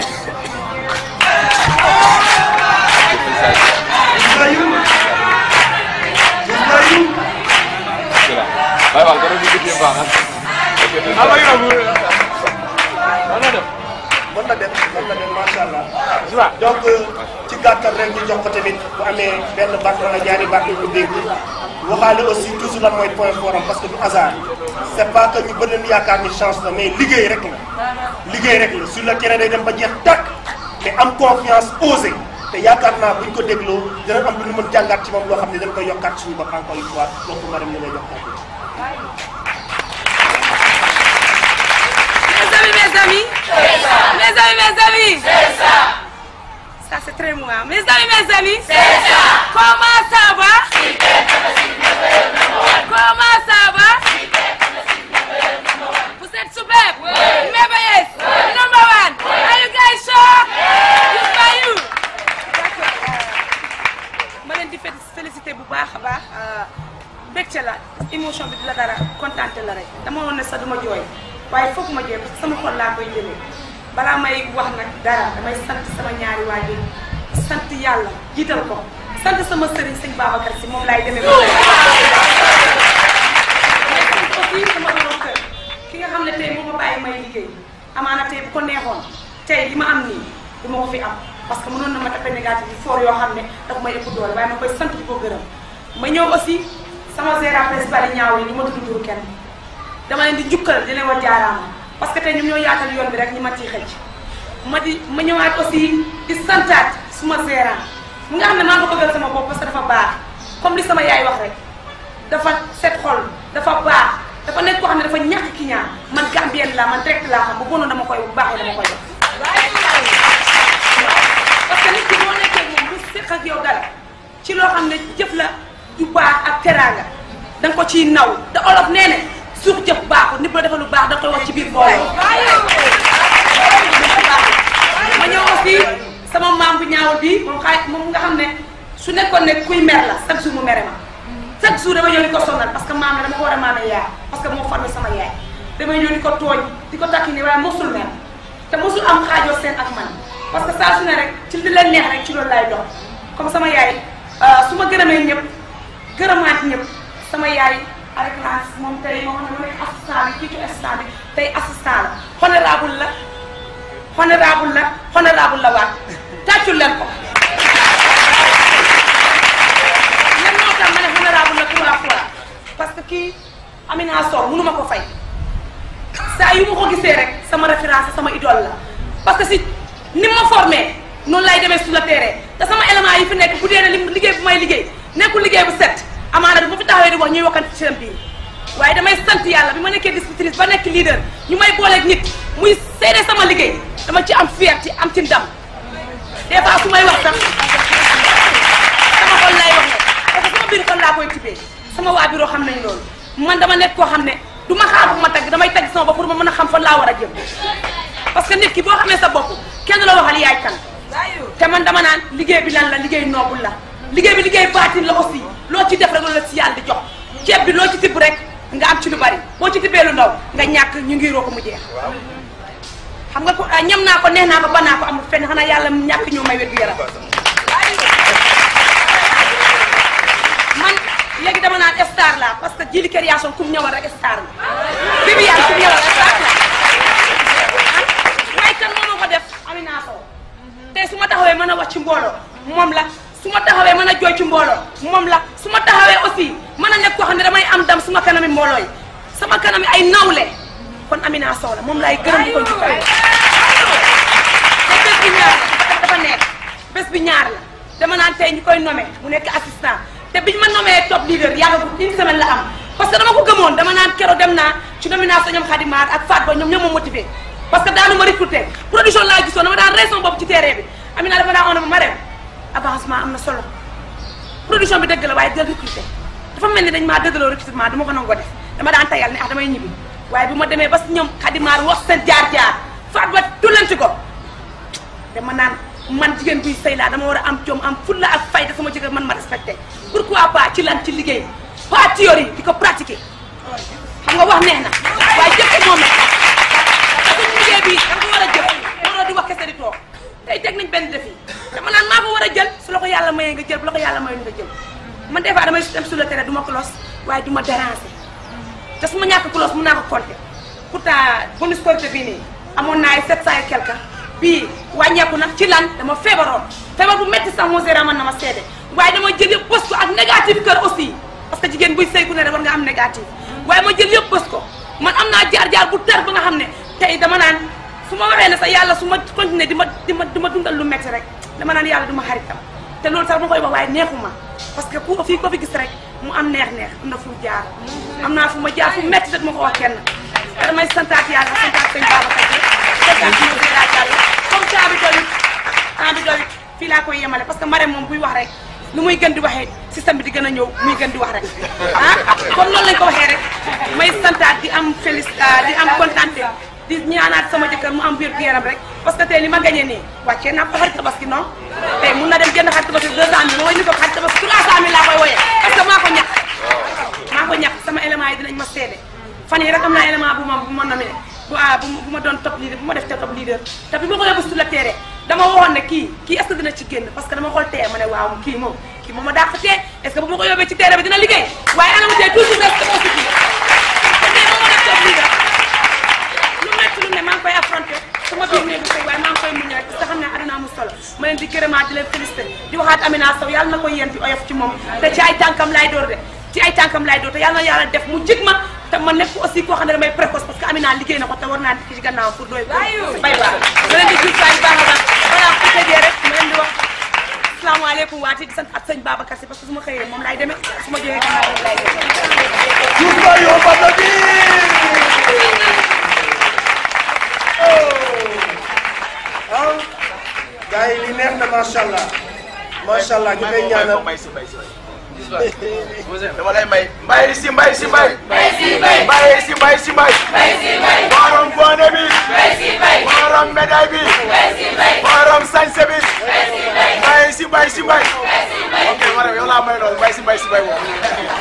Voilà. Bye bye, quand même, vous étiez pas, hein. jox ko tamit bu amee benn baat wala ñaari baat yu ko dégg waxaale aussi toujours lan mooy point fort am parce que du hasard c' est pas que ñu bëri nañu yaakaar ni chance la mais liggéey rek la liggéey rek la sur le terrain day dem ba jeex tàkk mais am confiance osé te yaakaar naa buñ ko dégloo dina am lu ñu mën jàngaat ci moom loo xam ne dañ koy yokkaat suñu bopp encore une fois donc madame ñu lay jox kàddu Mes amis, mes amis. C'est ça. Mes amis, mes amis. C'est ça. Ça, c'est très moi. Mes amis, mes amis. C'est ça. Comment ça va? Comment ça va? Vous êtes superbe. Merveilleuse. Number one. Are you guys sure? Yes, by you. ma leen di félicité bu baax a baax mbégte la émotion bi di la dara kontaante la rek dama woon ne sax duma jooy waaye foog ma jooy parce que sama xol laa koy jëlee balaa may wax nag dara damay sant sama ñaari waajur sant yàlla jiital ko sant sama sëriñ sëñ Babacar si moom laay demee ba tey. aussi sama borom kër ki nga xam ne tey moo ma bàyyi may liggéey amaana tey bu ko neexoon tey li ma am nii du ma ko fi am parce que mënoon na ma tapé négatif yi fort yoo xam ne daf may ëpp doole waaye ma koy sant di ko gërëm ma ñëw aussi sama gérant principal yi ñaaw yi ni ma tudd turu kenn dama leen di njukkal di leen wax jaaraama parce que tey ñoom ñoo yaatal yoon bi rek ñi ma ciy xëcc ma di ma ñëwaat aussi di santaat suma gérant mu nga xam ne maa ko bëggal sama bopp parce que dafa baax comme li sama yaay wax rek dafa set xol dafa baax dafa nekk koo xam ne dafa ñàkk ki ñaan man Gambienne la man direct laa xam bu bonoon dama koy bu baaxee dama koy def parce que nit ki boo nekkee moom bu séq ak yow dara ci loo xam ne jëf la du baax ak teraanga da nga ko ciy naw te olof nee ne suuf jëf baaxul nit bu la defal lu baax da koy wax ci biir mbooloo ma ñëw aussi sama maam bu ñaawul bi moom xaay moom nga xam ne su nekkoon ne kuy mer la chaque jour mu mere ma chaque jour dama ñëw di ko sonal parce que maam ne dama ko war a maame yaay parce que moo formé sama yaay damay ñëw di ko tooñ di ko takki ni waaye mosul mer te mosul am xaajoo seen ak man parce que saa su ne rek ci li leen neex rek ci loolu lay dox comme sama yaay su ma gërëmee ñëpp gërëmaat ñëpp sama yaay avec la moom tey moo xam ne nekk assistant bi kii ci assistant bi tey assistant la honorable la honorable la honorable la waat tàccul leen ko leen moo tax ma ne honorable la trois fois parce que kii Amina Sow mënu ma ko fay saa yu ma ko gisee rek sama référence sama idole la parce que si ni ma formé noonu lay demee sur le terrain te sama élément yi fi nekk bu dee ne li liggéey bu may liggéey nekkul liggéey bu set amaana du ma fi taxawee di wax ñuy wakkante ci seen biir waaye damay sant yàlla bi ma nekkee distributrice ba nekk leader ñu may booleeg nit muy seede sama liggéey dama ci am fierté am ci ndam des fois su may wax sax sama xol lay wax ne parce que sama biir xol laa koy tibbee sama waa bureau xam nañ loolu man dama nekk koo xam ne du ma xaar bu ma tagg damay tagg sama bopp pour ma mën a xam fan laa war a jëm parce que nit ki boo xamee sa bopp kenn la waxal yaay kan te man dama naan liggéey bi lan la liggéey noobul la liggéey bi liggéey baatin la aussi loo ci def rek loolu la si yàlla di jox ceeb bi loo ci tibb rek nga am ci lu bari boo ci tibbee lu ndaw nga ñàkk ñu ngi roo ko mu jeex xam nga ko ñam naa ko neex naa ko ba naa ko amul fenn xanaa yàlla ñàkk ñoo may wér gu yaram man léegi dama naan star la parce que jili création kum ñëwal rek star la Viviane kum ñëwal star la waaye kan moo ma ko def Amina Sow tey su ma taxawee mën a wax ci mbooloo moom la su ma taxawee mën a jooy ci mbooloo moom la su ma taxawee aussi mën a nekk koo xam ne damay am dam suma kanami mbooloo yi sama kanami ay nawle kon Amina Sow la moom laay gërëm di ko njukkal te bés bi ñaar la dafa nekk bés bi ñaar la dama naan tey ñu koy nommé mu nekk assistant te biñ ma nommé top leader yàggagul une semaine la am parce que dama ko gëmoon dama naan kero dem naa ci nomination ñoom Khadimar ak Fatou Ba ñoom ñoo ma motivé parce que daanu ma recruté production laa gisoon dama daan raison bopp ci terrain bi Amina dafa daan on ma rem avancement am na solo production bi dëgg la waaye del recruté dafa mel ni dañ maa dëggaloo recrutement du ma ko nangoo def dama daan tayal ne ah damay ñibbi waaye bu ma demee ba si ñoom Khadimar wax seen jaar-jaar Fatou Ba tullanti ko dama naan man jigéen buy sëy laa dama war a am jom am fulla ak fayda sama jëkkër man ma respecté pourquoi pas ci lan ci liggéey pas théorie di ko pratiquer xam nga wax neex na waaye jëf ci moom la parce que liggéey bi da nga ko war a jëf waroo di wax kese di toog tey teg nañ benn défi dama naan maa ko war a jël su la ko yàlla mayee nga jël bu la ko yàlla mayee nga jël man des fois damay dem sur le terrain du ma close waaye du ma déranger te su ma ñàkk close mun naa ko compter pourtant bonus Korité bii nii amoon naa ay 700 et quelque bii wàññeeku nag ci lan dama feebaroon feebar bu métti sax moo seera man na ma seede waaye dama jël yëpp bës ko ak négatif kër aussi parce que jigéen buy sëy ku ne rek war nga am négatif waaye ma jël yëpp bës ko man am naa jaar-jaar bu tar ba nga xam ne tey dama naan su ma waxee ne sax yàlla su ma continuer di ma di ma di ma dundal lu métti rek dama naan yàlla du ma xaritam te loolu sax ma koy wax waaye neexuma parce que ku fii ko fi gis rek mu am neex-neex am na fu jaar am naa fu ma jaar fu métti te du ma ko wax kenn te damay santaat yàlla santaat sëñ Babacar santaat sëñ Moussa Diallo comme temps bi doyut temps bi doyut fii laa koy yemale parce que Marème moom buy wax rek lu muy gën di waxee système bi di gën a ñëw muy gën di wax rek ah comme loolu lañ ko waxee rek may santaat di am félic di am contenté di ñaanaat sama jëkkër mu am biir gu yaram rek parce que tey li ma gañee nii wàccee naa ko xarit tabaski non tey mun na dem jënd xarit tabaski deux cent mille ma woy ni ko xarit tabaski trois cent mille laa koy woyee parce que maa ko ñàkk maa ko ñàkk sama élément yi dinañ ma seede fan yi rek am naa élément bu ma bu ma nominé bu ah bu bu ma doon top leader bu ma def te top leader te bi ma ko yóbbu sur le terrain dama waxoon ne kii kii est-ce que dina ci génn parce que dama xool tee ma ne waaw kii moom kii moom ma dàq tee est-ce que bu ma ko yóbbee ci terrain bi dina liggéey waaye ana mu tee toujours rek dama aussi kii te tey moom ma def top leader lu métti lu ne maa ngi koy affronté sama biir néegu sëy waaye maa ngi koy muñ rek parce que xam ne àdduna amul solo ma leen di gërëmaat di leen félicité di waxaat Amina Sow yàlla na ko yéen di oyof ci moom te ci ay tànkam laay door de ci ay tànkam laay door te yàlla na yàlla def mu jig ma te ma nekk aussi koo xam ne damay précoce parce que Amina liggéey na ko te war naa nekk ci gannaaw pour doy bay baax ma leen di gis waay baax a baax voilà ku tëjee rek ma leen di wax asalaamaaleykum waati di sant ak sëñ Babacar si parce que su ma xëyee moom laay demee su ma jógee gannaaw moom laay ah gars yi li neex na macha allah macha allah ñu koy ñaanal dama lay may mbay si mbay si mbay. mbay si mbay mbay si mbay si mbay. mbay si mbay borom boone bi. mbay si mbay borom médaille bi. mbay si mbay borom sañse bi. mbay si mbay mbay si mbay si mbay. mbay si mbay ok ma ne yow laa may loolu mbay si mbay si mbay boobu.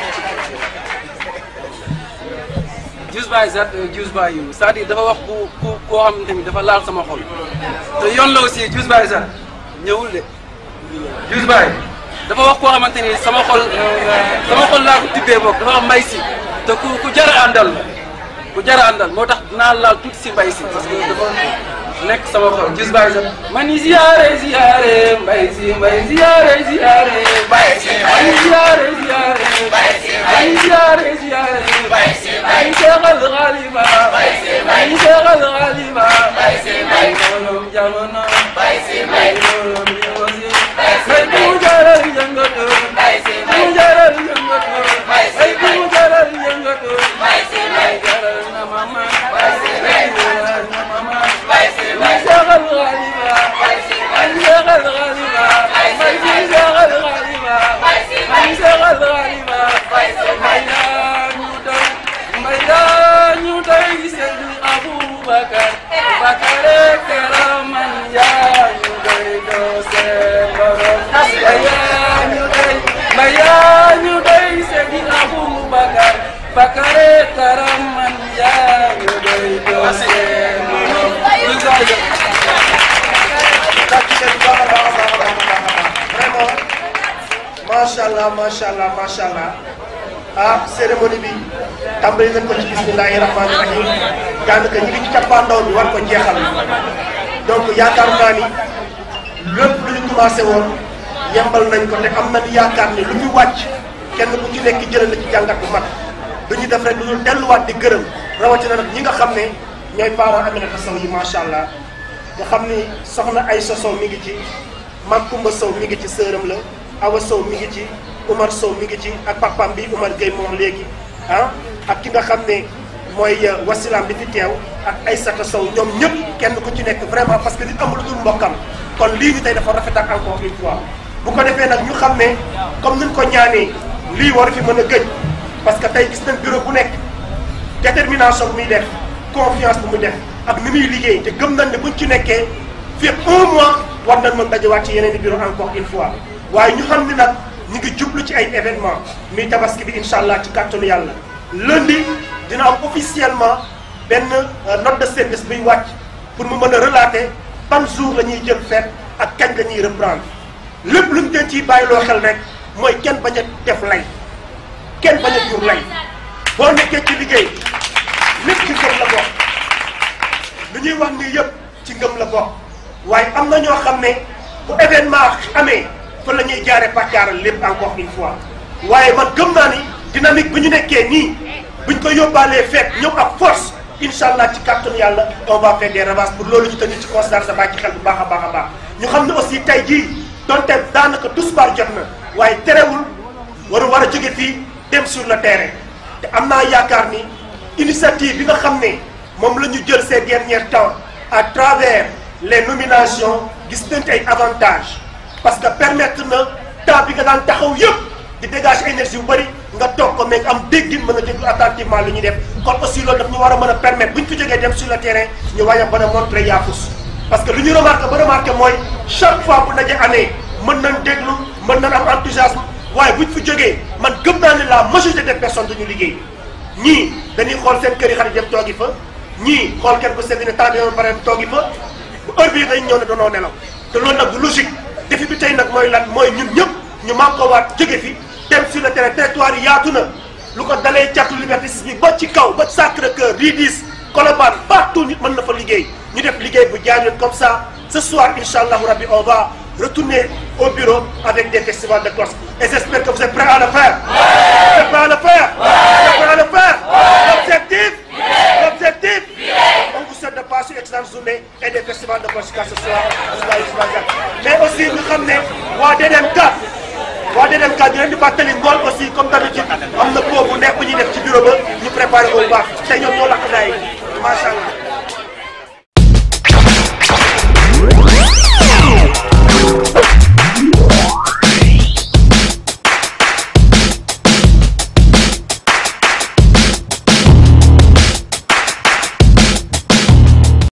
Just by that just by you c'est-à-dire dafa wax ku ku koo xamante ni dafa laal sama xol te yoon la aussi just by that ñëwul de just by dafa wax koo xamante ni sama xol sama xol laa ko tibbee boog dafa wax mbay si te ku ku jar a àndal ku jar a àndal moo tax dinaa laal tuuti si mbay si parce que dafa nekk sama xol just by that man ziyaare ziyaare mbay si mbay ziyaare ziyaare mbay si man ziyaare ziyaare mbay si man ziyaare ziyaare mbay si man seexal xalifa mbay si man seexal xalifa mbay si man moolom jamono mbay si man moolom yosi mbay bu mu jaral yëngatu mbay si bu mu jaral yëngatu mbay si bu mu jaral yëngatu mbay si man jaral na mama mbay si man jaral na mama mbay si man seexal xalifa mbay si man seexal xalifa mbay si seexal xalifa mbay si man seexal xalifa mbay si man yaa ñu doy mbay yaa ñu doy Seydi Aboubacar Bakare Karaman yaa ñu doy doo seen borom mbay yaa ñu doy mbay yaa ñu doy Seydi Aboubacar Bakare Karaman yaa ñu doy doo seen borom vraiment macha allah macha allah macha allah ah cérémonie bi tàmbali nañ ko ci bismillahi rahmaani rahim daanaka ñi ngi ci cappaandaw bi war ko jeexal donc yaakaar naa ni lépp lu ñu commencé woon yembal nañ ko te am nañu yaakaar ni lu fi wàcc kenn ku ci nekk jëlee na ci jàngat bu mag du ñu def rek lu ñu delluwaat di gërëm rawatina nag ñi nga xam ne ñooy parents Aminata Sow yi macha allah nga xam ni soxna Aïssa Sow mi ngi ci Mag Kumba Sow mi ngi ci sëram la Awa Sow mi ngi ci Umar Sow mi ngi ci ak papam bi Umar Gueye moom léegi ah ak ki nga xam ne mooy wasilaam bi fi teew ak Aïssata Sow ñoom ñëpp kenn ku ci nekk vraiment parce que nit amul lu dul mbokkam kon lii ñu tey dafa rafet ak encore une fois bu ko defee nag ñu xam ne comme niñ ko ñaanee lii war fi mën a gëj parce que tey gis nañ bureau bu nekk détermination bu muy def confiance bu muy def ak ni muy liggéey te gëm nañ ne buñ ci nekkee fii ak un mois war nañ mën dajawaat ci yeneen i bureau encore une fois waaye ñu xam ni nag ñu ngi jublu ci ay événement muy tabaski bi incha allah ci kàttanu yàlla lundi dina am officiellement benn note de service buy wàcc pour mu mën a relater ban jour la ñuy jël fête ak kañ la ñuy reprendre lépp luñ leen ciy bàyyiloo xel rek mooy kenn bañ a def lay kenn bañ a jur lay boo nekkee ci liggéey lépp ci ngëm la bokk lu ñuy wax nii yëpp ci ngëm la bokk waaye am na ñoo xam ne bu événement amee fa la ñuy jaaree pàccaaral lépp encore une fois waaye man gëm naa ni dynamique bi ñu nekkee nii buñ ko yóbbaalee fekk ñëw ak force incha allah ci kàttanu yàlla on va faire des ravages pour loolu ñu tenir ci considération bàyyi ci xel bu baax a baax a baax ñu xam ne aussi tey jii donte daanaka tisbaar jot na waaye terewul waru war a jóge fii dem sur le terrain te am naa yaakaar ni initiative bi nga xam ne moom la ñu jël ces derniers temps à travers les nominations gis nañ ay avantages parce que permettre na temps bi nga daan taxaw yëpp di dégager énergie bu bëri nga toog ko mais am déggin mën a déglu attentivement lu ñuy def kon aussi loolu daf ñu war a mën a permettre bu ñu fi jógee dem sur le terrain ñu wañ a mën a montrer yaafus parce que lu ñu remarqué ba remarqué mooy chaque fois bu ndaje amee mën nañ déglu mën nañ am enthousiasme waaye buñ fi jógee man gëm naa ne la majorité des personnes duñu liggéey ñii dañuy xool seen kër yi xarit dem toogi fa ñii xool kenn bu sedd ne temps bi yoon pare toogi fa bu heure bii dañ ñëw ne danoo nelaw te loolu nag du logique défi bi tey nag mooy lan mooy ñun ñëpp ñu man ko waat jóge fi dem sur le terrain territoire yi yaatu na lu ko dalee catu liberté bi ba ci kaw ba Sacré-Cœur Ridis Colobane partout nit mën na fa liggéey ñu def liggéey bu jaar yoon comme ça ce soir incha allahu rabbi on va retourner au bureau avec des festivals de cloche et j'espère que vous êtes prêts à le faire vous êtes prêts à le faire vous êtes prêts à le faire l'objectif l'objectif on vous souhaite de passer une excellente journée et des festivals de cloche ce soir mais aussi ñu xam ne waa DDMK waa DDMK ñu leen di fàttali ngoon aussi comme d'habitude am na pot bu neex bu ñuy def ci bureau ba ñu préparé ko bu baax tey ñoom ñoo lakk daay